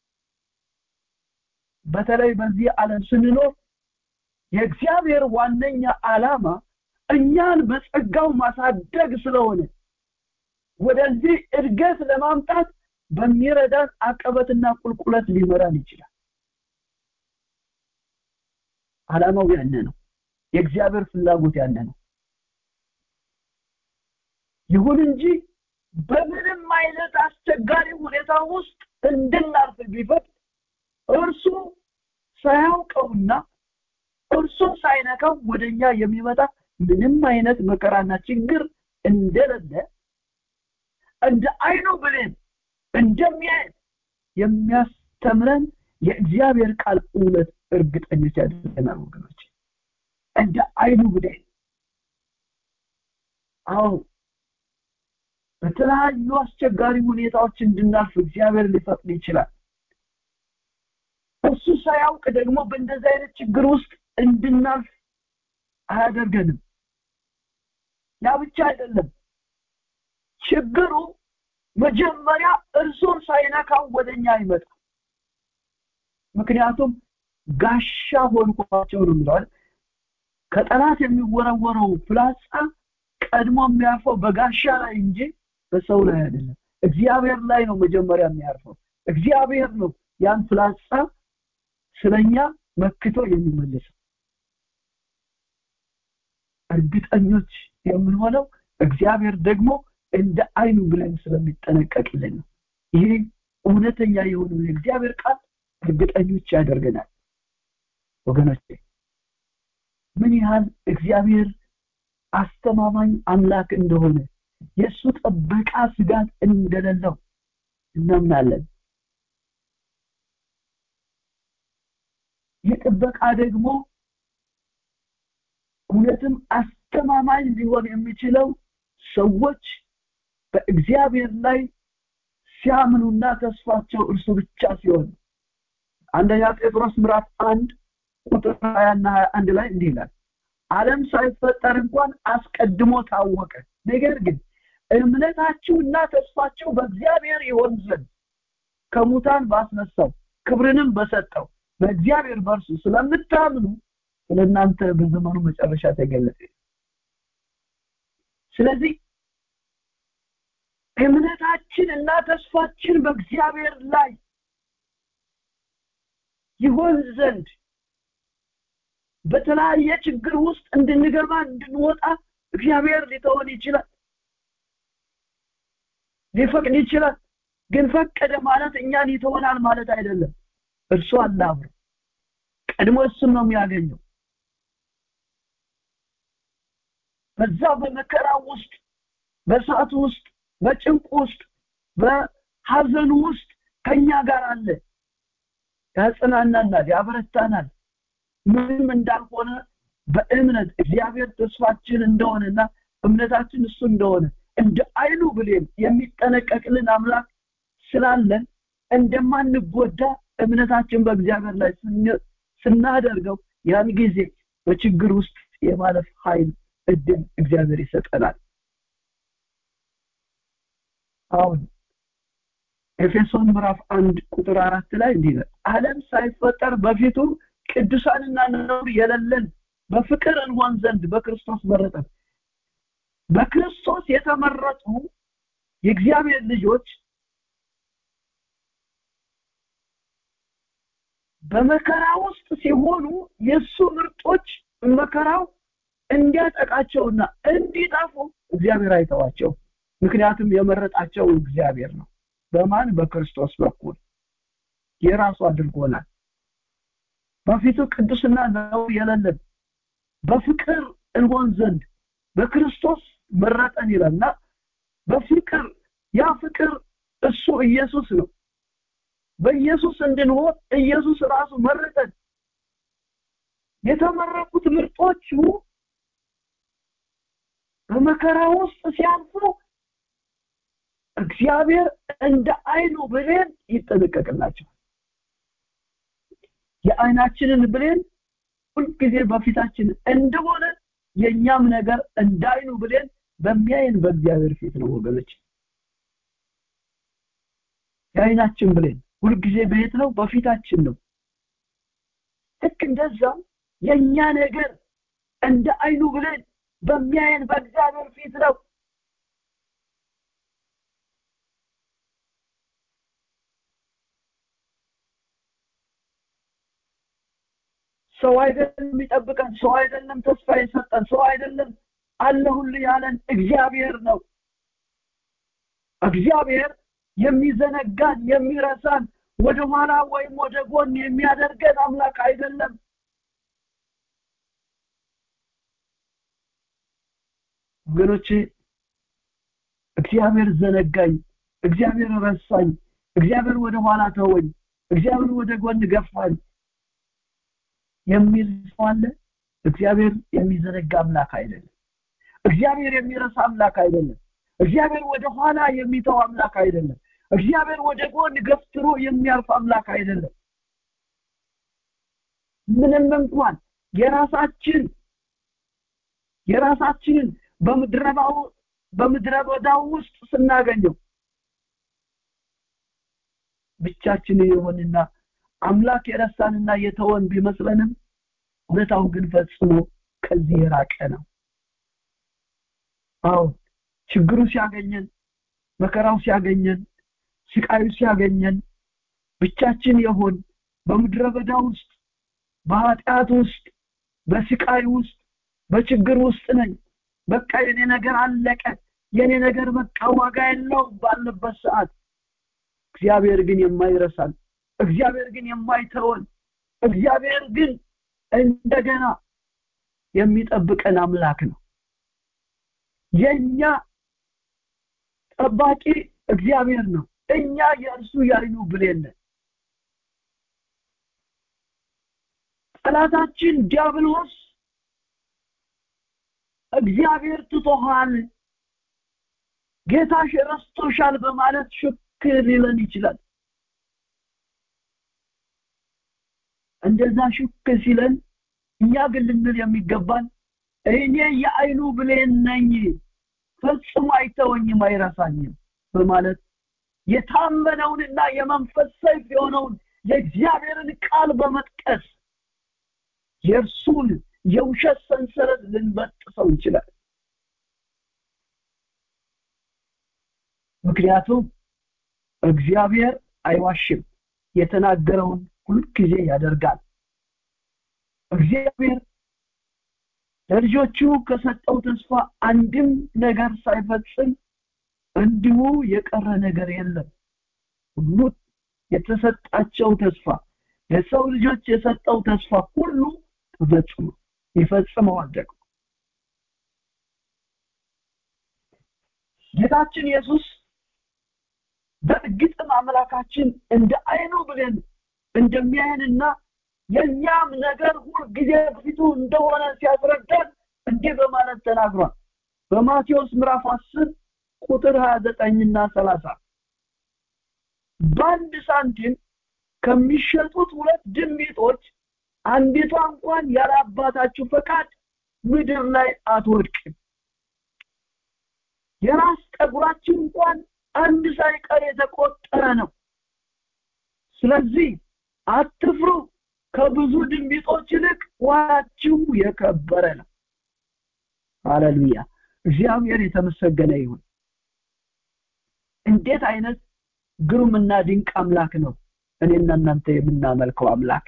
በተለይ በዚህ ዓለም ስንኖር የእግዚአብሔር ዋነኛ ዓላማ እኛን በጸጋው ማሳደግ ስለሆነ ወደዚህ እድገት ለማምጣት በሚረዳን አቀበትና ቁልቁለት ሊመራን ይችላል ዓላማው ያነ ነው የእግዚአብሔር ፍላጎት ያለ ነው ይሁን እንጂ በምንም አይነት አስቸጋሪ ሁኔታ ውስጥ እንድናልፍ ቢፈቅድ እርሱ ሳያውቀውና እርሱ ሳይነካው ወደኛ የሚመጣ ምንም አይነት መከራና ችግር እንደሌለ እንደ አይኑ ብሌን እንደሚያይ የሚያስተምረን የእግዚአብሔር ቃል እውነት እርግጠኞች ያደርገናል ወገኖች እንደ አይኑ ብሌን አዎ በተለያዩ አስቸጋሪ ሁኔታዎች እንድናልፍ እግዚአብሔር ሊፈቅድ ይችላል እሱ ሳያውቅ ደግሞ በእንደዚህ አይነት ችግር ውስጥ እንድናልፍ አያደርገንም ያ ብቻ አይደለም ችግሩ መጀመሪያ እርሱን ሳይነካው ወደኛ አይመጣ ምክንያቱም ጋሻ ሆንኳቸው ነው የሚለዋል ከጠላት የሚወረወረው ፍላጻ ቀድሞ የሚያርፈው በጋሻ ላይ እንጂ በሰው ላይ አይደለም እግዚአብሔር ላይ ነው መጀመሪያ የሚያርፈው እግዚአብሔር ነው ያን ፍላጻ ስለኛ መክቶ የሚመልሰው እርግጠኞች የምንሆነው እግዚአብሔር ደግሞ እንደ አይኑ ብለን ስለሚጠነቀቅልን ነው ይሄ እውነተኛ የሆነው የእግዚአብሔር ቃል እርግጠኞች ያደርገናል ወገኖች ምን ያህል እግዚአብሔር አስተማማኝ አምላክ እንደሆነ የእሱ ጥበቃ ስጋት እንደሌለው እናምናለን ይህ ጥበቃ ደግሞ እውነትም አስተማማኝ ሊሆን የሚችለው ሰዎች በእግዚአብሔር ላይ ሲያምኑና ተስፋቸው እርሱ ብቻ ሲሆን አንደኛ ጴጥሮስ ምዕራፍ አንድ ቁጥር 20 እና 21 ላይ እንዲህ ይላል ዓለም ሳይፈጠር እንኳን አስቀድሞ ታወቀ ነገር ግን እምነታችሁና ተስፋችሁ በእግዚአብሔር ይሆን ዘንድ ከሙታን ባስነሳው ክብርንም በሰጠው በእግዚአብሔር በርሱ ስለምታምኑ ስለእናንተ በዘመኑ መጨረሻ ተገለጠ ስለዚህ እምነታችን እና ተስፋችን በእግዚአብሔር ላይ ይሆን ዘንድ በተለያየ ችግር ውስጥ እንድንገባ እንድንወጣ እግዚአብሔር ሊተወን ይችላል ሊፈቅድ ይችላል ግን ፈቀደ ማለት እኛን ይተወናል ማለት አይደለም እርሱ አላብሮ ቀድሞ እሱን ነው የሚያገኘው በዛ በመከራ ውስጥ በሰዓቱ ውስጥ በጭንቁ ውስጥ በሀዘኑ ውስጥ ከኛ ጋር አለ ያጽናናናል ያበረታናል ምንም እንዳልሆነ በእምነት እግዚአብሔር ተስፋችን እንደሆነና እምነታችን እሱ እንደሆነ እንደ አይኑ ብሌን የሚጠነቀቅልን አምላክ ስላለን እንደማንጎዳ እምነታችን በእግዚአብሔር ላይ ስናደርገው ያን ጊዜ በችግር ውስጥ የማለፍ ኃይል እድል እግዚአብሔር ይሰጠናል አሁን ኤፌሶን ምዕራፍ አንድ ቁጥር አራት ላይ እንዲህ ይላል ዓለም ሳይፈጠር በፊቱ ቅዱሳንና ነውር የሌለን በፍቅር እንሆን ዘንድ በክርስቶስ መረጠን በክርስቶስ የተመረጡ የእግዚአብሔር ልጆች በመከራ ውስጥ ሲሆኑ የእሱ ምርጦች መከራው እንዲያጠቃቸውና እንዲጠፉ እግዚአብሔር አይተዋቸው ምክንያቱም የመረጣቸው እግዚአብሔር ነው በማን በክርስቶስ በኩል የራሱ አድርጎናል በፊቱ ቅዱስና ነው የሌለን በፍቅር እንሆን ዘንድ በክርስቶስ መረጠን ይላልና በፍቅር ያ ፍቅር እሱ ኢየሱስ ነው በኢየሱስ እንድንሆን ኢየሱስ ራሱ መረጠን የተመረቁት ምርጦቹ በመከራ ውስጥ ሲያልፉ እግዚአብሔር እንደ አይኑ ብሌን ይጠነቀቅላቸዋል የአይናችንን ብሌን ሁልጊዜ በፊታችን እንደሆነ የእኛም ነገር እንዳይኑ ብሌን በሚያይን በእግዚአብሔር ፊት ነው ወገኖች የአይናችን ብሌን ሁልጊዜ በየት ነው በፊታችን ነው ልክ እንደዛው የእኛ ነገር እንደ አይኑ ብሌን በሚያየን በእግዚአብሔር ፊት ነው ሰው አይደለም የሚጠብቀን ሰው አይደለም ተስፋ የሰጠን ሰው አይደለም አለሁልህ ያለን እግዚአብሔር ነው እግዚአብሔር የሚዘነጋን የሚረሳን ወደ ኋላ ወይም ወደ ጎን የሚያደርገን አምላክ አይደለም ወገኖቼ እግዚአብሔር ዘነጋኝ እግዚአብሔር ረሳኝ እግዚአብሔር ወደ ኋላ ተወኝ እግዚአብሔር ወደ ጎን ገፋኝ የሚል ሰው አለ እግዚአብሔር የሚዘነጋ አምላክ አይደለም እግዚአብሔር የሚረሳ አምላክ አይደለም እግዚአብሔር ወደ ኋላ የሚተው አምላክ አይደለም እግዚአብሔር ወደ ጎን ገፍትሮ የሚያልፍ አምላክ አይደለም ምንም እንኳን የራሳችን የራሳችንን በምድረባው በምድረ በዳው ውስጥ ስናገኘው ብቻችን የሆንና አምላክ የረሳንና የተወን ቢመስለንም እውነታው ግን ፈጽሞ ከዚህ የራቀ ነው አዎ ችግሩ ሲያገኘን መከራው ሲያገኘን ስቃዩ ሲያገኘን ብቻችን የሆን በምድረ በዳ ውስጥ በኃጢአት ውስጥ በስቃይ ውስጥ በችግር ውስጥ ነኝ በቃ የኔ ነገር አለቀ የኔ ነገር በቃ ዋጋ የለው ባለበት ሰዓት እግዚአብሔር ግን የማይረሳን እግዚአብሔር ግን የማይተወን እግዚአብሔር ግን እንደገና የሚጠብቀን አምላክ ነው የኛ ጠባቂ እግዚአብሔር ነው እኛ የእርሱ ያዩ ብሌን ጠላታችን ዲያብሎስ እግዚአብሔር ትቶሃል ጌታሽ ረስቶሻል በማለት ሽክ ሊለን ይችላል እንደዛ ሽክ ሲለን እኛ ግን ልንል የሚገባን እኔ የአይኑ ብሌን ነኝ ፈጽሞ አይተወኝም አይረሳኝም በማለት የታመነውንና የመንፈስ ሰይፍ የሆነውን የእግዚአብሔርን ቃል በመጥቀስ የእርሱን የውሸት ሰንሰለት ልንበጥሰው ይችላል ምክንያቱም እግዚአብሔር አይዋሽም የተናገረውን ሁልጊዜ ያደርጋል እግዚአብሔር ለልጆቹ ከሰጠው ተስፋ አንድም ነገር ሳይፈጽም እንዲሁ የቀረ ነገር የለም ሁሉ የተሰጣቸው ተስፋ ለሰው ልጆች የሰጠው ተስፋ ሁሉ ተፈጽሞ ይፈጽመዋል ደግሞ ጌታችን ኢየሱስ በእርግጥም አምላካችን እንደ አይኑ ብለን እንደሚያየንና የእኛም ነገር ሁል ጊዜ በፊቱ እንደሆነ ሲያስረዳን እንዲህ በማለት ተናግሯል በማቴዎስ ምዕራፍ 10 ቁጥር 29 እና 30 በአንድ ሳንቲም ከሚሸጡት ሁለት ድንቢጦች አንዲቷ እንኳን ያለ አባታችሁ ፈቃድ ምድር ላይ አትወድቅም የራስ ጠጉራችን እንኳን አንድ ሳይቀር የተቆጠረ ነው ስለዚህ አትፍሩ ከብዙ ድንቢጦች ይልቅ ዋጋችሁ የከበረ ነው ሃሌሉያ እግዚአብሔር የተመሰገነ ይሁን እንዴት አይነት ግሩምና ድንቅ አምላክ ነው እኔና እናንተ የምናመልከው አምላክ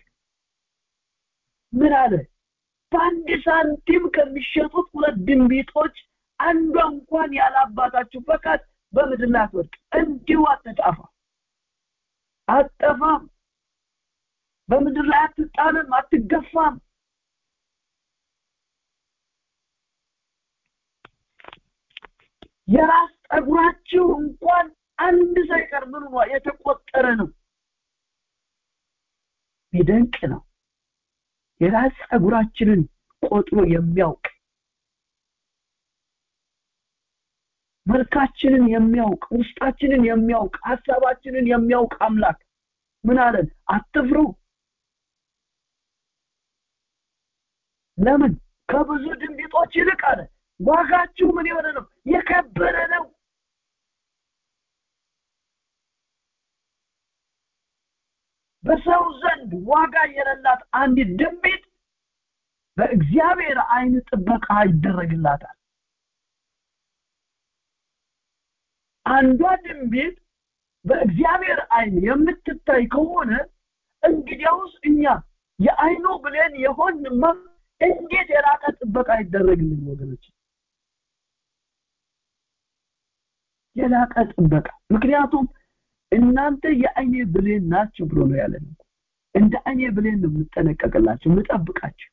ምን አለ በአንድ ሳንቲም ከሚሸጡት ሁለት ድንቢጦች አንዷ እንኳን ያለ አባታችሁ ፈቃድ በምድር ላይ አትወድቅ እንዲሁ አትጣፋ አትጠፋም በምድር ላይ አትጣልም አትገፋም የራስ ጠጉራችሁ እንኳን አንድ ሳይቀር ምን ሆኗ የተቆጠረ ነው ይደንቅ ነው የራስ ጸጉራችንን ቆጥሮ የሚያውቅ መልካችንን የሚያውቅ ውስጣችንን የሚያውቅ ሀሳባችንን የሚያውቅ አምላክ ምን አለን አትፍሩ ለምን ከብዙ ድንቢጦች ይልቅ አለ ዋጋችሁ ምን የሆነ ነው የከበረ ነው በሰው ዘንድ ዋጋ የሌላት አንዲት ድንቢጥ በእግዚአብሔር አይን ጥበቃ ይደረግላታል አንዷ ድንቢጥ በእግዚአብሔር አይን የምትታይ ከሆነ እንግዲያውስ እኛ የአይኑ ብሌን የሆንማ እንዴት የራቀ ጥበቃ ይደረግልን ወገኖች የላቀ ጥበቃ ምክንያቱም እናንተ የአይኔ ብሌን ናችሁ ብሎ ነው ያለን እንደ አይኔ ብሌን ነው የምጠነቀቅላችሁ የምጠብቃችሁ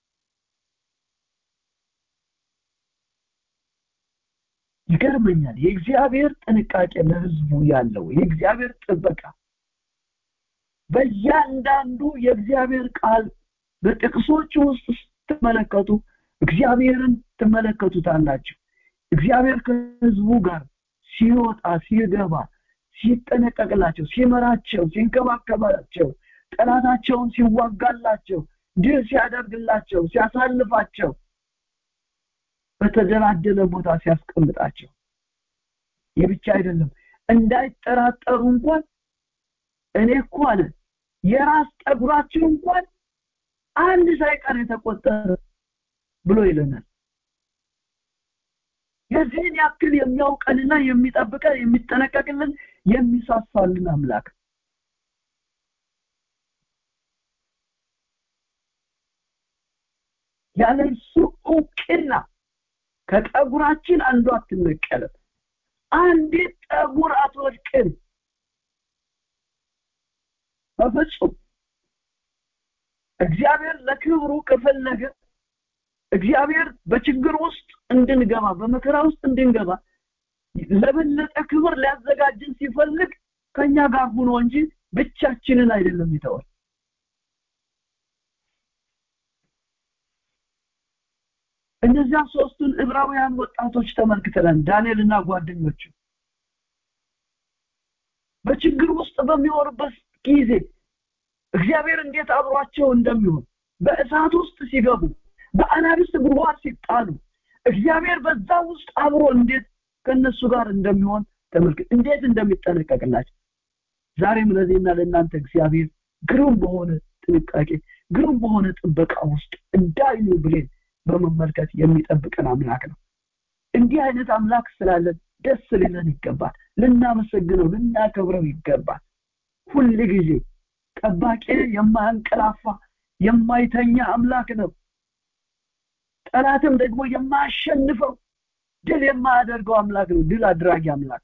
ይገርመኛል የእግዚአብሔር ጥንቃቄ ለህዝቡ ያለው የእግዚአብሔር ጥበቃ በእያንዳንዱ የእግዚአብሔር ቃል በጥቅሶች ውስጥ ስትመለከቱ እግዚአብሔርን ትመለከቱታላችሁ እግዚአብሔር ከህዝቡ ጋር ሲወጣ ሲገባ ሲጠነቀቅላቸው ሲመራቸው ሲንከባከባቸው ጠላታቸውን ሲዋጋላቸው ድል ሲያደርግላቸው ሲያሳልፋቸው በተደላደለ ቦታ ሲያስቀምጣቸው ይህ ብቻ አይደለም እንዳይጠራጠሩ እንኳን እኔ እኮ አለ የራስ ጠጉራችሁ እንኳን አንድ ሳይቀር የተቆጠረ ብሎ ይለናል የዚህን ያክል የሚያውቀንና የሚጠብቀን የሚጠነቀቅልን የሚሳሳልን አምላክ ያለ እሱ እውቅና ከጠጉራችን አንዱ አትነቀልም አንዲት ጠጉር አትወድቅም በፍጹም እግዚአብሔር ለክብሩ ከፈለገ እግዚአብሔር በችግር ውስጥ እንድንገባ በመከራ ውስጥ እንድንገባ ለበለጠ ክብር ሊያዘጋጅን ሲፈልግ ከኛ ጋር ሆኖ እንጂ ብቻችንን አይደለም ይተዋል እነዚያ ሶስቱን ዕብራውያን ወጣቶች ተመልክተናል ዳንኤልና ጓደኞቹ በችግር ውስጥ በሚኖርበት ጊዜ እግዚአብሔር እንዴት አብሯቸው እንደሚሆን በእሳት ውስጥ ሲገቡ በአናብስት ጉድጓድ ሲጣሉ እግዚአብሔር በዛ ውስጥ አብሮ እንዴት ከነሱ ጋር እንደሚሆን ተመልክት እንዴት እንደሚጠነቀቅላቸው ዛሬም ለዚህና ለእናንተ እግዚአብሔር ግሩም በሆነ ጥንቃቄ ግሩም በሆነ ጥበቃ ውስጥ እንዳይኑ ብሌን በመመልከት የሚጠብቀን አምላክ ነው እንዲህ አይነት አምላክ ስላለን ደስ ሊለን ይገባል ልናመሰግነው ልናከብረው ይገባል ሁል ጊዜ ጠባቂ የማያንቀላፋ የማይተኛ አምላክ ነው ጠላትም ደግሞ የማያሸንፈው ድል የማያደርገው አምላክ ነው ድል አድራጊ አምላክ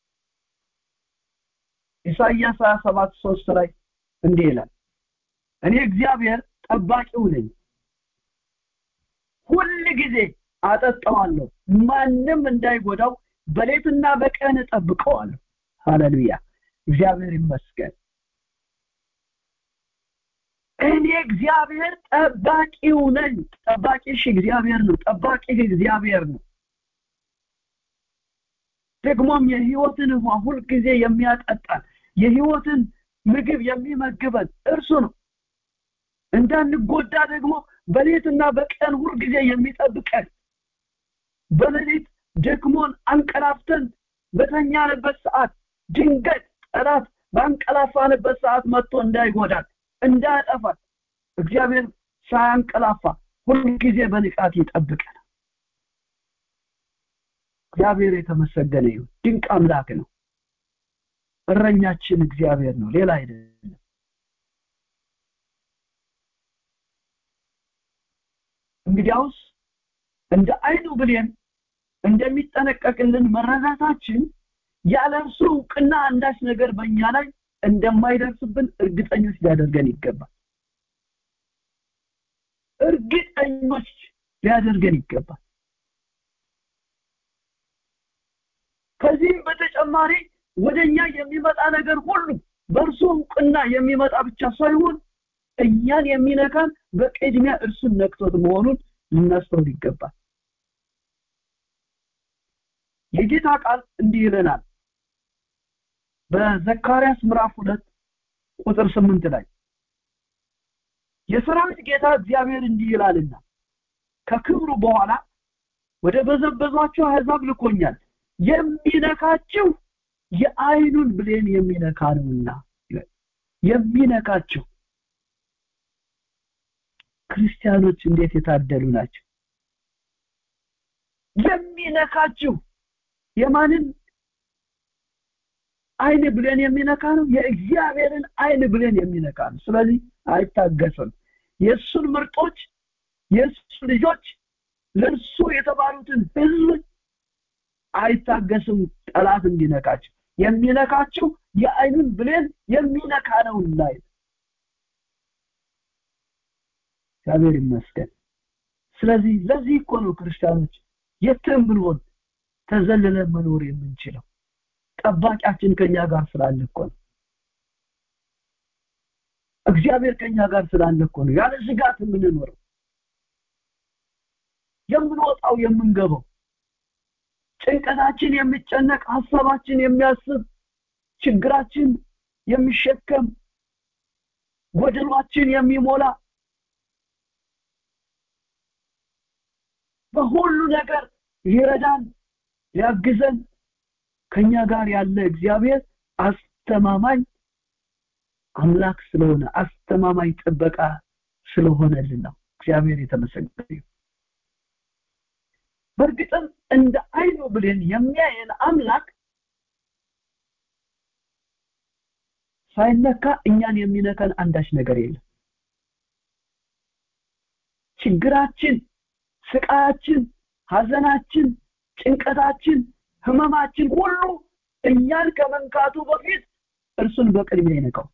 ኢሳይያስ 27 ሶስት ላይ እንዲህ ይላል እኔ እግዚአብሔር ጠባቂው ነኝ ሁል ጊዜ አጠጣዋለሁ ማንም እንዳይጎዳው በሌትና በቀን እጠብቀዋለሁ ሃሌሉያ እግዚአብሔር ይመስገን እኔ እግዚአብሔር ጠባቂው ነኝ ጠባቂሽ እግዚአብሔር ነው ጠባቂ እግዚአብሔር ነው ደግሞም የህይወትን ውሃ ሁልጊዜ የሚያጠጣን የህይወትን ምግብ የሚመግበን እርሱ ነው እንዳንጎዳ ደግሞ በሌትና በቀን ሁልጊዜ የሚጠብቀን በሌሊት ደክሞን አንቀላፍተን በተኛንበት ሰዓት ድንገት ጠላት ባንቀላፋንበት ሰዓት መጥቶ እንዳይጎዳን እንዳያጠፋን እግዚአብሔር ሳያንቀላፋ ሁልጊዜ በንቃት ይጠብቀናል እግዚአብሔር የተመሰገነ ይሁን ድንቅ አምላክ ነው እረኛችን እግዚአብሔር ነው ሌላ አይደለም እንግዲያውስ እንደ አይኑ ብሌን እንደሚጠነቀቅልን መረዳታችን ያለ እርሱ እውቅና አንዳች ነገር በእኛ ላይ እንደማይደርስብን እርግጠኞች ሊያደርገን ይገባል እርግጠኞች ሊያደርገን ይገባል ከዚህም በተጨማሪ ወደኛ የሚመጣ ነገር ሁሉ በእርሱ እውቅና የሚመጣ ብቻ ሳይሆን እኛን የሚነካን በቅድሚያ እርሱን ነክቶት መሆኑን ልናስተውል ይገባል የጌታ ቃል እንዲህ ይለናል በዘካርያስ ምዕራፍ ሁለት ቁጥር ስምንት ላይ የሰራዊት ጌታ እግዚአብሔር እንዲህ ይላልና ከክብሩ በኋላ ወደ በዘበዟቸው አሕዛብ ልኮኛል የሚነካችሁ የአይኑን ብሌን የሚነካ ነውና የሚነካችሁ ክርስቲያኖች እንዴት የታደሉ ናቸው የሚነካችሁ የማንን አይን ብሌን የሚነካ ነው የእግዚአብሔርን አይን ብሌን የሚነካ ነው ስለዚህ አይታገስም የእሱን ምርጦች የእሱ ልጆች ለእርሱ የተባሉትን ህዝብ አይታገስም ጠላት እንዲነካቸው የሚነካቸው የአይኑን ብሌን የሚነካ ነውና እግዚአብሔር ይመስገን ስለዚህ ለዚህ እኮ ነው ክርስቲያኖች የትም ብንሆን ተዘልለን መኖር የምንችለው ጠባቂያችን ከኛ ጋር ስላለ እኮ ነው እግዚአብሔር ከኛ ጋር ስላለ እኮ ነው ያለ ስጋት የምንኖረው የምንወጣው የምንገባው ጭንቀታችን የሚጨነቅ ሀሳባችን የሚያስብ ችግራችን የሚሸከም ጎደሏችን የሚሞላ በሁሉ ነገር ሊረዳን ሊያግዘን ከኛ ጋር ያለ እግዚአብሔር አስተማማኝ አምላክ ስለሆነ አስተማማኝ ጥበቃ ስለሆነልን ነው እግዚአብሔር የተመሰገነ በእርግጥም እንደ አይኑ ብሌን የሚያየን አምላክ ሳይነካ እኛን የሚነካን አንዳች ነገር የለም ችግራችን ስቃያችን ሀዘናችን ጭንቀታችን ህመማችን ሁሉ እኛን ከመንካቱ በፊት እርሱን በቅድሚያ ይነካው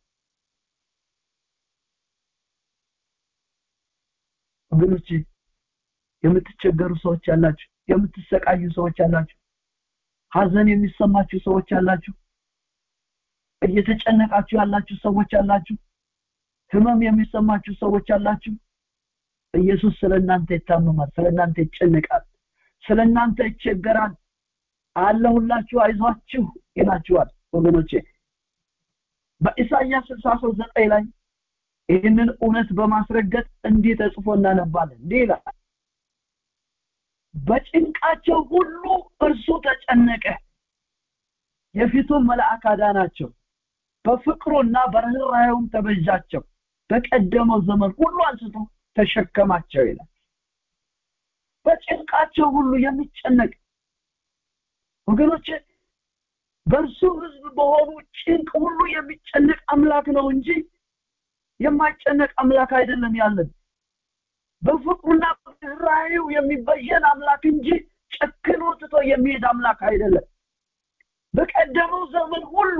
ወገኖች የምትቸገሩ ሰዎች ያላችሁ የምትሰቃዩ ሰዎች ያላችሁ ሀዘን የሚሰማችሁ ሰዎች ያላችሁ እየተጨነቃችሁ ያላችሁ ሰዎች ያላችሁ ህመም የሚሰማችሁ ሰዎች ያላችሁ ኢየሱስ ስለእናንተ ይታመማል ስለእናንተ ይጨነቃል ስለእናንተ ይቸገራል አለሁላችሁ አይዟችሁ ይላችኋል ወገኖቼ በኢሳይያስ 63 ላይ ይህንን እውነት በማስረገጥ እንዲህ ተጽፎ እናነባለን እንዲህ ይላል በጭንቃቸው ሁሉ እርሱ ተጨነቀ የፊቱን መልአክ አዳናቸው በፍቅሩና በርኅራኄውም ተበጃቸው በቀደመው ዘመን ሁሉ አንስቶ ተሸከማቸው ይላል በጭንቃቸው ሁሉ የሚጨነቅ ወገኖች በእርሱ ህዝብ በሆኑ ጭንቅ ሁሉ የሚጨነቅ አምላክ ነው እንጂ የማይጨነቅ አምላክ አይደለም ያለን በፍቅሩና በርኅራኄው የሚበየን አምላክ እንጂ ጨክኖ ትቶ የሚሄድ አምላክ አይደለም በቀደመው ዘመን ሁሉ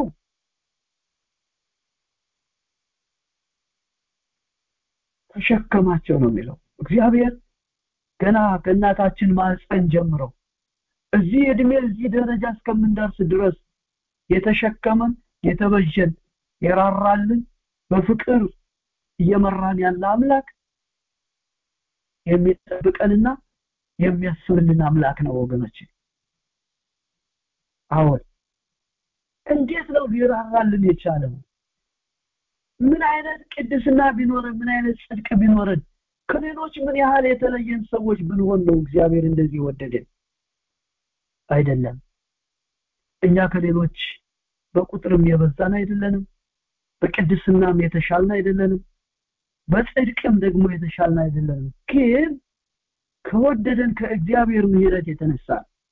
ተሸከማቸው ነው የሚለው እግዚአብሔር ገና ከእናታችን ማህፀን ጀምሮ እዚህ እድሜ እዚህ ደረጃ እስከምንደርስ ድረስ የተሸከመን የተበጀን የራራልን በፍቅር እየመራን ያለ አምላክ የሚጠብቀንና የሚያስብልን አምላክ ነው ወገኖች አሁን እንዴት ነው ሊራራልን የቻለው ምን አይነት ቅድስና ቢኖረን ምን አይነት ጽድቅ ቢኖረን ከሌሎች ምን ያህል የተለየን ሰዎች ብንሆን ነው እግዚአብሔር እንደዚህ ወደደን አይደለም እኛ ከሌሎች በቁጥርም የበዛን አይደለንም በቅድስናም የተሻልን አይደለንም በጽድቅም ደግሞ የተሻልን አይደለንም ግን ከወደደን ከእግዚአብሔር ምሕረት የተነሳ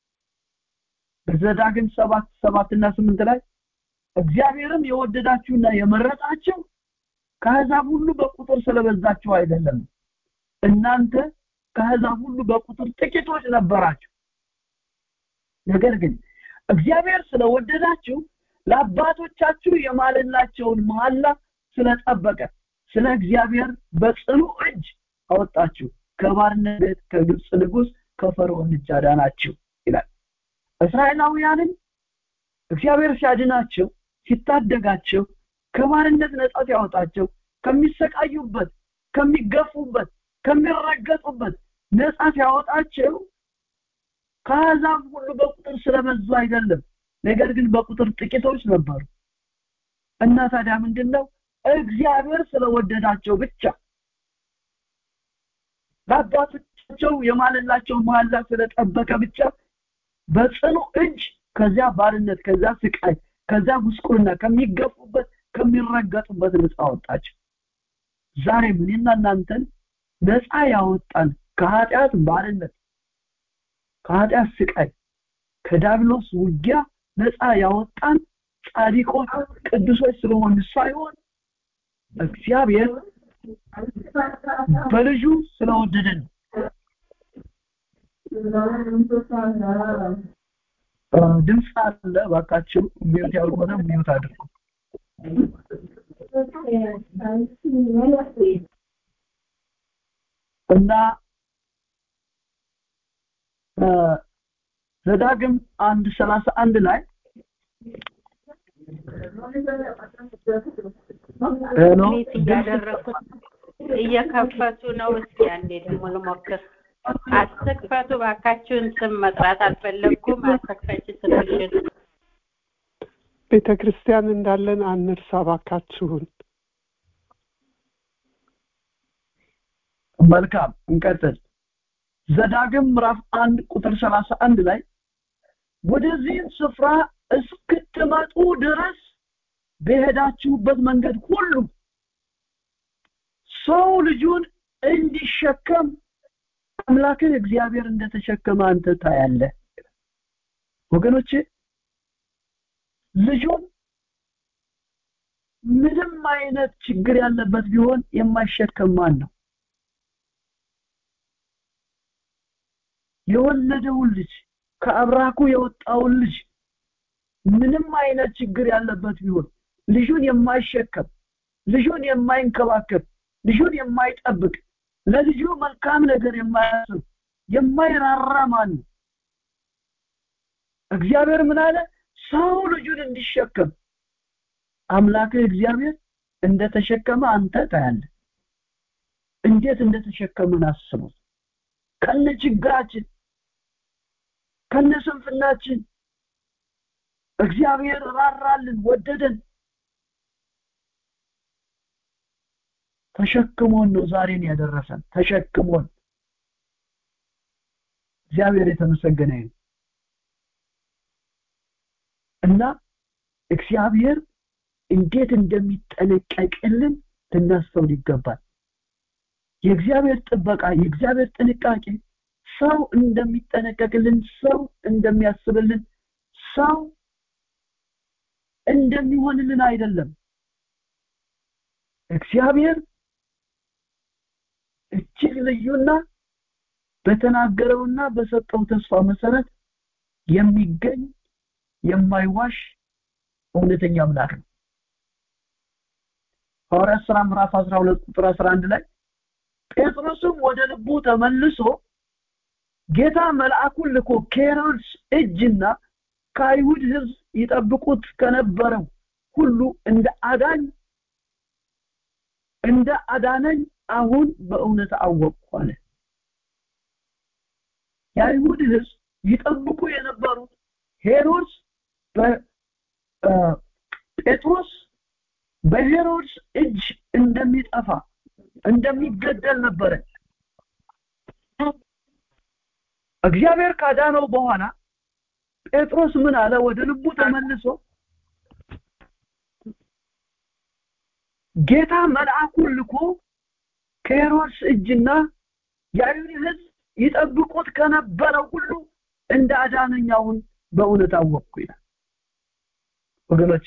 በዘዳግም ሰባት ሰባት እና ስምንት ላይ እግዚአብሔርም የወደዳችሁና የመረጣችሁ ከአሕዛብ ሁሉ በቁጥር ስለበዛችሁ አይደለም እናንተ ከአሕዛብ ሁሉ በቁጥር ጥቂቶች ነበራችሁ ነገር ግን እግዚአብሔር ስለወደዳችሁ ለአባቶቻችሁ የማለላቸውን መሐላ ስለጠበቀ ስለ እግዚአብሔር በጽኑ እጅ አወጣችሁ ከባርነት ከግብፅ ንጉስ ከፈርዖን እጅ አዳናችሁ ይላል እስራኤላውያንን እግዚአብሔር ሲያድናቸው ሲታደጋቸው ከባርነት ነጻ ሲያወጣቸው ከሚሰቃዩበት ከሚገፉበት ከሚረገጡበት ነጻ ሲያወጣቸው ከአሕዛብ ሁሉ በቁጥር ስለበዙ አይደለም ነገር ግን በቁጥር ጥቂቶች ነበሩ እና ታዲያ ምንድነው እግዚአብሔር ስለወደዳቸው ብቻ ለአባቶቻቸው የማለላቸው መሐላ ስለጠበቀ ብቻ በጽኑ እጅ ከዚያ ባርነት ከዚያ ስቃይ ከዚያ ጉስቁልና ከሚገፉበት ከሚረገጡበት ነፃ አወጣቸው ዛሬ እኔና እናንተን ነፃ ያወጣን ከኃጢአት ባርነት ከኃጢአት ስቃይ ከዳብሎስ ውጊያ ነፃ ያወጣን ጻድቆች ቅዱሶች ስለሆኑ ሳይሆን እግዚአብሔር በልጁ ስለወደደን ድምፅ አለ ባካችሁ ሚዩት ያልሆነ ሚዩት አድርጉ እና ዘዳግም አንድ ሰላሳ አንድ ላይ ሚት እያደረኩት እየከፈቱ ነው። እስኪ አንዴ ደግሞ ልሞክር። አትክፈቱ ባካችሁን። ስም መጥራት አልፈለግኩም። አትክፈች ስልሽን ቤተ ክርስቲያን እንዳለን አንርሳ ባካችሁን። መልካም እንቀጥል። ዘዳግም ምዕራፍ አንድ ቁጥር ሰላሳ አንድ ላይ ወደዚህም ስፍራ እስክትመጡ ድረስ በሄዳችሁበት መንገድ ሁሉ ሰው ልጁን እንዲሸከም አምላክህ እግዚአብሔር እንደተሸከመ አንተ ታያለህ። ወገኖቼ ልጁን ምንም አይነት ችግር ያለበት ቢሆን የማይሸከም ማን ነው? የወለደውን ልጅ ከአብራኩ የወጣውን ልጅ ምንም አይነት ችግር ያለበት ቢሆን ልጁን የማይሸከም ልጁን የማይንከባከብ ልጁን የማይጠብቅ ለልጁ መልካም ነገር የማያስብ የማይራራ ማን ነው? እግዚአብሔር ምን አለ? ሰው ልጁን እንዲሸከም አምላክህ እግዚአብሔር እንደተሸከመ አንተ ታያለህ። እንዴት እንደተሸከመን አስቡት። ከነ ችግራችን ከነ ስንፍናችን እግዚአብሔር ራራልን፣ ወደደን፣ ተሸክሞን ነው ዛሬን ያደረሰን። ተሸክሞን እግዚአብሔር የተመሰገነ ይሁን እና እግዚአብሔር እንዴት እንደሚጠነቀቅልን ልናስተውል ይገባል። የእግዚአብሔር ጥበቃ፣ የእግዚአብሔር ጥንቃቄ ሰው እንደሚጠነቀቅልን፣ ሰው እንደሚያስብልን፣ ሰው እንደሚሆንልን አይደለም። እግዚአብሔር እጅግ ልዩና በተናገረውና በሰጠው ተስፋ መሰረት የሚገኝ የማይዋሽ እውነተኛ አምላክ ነው። ሐዋርያት ሥራ ምዕራፍ 12 ቁጥር 11 ላይ ጴጥሮስም ወደ ልቡ ተመልሶ ጌታ መልአኩን ልኮ ከሄሮድስ እጅና ከአይሁድ ሕዝብ ይጠብቁት ከነበረው ሁሉ እንደ አዳኝ እንደ አዳነኝ አሁን በእውነት አወቅኩ አለ። የአይሁድ ሕዝብ ይጠብቁ የነበሩት ሄሮድስ ጴጥሮስ በሄሮድስ እጅ እንደሚጠፋ እንደሚገደል ነበረ። እግዚአብሔር ካዳነው በኋላ ጴጥሮስ ምን አለ? ወደ ልቡ ተመልሶ ጌታ መልአኩን ልኮ ከሄሮድስ እጅና የአይሁድ ሕዝብ ይጠብቁት ከነበረው ሁሉ እንደ አዳነኛውን በእውነት አወቅኩ ይላል። ወገኖቼ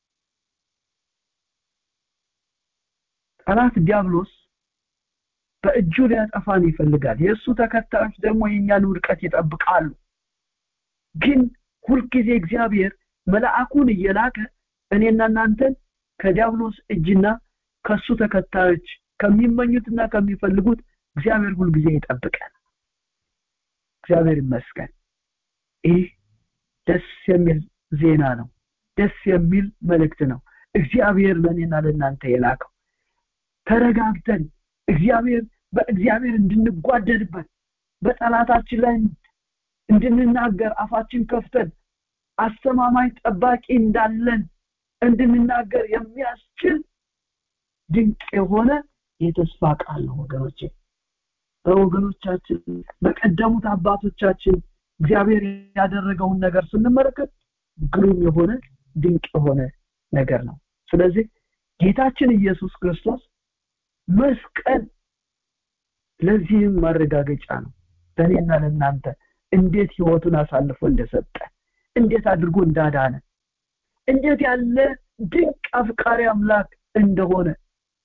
ጠላት ዲያብሎስ በእጁ ሊያጠፋን ይፈልጋል። የእሱ ተከታዮች ደግሞ የእኛን ውድቀት ይጠብቃሉ። ግን ሁልጊዜ እግዚአብሔር መልአኩን እየላከ እኔና እናንተን ከዲያብሎስ እጅና ከሱ ተከታዮች ከሚመኙትና ከሚፈልጉት እግዚአብሔር ሁልጊዜ ይጠብቀን። እግዚአብሔር ይመስገን። ይህ ደስ የሚል ዜና ነው። ደስ የሚል መልእክት ነው። እግዚአብሔር ለእኔና ለእናንተ የላከው ተረጋግተን እግዚአብሔር በእግዚአብሔር እንድንጓደድበት በጠላታችን ላይ እንድንናገር አፋችን ከፍተን አስተማማኝ ጠባቂ እንዳለን እንድንናገር የሚያስችል ድንቅ የሆነ የተስፋ ቃል ነው ወገኖቼ። በወገኖቻችን በቀደሙት አባቶቻችን እግዚአብሔር ያደረገውን ነገር ስንመለከት ግሩም የሆነ ድንቅ የሆነ ነገር ነው። ስለዚህ ጌታችን ኢየሱስ ክርስቶስ መስቀል ለዚህም ማረጋገጫ ነው። ለእኔና ለእናንተ እንዴት ህይወቱን አሳልፎ እንደሰጠ፣ እንዴት አድርጎ እንዳዳነ፣ እንዴት ያለ ድንቅ አፍቃሪ አምላክ እንደሆነ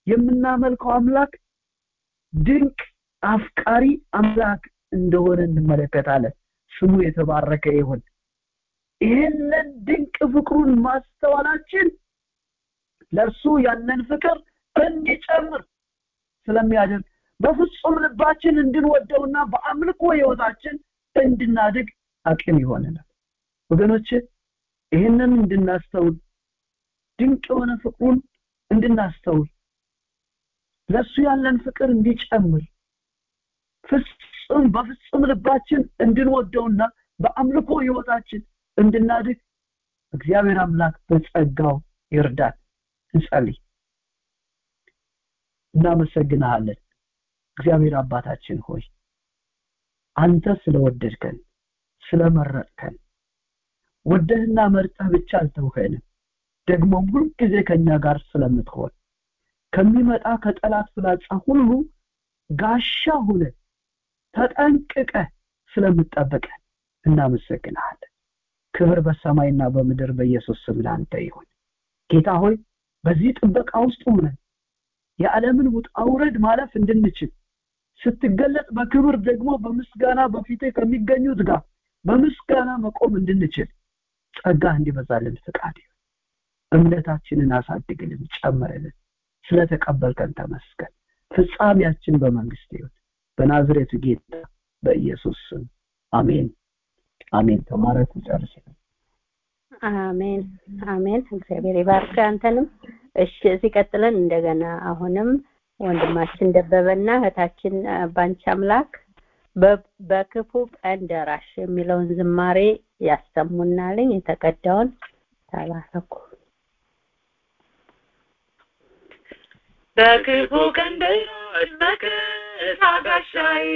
የምናመልከው አምላክ ድንቅ አፍቃሪ አምላክ እንደሆነ እንመለከታለን ስሙ የተባረከ ይሁን ይህንን ድንቅ ፍቅሩን ማስተዋላችን ለእርሱ ያለን ፍቅር እንዲጨምር ስለሚያደርግ በፍጹም ልባችን እንድንወደውና በአምልኮ ህይወታችን እንድናድግ አቅም ይሆነናል ወገኖች ይህንን እንድናስተውል ድንቅ የሆነ ፍቅሩን እንድናስተውል ለእሱ ያለን ፍቅር እንዲጨምር ፍጹም በፍጹም ልባችን እንድንወደውና በአምልኮ ህይወታችን እንድናድግ እግዚአብሔር አምላክ በጸጋው ይርዳል እንጸልይ እናመሰግንሃለን እግዚአብሔር አባታችን ሆይ አንተ ስለወደድከን ስለመረጥከን ወደህና መርጠህ ብቻ አልተውከንም ደግሞም ሁልጊዜ ከኛ ጋር ስለምትሆን ከሚመጣ ከጠላት ፍላጻ ሁሉ ጋሻ ሁነ ተጠንቅቀ ስለምጠብቀን እናመሰግንሃለን ክብር በሰማይና በምድር በኢየሱስ ስም ላንተ ይሁን ጌታ ሆይ በዚህ ጥበቃ ውስጥ ሆነን የዓለምን ውጣ ውረድ ማለፍ እንድንችል ስትገለጥ በክብር ደግሞ በምስጋና በፊት ከሚገኙት ጋር በምስጋና መቆም እንድንችል ጸጋ እንዲበዛልን ፍቃድ እምነታችንን አሳድግልን ጨምርልን ስለተቀበልከን ተመስገን ፍጻሜያችን በመንግስት ይሁን በናዝሬቱ ጌታ በኢየሱስ ስም አሜን አሜን ተማረኩ ጨርስ አሜን አሜን እግዚአብሔር ይባርክ አንተንም እሺ እዚህ ቀጥለን እንደገና አሁንም ወንድማችን ደበበና እህታችን ባንቺ አምላክ በክፉ ቀን ደራሽ የሚለውን ዝማሬ ያሰሙናልኝ የተቀዳውን ተባረኩ በክፉ ቀን ደራሽ መከታ ጋሻዬ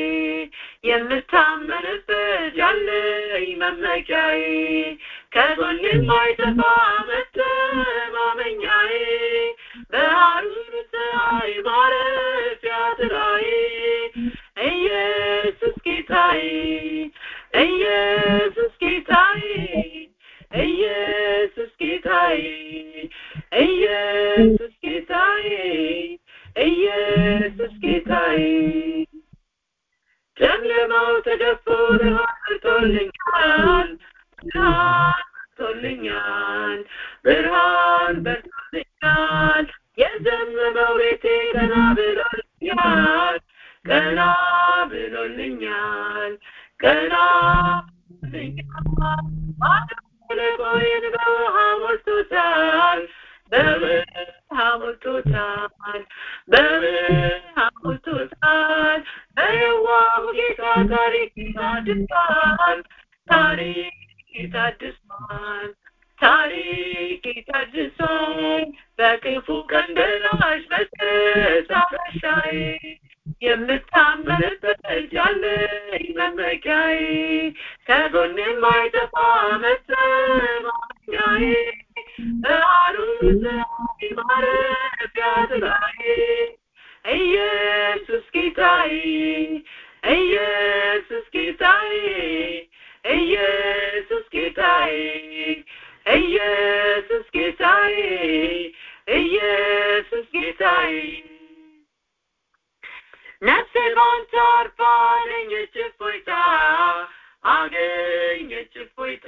የምታመንበት ያለኝ መመኪያዬ ከጎን የማይጠፋ መተማመኛዬ በሐሩር ፀሐይ ማረፊያ ጥላዬ ኢየሱስ ጌታዬ ኢየሱስ ጌታዬ ኢየሱስ ጌታዬ ኢየሱስ ጌታዬ ኢየሱስ ጌታዬ ጨለማው ተገፎ በርቶልኛል ብርሃን በርቶልኛል ብርሃን በርቶልኛል የዘመመው ቤቴ ቀና ብሎልኛል ቀና ብሎልኛል ቀና ብሎልኛል ልቦዬን በውሃ ሞልቶታል በውሃ ሞልቶታል በውሃ ሞልቶታል በየዋሁ ጌታ ታሪክ ታድሷል ታሪክ ታድሷል ታሪክ ታድሷል በክፉ ቀን ደራሽ መከታ ጋሻዬ የምታመንበት ያለኝ መመኪያዬ ከጎን የማይጠፋ መተማመኛዬ በሐሩር ፀሐይ ማረፊያ ጥላዬ ኢየሱስ ጌታዬ ኢየሱስ ጌታዬ ኢየሱስ ጌታዬ ኢየሱስ ጌታዬ ኢየሱስ ጌታዬ ነፍሴ ባንተ አርፋ አገኘች እፎይታ አገኘች እፎይታ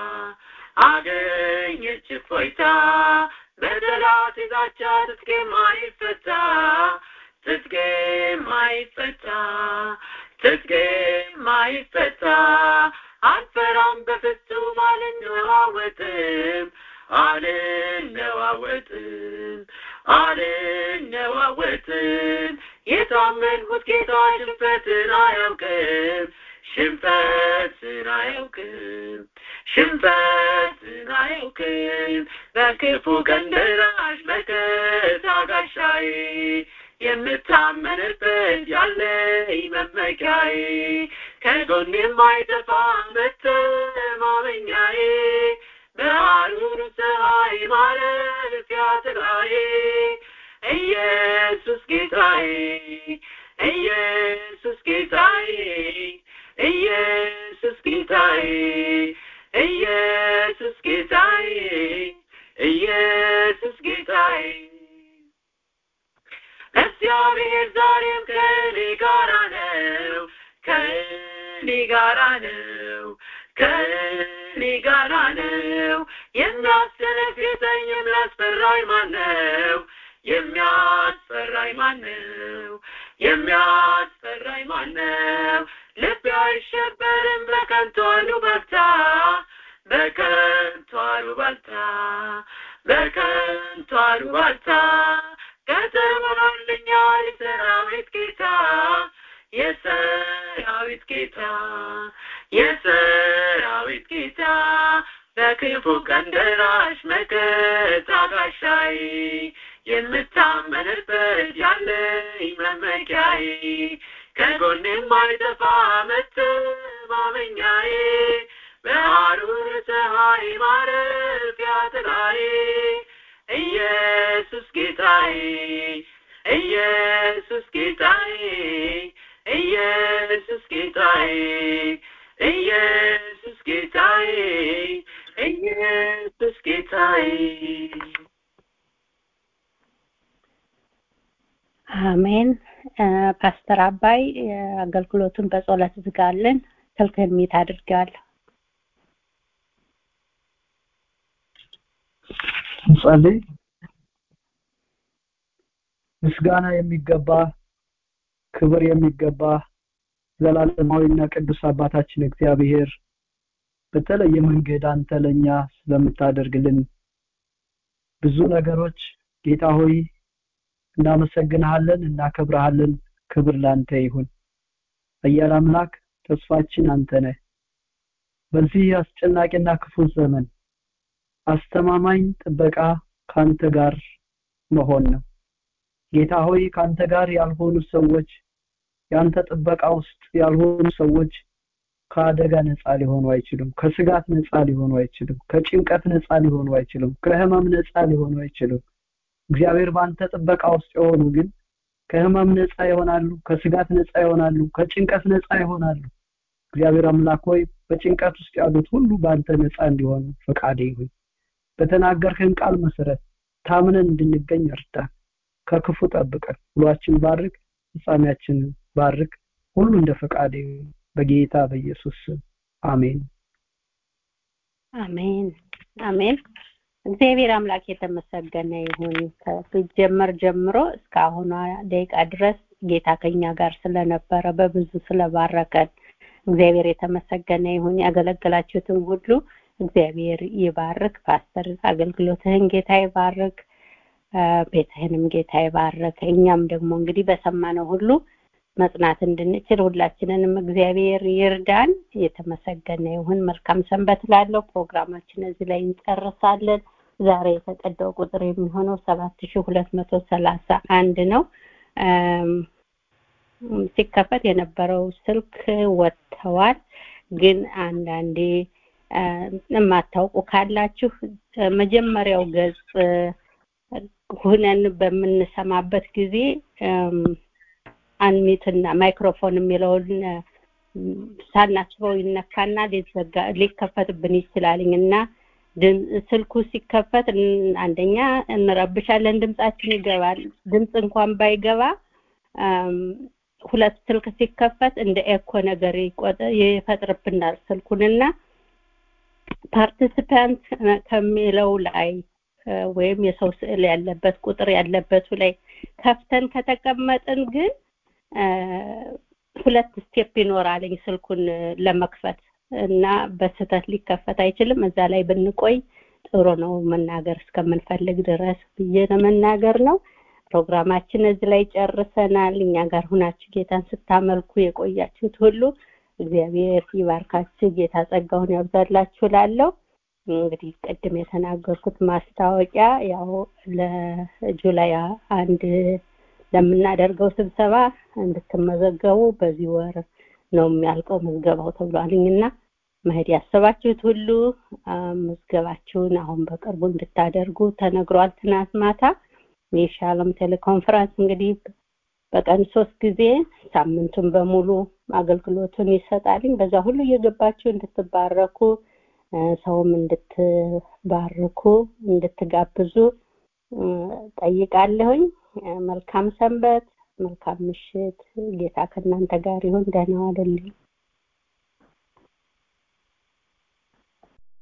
አገኘች እፎይታ በጠላት ዛቻ ትጥቄ ማይፈታ ትጥቄ ማይፈታ ትጥቄ ማይፈታ አልፈራም በፍጹም አልነዋወጥም አልነዋወጥም አልነዋወጥም የታመንኩት ጌታ ሽንፈትን አያውቅም ሽንፈትን አያውቅም ሽንፈትን አያውቅም በክፉ ቀን ደራሽ መከታ ጋሻዬ የምታመንበት ያለኝ መመኪያዬ ከጎን የማይጠፋ መተማመኛዬ በሐሩር ፀሐይ ማረፊያ ጥላዬ ኢየሱስ ጌታዬ ኢየሱስ ጌታዬ ኢየሱስ ጌታዬ ኢየሱስ ጌታዬ ኢየሱስ ጌታዬ እግዚአብሔር ዛሬም ከእኔ ጋራ ነው ከእኔ ጋራ ነው ከእኔ ጋራ ነው የሚያስደነግጠኝ የሚያስፈራኝ ማን ነው የሚያስፈራኝ ማን ነው የሚያስፈራኝ ማን ነው ልቤ አይሸበርም በከንቱ አሉባልታ በከንቱ አሉባልታ በከንቱ አሉባልታ ቀጥሮልኛል የሰራዊት ጌታ የሰራዊት ጌታ የሰራዊት ጌታ በክፉ ቀን ደራሽ መከታ ጋሻዬ የምታመንበት ያለኝ መመኪያዬ ከጎኔም አይጠፋ መተማመኛዬ በሐሩር ፀሐይ ማረፊያ ጥላዬ ኢየሱስ ጌታዬ ኢየሱስ ጌታዬ ኢየሱስ ጌታዬ ኢየሱስ ጌታዬ ኢየሱስ ጌታዬ አሜን ፓስተር አባይ አገልግሎቱን በጸሎት ዝጋለን ስልክህን ሚት አድርገዋለሁ እንጸልይ ምስጋና የሚገባ ክብር የሚገባ ዘላለማዊና ቅዱስ አባታችን እግዚአብሔር በተለየ መንገድ አንተ ለኛ ስለምታደርግልን ብዙ ነገሮች ጌታ ሆይ እናመሰግንሃለን እናከብረሃለን ክብር ላንተ ይሁን አያል አምላክ ተስፋችን አንተ ነህ በዚህ አስጨናቂና ክፉ ዘመን አስተማማኝ ጥበቃ ካንተ ጋር መሆን ነው ጌታ ሆይ ካንተ ጋር ያልሆኑ ሰዎች ያንተ ጥበቃ ውስጥ ያልሆኑ ሰዎች ከአደጋ ነፃ ሊሆኑ አይችሉም ከስጋት ነፃ ሊሆኑ አይችሉም ከጭንቀት ነፃ ሊሆኑ አይችሉም ከህመም ነፃ ሊሆኑ አይችሉም እግዚአብሔር በአንተ ጥበቃ ውስጥ የሆኑ ግን ከህመም ነፃ ይሆናሉ ከስጋት ነፃ ይሆናሉ ከጭንቀት ነፃ ይሆናሉ እግዚአብሔር አምላክ ሆይ በጭንቀት ውስጥ ያሉት ሁሉ በአንተ ነፃ እንዲሆኑ ፈቃዴ ይሁን በተናገርክን ቃል መሰረት ታምነን እንድንገኝ እርዳን ከክፉ ጠብቀን ሁሏችን ባርክ ፍጻሜያችንን ባርክ ሁሉ እንደ ፈቃዴ በጌታ በኢየሱስ ስም አሜን አሜን አሜን እግዚአብሔር አምላክ የተመሰገነ ይሁን ከሲጀመር ጀምሮ እስካሁኗ ደቂቃ ድረስ ጌታ ከኛ ጋር ስለነበረ በብዙ ስለባረከን እግዚአብሔር የተመሰገነ ይሁን ያገለገላችሁትን ሁሉ እግዚአብሔር ይባርክ ፓስተር አገልግሎትህን ጌታ ይባርክ ቤትህንም ጌታ ይባርክ እኛም ደግሞ እንግዲህ በሰማነው ሁሉ መጽናት እንድንችል ሁላችንንም እግዚአብሔር ይርዳን የተመሰገነ ይሁን መልካም ሰንበት ላለው ፕሮግራማችን እዚህ ላይ እንጨርሳለን ዛሬ የተቀዳው ቁጥር የሚሆነው ሰባት ሺ ሁለት መቶ ሰላሳ አንድ ነው ሲከፈት የነበረው ስልክ ወጥተዋል ግን አንዳንዴ የማታውቁ ካላችሁ መጀመሪያው ገጽ ሁነን በምንሰማበት ጊዜ አንሚትና ማይክሮፎን የሚለውን ሳናስበው ይነካና ሊዘጋ ሊከፈትብን ይችላልኝ እና ስልኩ ሲከፈት አንደኛ እንረብሻለን ድምጻችን ይገባል ድምጽ እንኳን ባይገባ ሁለት ስልክ ሲከፈት እንደ ኤኮ ነገር ይፈጥርብናል ስልኩንና ፓርቲሲፓንት ከሚለው ላይ ወይም የሰው ስዕል ያለበት ቁጥር ያለበቱ ላይ ከፍተን ከተቀመጥን ግን ሁለት ስቴፕ ይኖራልኝ ስልኩን ለመክፈት እና በስህተት ሊከፈት አይችልም እዛ ላይ ብንቆይ ጥሩ ነው መናገር እስከምንፈልግ ድረስ ብዬ ለመናገር ነው ፕሮግራማችን እዚህ ላይ ጨርሰናል እኛ ጋር ሁናችሁ ጌታን ስታመልኩ የቆያችሁት ሁሉ እግዚአብሔር ይባርካችሁ ጌታ ጸጋውን ያብዛላችሁ ላለው እንግዲህ ቅድም የተናገርኩት ማስታወቂያ ያው ለጁላይ አንድ ለምናደርገው ስብሰባ እንድትመዘገቡ በዚህ ወር ነው የሚያልቀው ምዝገባው ተብሏልኝና መሄድ ያሰባችሁት ሁሉ ምዝገባችሁን አሁን በቅርቡ እንድታደርጉ ተነግሯል ትናንት ማታ የሻሎም ቴሌኮንፈረንስ እንግዲህ በቀን ሶስት ጊዜ ሳምንቱን በሙሉ አገልግሎቱን ይሰጣልኝ በዛ ሁሉ እየገባችሁ እንድትባረኩ ሰውም እንድትባርኩ እንድትጋብዙ ጠይቃለሁኝ መልካም ሰንበት መልካም ምሽት ጌታ ከእናንተ ጋር ይሁን ደህና ዋሉልኝ